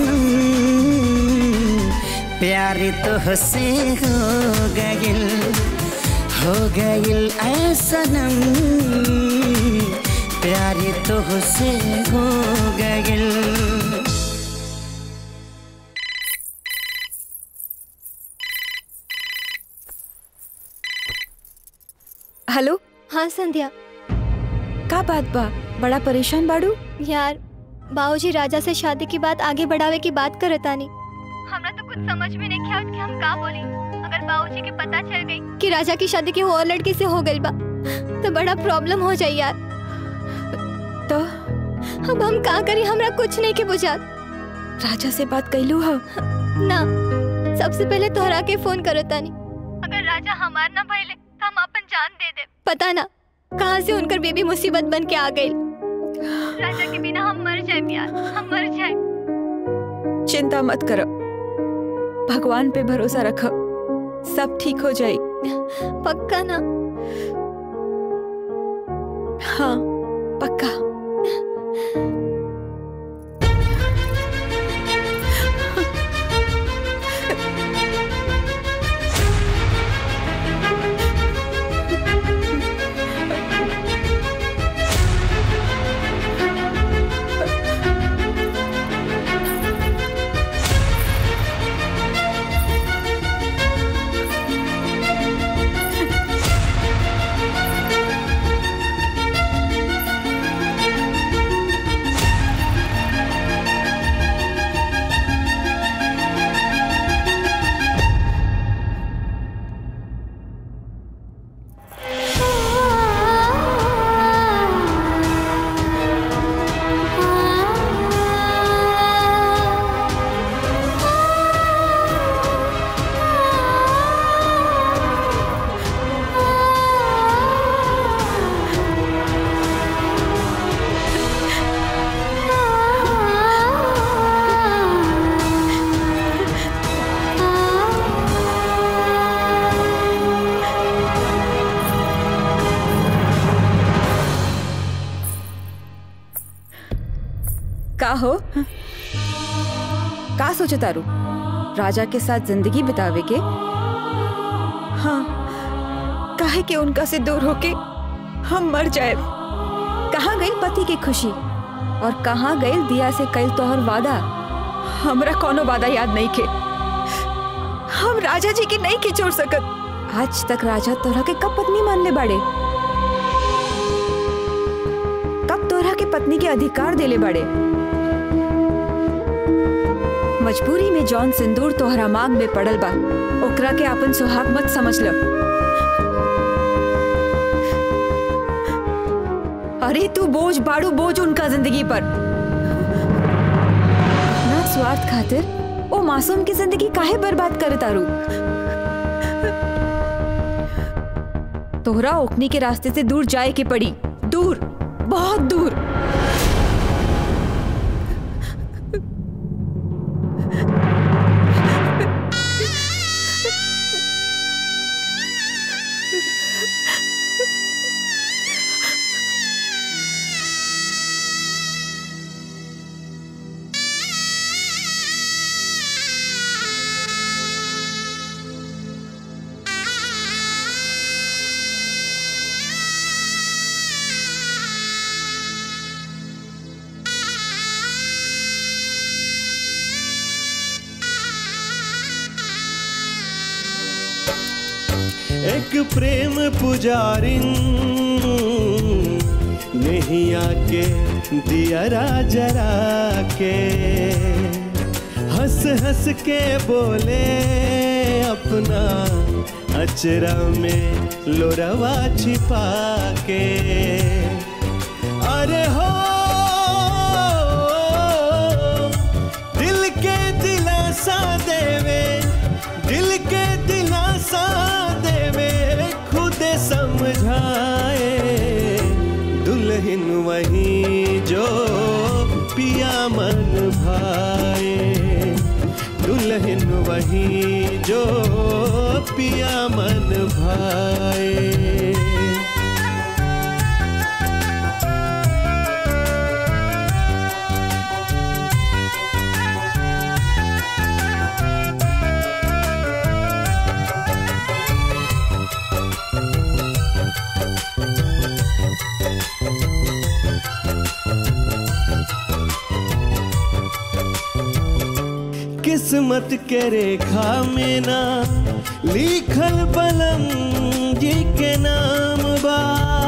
प्यार तो से हो गईल हो गईल ऐसनम प्यार तो से हो गईल हेलो हाँ संध्या का बात बा बड़ा परेशान बाड़ू यार बाबूजी राजा से शादी की बात आगे बढ़ावे की बात करतानी हमरा तो कुछ समझ में नहीं आवत कि हम का बोली अगर बाबूजी के पता चल गई कि राजा की शादी की और लड़की से हो गई बा तो बड़ा प्रॉब्लम हो जाई यार तो अब हम का करी हमरा कुछ नहीं के बुझात राजा से बात कैलू हो ना सबसे पहले तोहरा के फोन करतानी अगर राजा हमार ना भइले तो हम अपन जान दे दे पता ना कहाँ से उनकर बेबी मुसीबत बन के आ गई राजा के बिना हम मर जाए यार हम मर जाए चिंता मत करो भगवान पे भरोसा रखो सब ठीक हो जाए पक्का ना हाँ पक्का का हो का सोचे तारू राजा के साथ जिंदगी बितावे के हाँ काहे के उनका से दूर होके हम मर जाए कहाँ गई पति की खुशी और कहाँ गई दिया से कल तोहर वादा हमरा कोनो वादा याद नहीं के हम राजा जी की नहीं के छोड़ सकत आज तक राजा तोरा के कब पत्नी मान ले बाड़े कब तोरा के पत्नी के अधिकार देले बाड़े मजबूरी में जौन सिंदूर तोहरा मांग में पड़ल बा ओकरा के अपन सुहाग मत समझ लो अरे तू बोझ बाड़ू बोझ उनका जिंदगी पर ना स्वार्थ खातिर ओ मासूम की जिंदगी काहे बर्बाद करे तारू तोहरा ओकनी के रास्ते से दूर जाए के पड़ी दूर बहुत दूर एक प्रेम पुजारिन नहीं आके दिया जरा के हंस हंस के बोले अपना अचरा में लोरवा छिपा के अरे हो दिल के दिलासा देवे दिल के दिलासा देवे खुद समझाए दुल्हन वही जो पिया मन भाए दुल्हन वही जो पिया मन भाए किस्मत के रेखा में ना लिखल बलम जी के नाम बा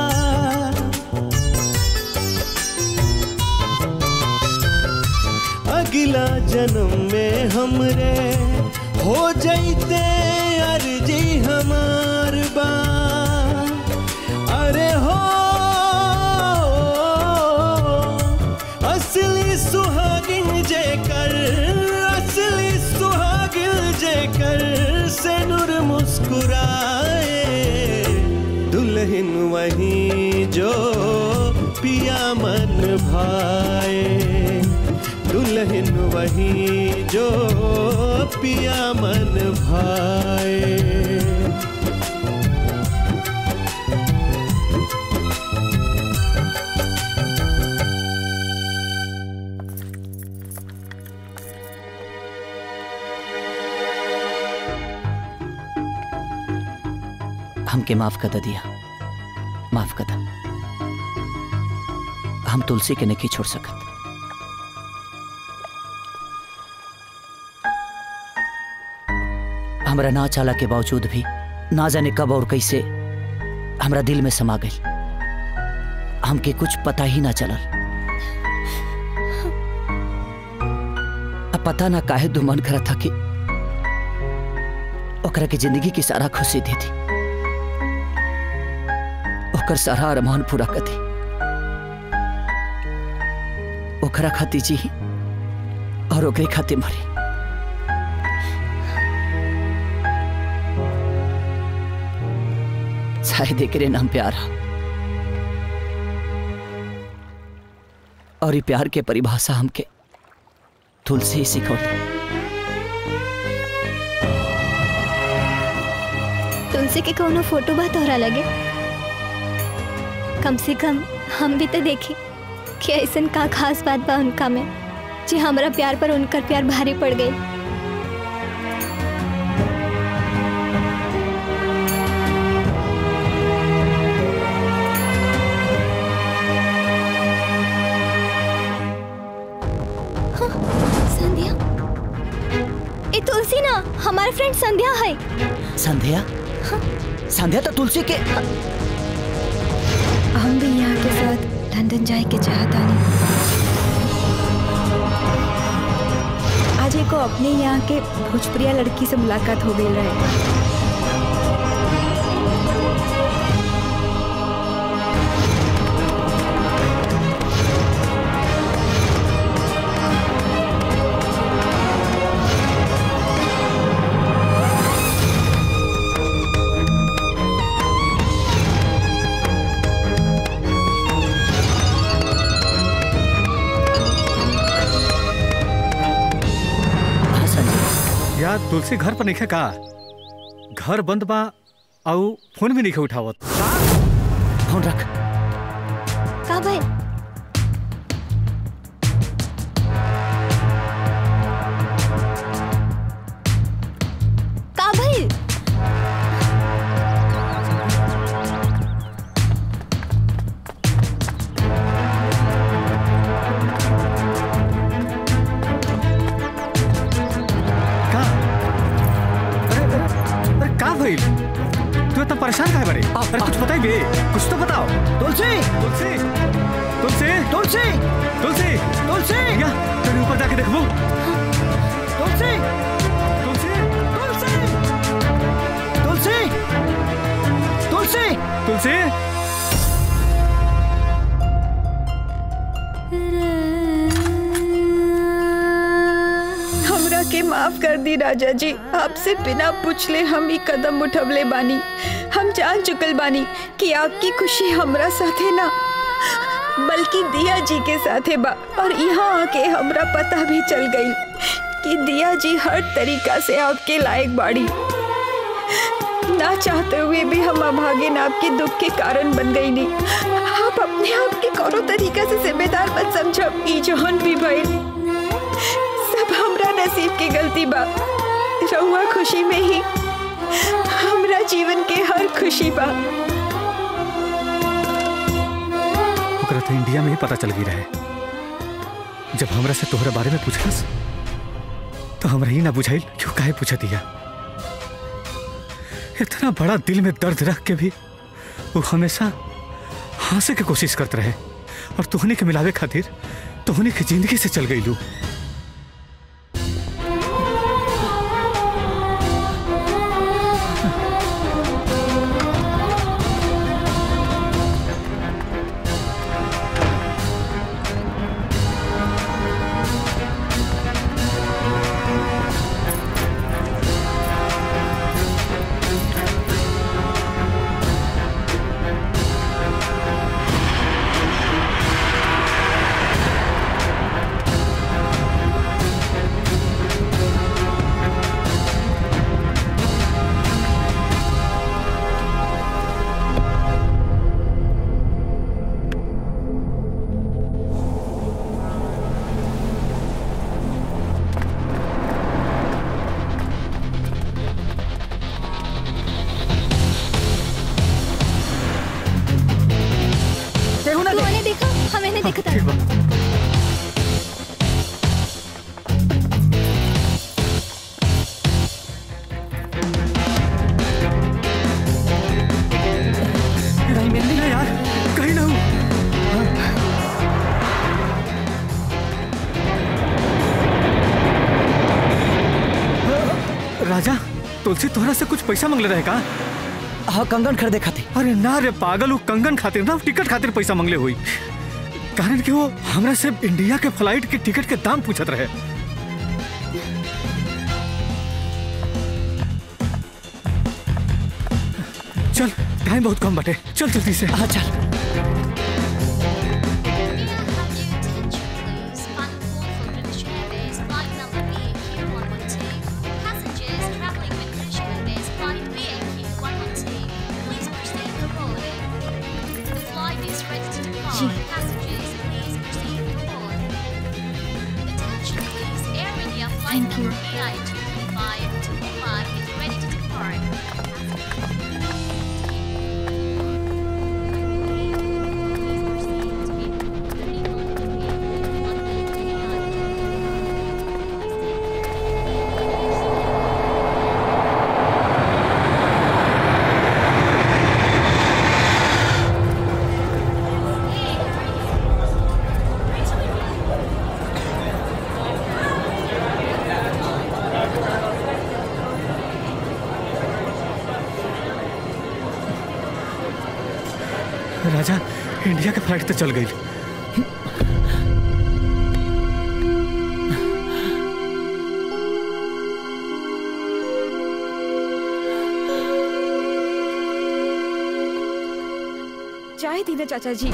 अगला जन्म में हमरे हो जैते अर्जी हमार बा अरे हो असली सुहागिन जेकर असली सुहागिन जेकर से नूर मुस्कुराए दुल्हन वही जो पिया मन भाए दुल्हन वही जो पिया मन भाए हमके माफ कर द दिया माफ कर द हम तुलसी के नहीं छोड़ सकत हमरा ना चाला के बावजूद भी ना जाने कब और कैसे हमरा दिल में समा गई हमके कुछ पता ही ना चलल अब पता ना काहे दो मन करा था कि ओकरा के जिंदगी की सारा खुशी दे दी ओकर सारा अरमान पूरा कर दी ओकरा खाती जी और ओकरे खाते मरी शायद एकरे नाम प्यार हा और ये प्यार के परिभाषा हमके तुलसी ही सिखौली तुलसी के कोनो फोटो बा तोहरा लगे कम से कम हम भी तो देखी कि ऐसन का खास बात बा उनका में जी हमरा प्यार पर उनकर प्यार भारी पड़ गई हाँ, संध्या ए तुलसी ना हमारे फ्रेंड संध्या है संध्या संध्या तो तुलसी के हम भी यहाँ के साथ लंदन जाए के चाहता नहीं आज एक अपने यहाँ के भोजपुरिया लड़की से मुलाकात हो गई रहे यार तुलसी घर पर नहीं का घर बंद बा आउ फोन भी नहीं उठावत फोन रख का भाई का भाई अरे का भइल तू इतना परेशान काहे बड़े अरे कुछ बताई बे कुछ तो बताओ तुलसी तुलसी तुलसी तुलसी तुलसी तुलसी या तेरे ऊपर जाके देखबो तुलसी तुलसी तुलसी तुलसी तुलसी हमरा के माफ कर दी राजा जी आपसे बिना पूछले हम ही कदम उठवले बानी हम जान चुकल बानी कि आपकी खुशी हमरा साथे ना बल्कि दिया जी के साथे बा और यहाँ आके हमरा पता भी चल गई कि दिया जी हर तरीका से आपके लायक बाड़ी ना चाहते हुए भी हम अभागिन आपके दुख के कारण बन गई नहीं आप अपने आप के कोनो तरीका से जिम्मेदार मत समझब ई जहन भी भइल सब हमरा नसीब के गलती बा रहुआ खुशी में ही हमरा जीवन के हर खुशी बा ओकरा तो इंडिया में ही पता चल गई रहे जब हमरा से तोहरा बारे में पूछलस तो हमरा ही ना बुझाइल क्यों काहे पूछ दिया इतना बड़ा दिल में दर्द रख के भी वो हमेशा हंसे के कोशिश करते रहे और तुहनी के मिलावे खातिर तुहनी के जिंदगी से चल गई लू तू मैंने देखा हाँ मैंने देखा था नहीं मिलनी ना यार कहीं ना हूँ राजा तुलसी तोहरा से कुछ पैसा मांगले रहे का हाँ कंगन खरीदे खातिर अरे ना रे पागल वो कंगन खातिर ना टिकट खातिर पैसा मांगले हुई कारण कि वो हमरा से इंडिया के फ्लाइट के टिकट के दाम पूछत रहे चल टाइम बहुत कम बटे चल जल्दी से हाँ चल Thank you. Thank Raja India के फ्लाइट तो चल गई चाय दी ना चाचा जी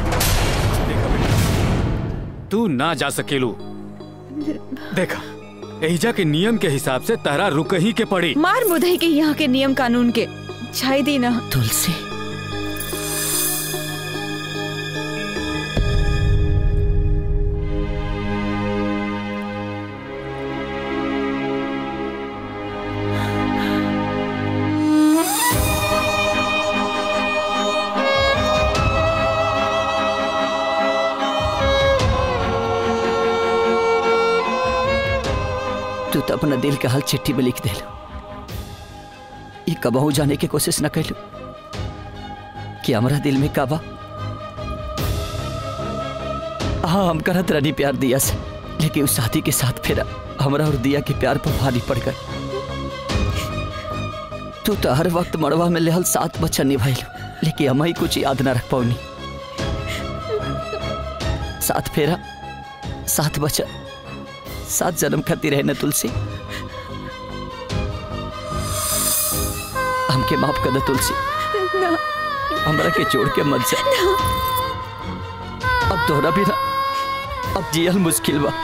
तू ना जा सकेलू देखा एहिजा के नियम के हिसाब से तहरा रुक ही के पड़ी मार मुदई के यहाँ के नियम कानून के चाय दी ना तुलसी तू तो अपना दिल के हाल चिट्ठी में लिख देलो ये कबहू जाने की कोशिश न कैलू कि हमारा दिल में काबा हाँ हम करत रनी प्यार दिया से लेकिन उस साथी के साथ फिर हमरा और दिया के प्यार पर भारी पड़ गए तू तो हर वक्त मड़वा में लेहल सात बच्चा निभाइलू लेकिन हम ही कुछ याद ना रख पाऊनी सात फेरा सात बच्चा सात जन्म खातिर है न तुलसी हमके माफ कर दे तुलसी हमरा के छोड़ के मत जा अब तोहरा भी ना अब जियल मुश्किल बा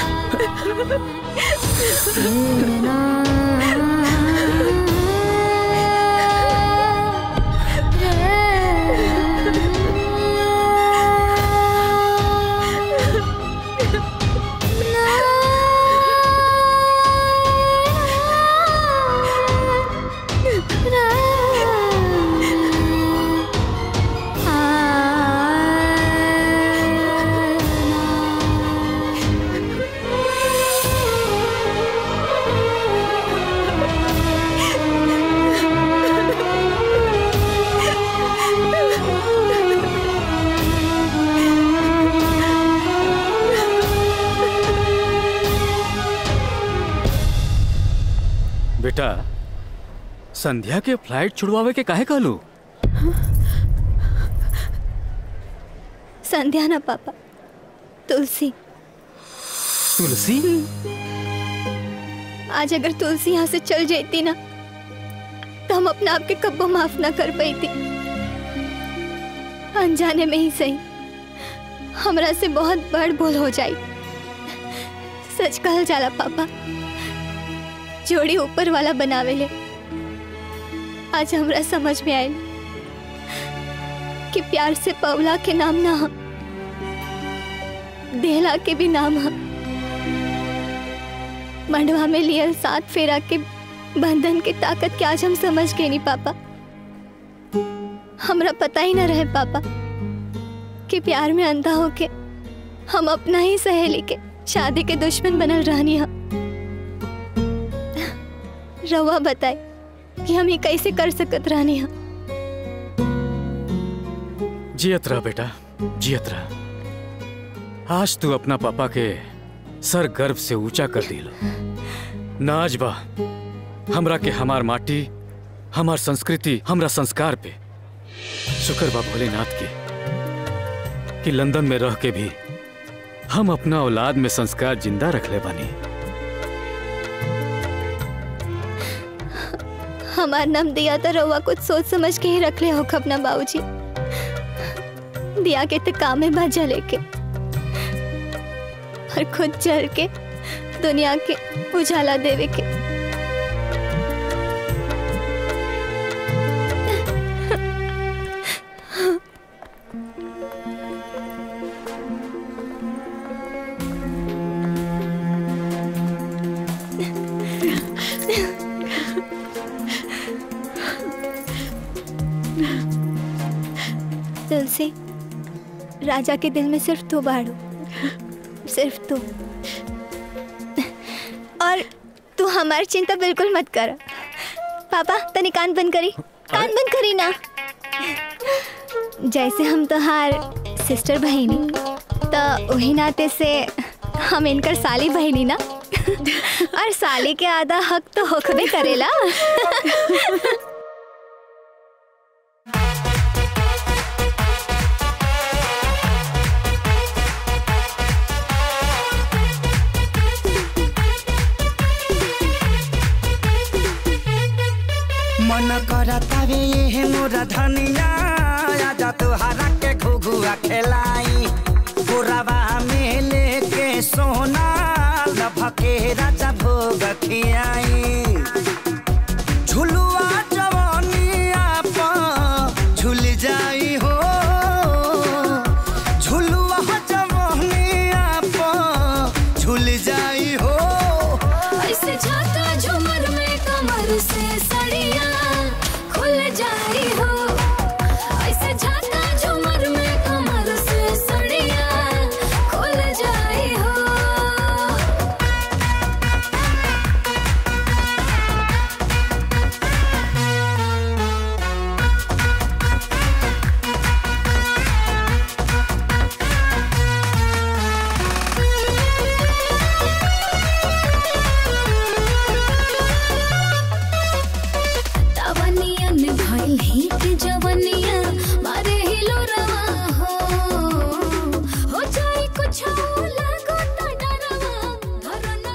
बेटा संध्या के फ्लाइट छुड़वावे के काहे कहलू संध्या ना पापा तुलसी तुलसी आज अगर तुलसी यहाँ से चल जाती ना तो हम अपने आप के कब्बो माफ ना कर पाई थी अनजाने में ही सही हमरा से बहुत बड़ भूल हो जाई सच कहल जाला पापा जोड़ी ऊपर वाला बनावे ले आज हमरा समझ में आयल कि प्यार से पवला के नाम ना हम देहला के भी नाम हम मंडवा में लियल सात फेरा के बंधन की ताकत के आज हम समझ गए नहीं पापा हमरा पता ही ना रहे पापा कि प्यार में अंधा होके हम अपना ही सहेली के शादी के दुश्मन बनल रहनी हम रवा बताए कि हम ये कैसे कर सकत रहनी हम जियत रह बेटा जियत रह आज तू अपना पापा के सर गर्व से ऊंचा कर दिलो नाज बा हमरा के हमार माटी हमार संस्कृति हमरा संस्कार पे शुक्र बा भोलेनाथ के कि लंदन में रह के भी हम अपना औलाद में संस्कार जिंदा रख ले बानी हमार नाम दिया तो रउआ कुछ सोच समझ के ही रख ले हो अपना बाबूजी दिया के तो काम में बाजा लेके और खुद जल के दुनिया के उजाला देवे के तुलसी राजा के दिल में सिर्फ तू बाड़ू सिर्फ तू और तू हमारी चिंता बिल्कुल मत कर पापा तनी कान बंद करी कान बंद करी ना जैसे हम तोहार सिस्टर बहिनी तो वही नाते से हम इनकर साली बहिनी ना और साली के आधा हक तो होखबे करेला मन करता वे ये मोरा धनिया आजा तुहरा के घुघुआ खेलाई गोरावा में लेके सोना लभके राजा भोग खियाई झुलुआ जवानिया पर झुल जाई हो झुलुआ जवानिया पर झुल जाई हो ऐसे झाका झूमर में कमर से सड़िया खुल जाई हो ऐसे झाका झूमर में कमर से सड़िया खुल जाई हो तवनियन भइल हिट जवनिया मारे हिलो रवा हो हो जाई कुछ लागो त डरवा धरो न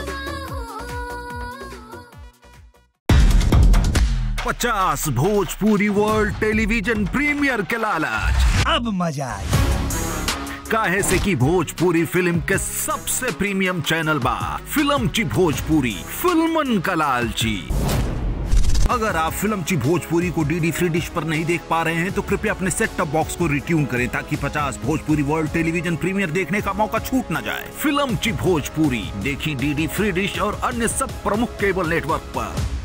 पचास भोजपुरी वर्ल्ड टेलीविजन प्रीमियर के लालच अब मजा आई काहे से की भोजपुरी फिल्म के सबसे प्रीमियम चैनल बा फिल्म ची भोजपुरी फिल्मन का लालची अगर आप फिल्म ची भोजपुरी को डीडी फ्री डिश पर नहीं देख पा रहे हैं तो कृपया अपने सेट टॉप बॉक्स को रिट्यून करें ताकि 50 भोजपुरी वर्ल्ड टेलीविजन प्रीमियर देखने का मौका छूट न जाए फिल्म ची भोजपुरी देखी डीडी फ्री डिश और अन्य सब प्रमुख केबल नेटवर्क पर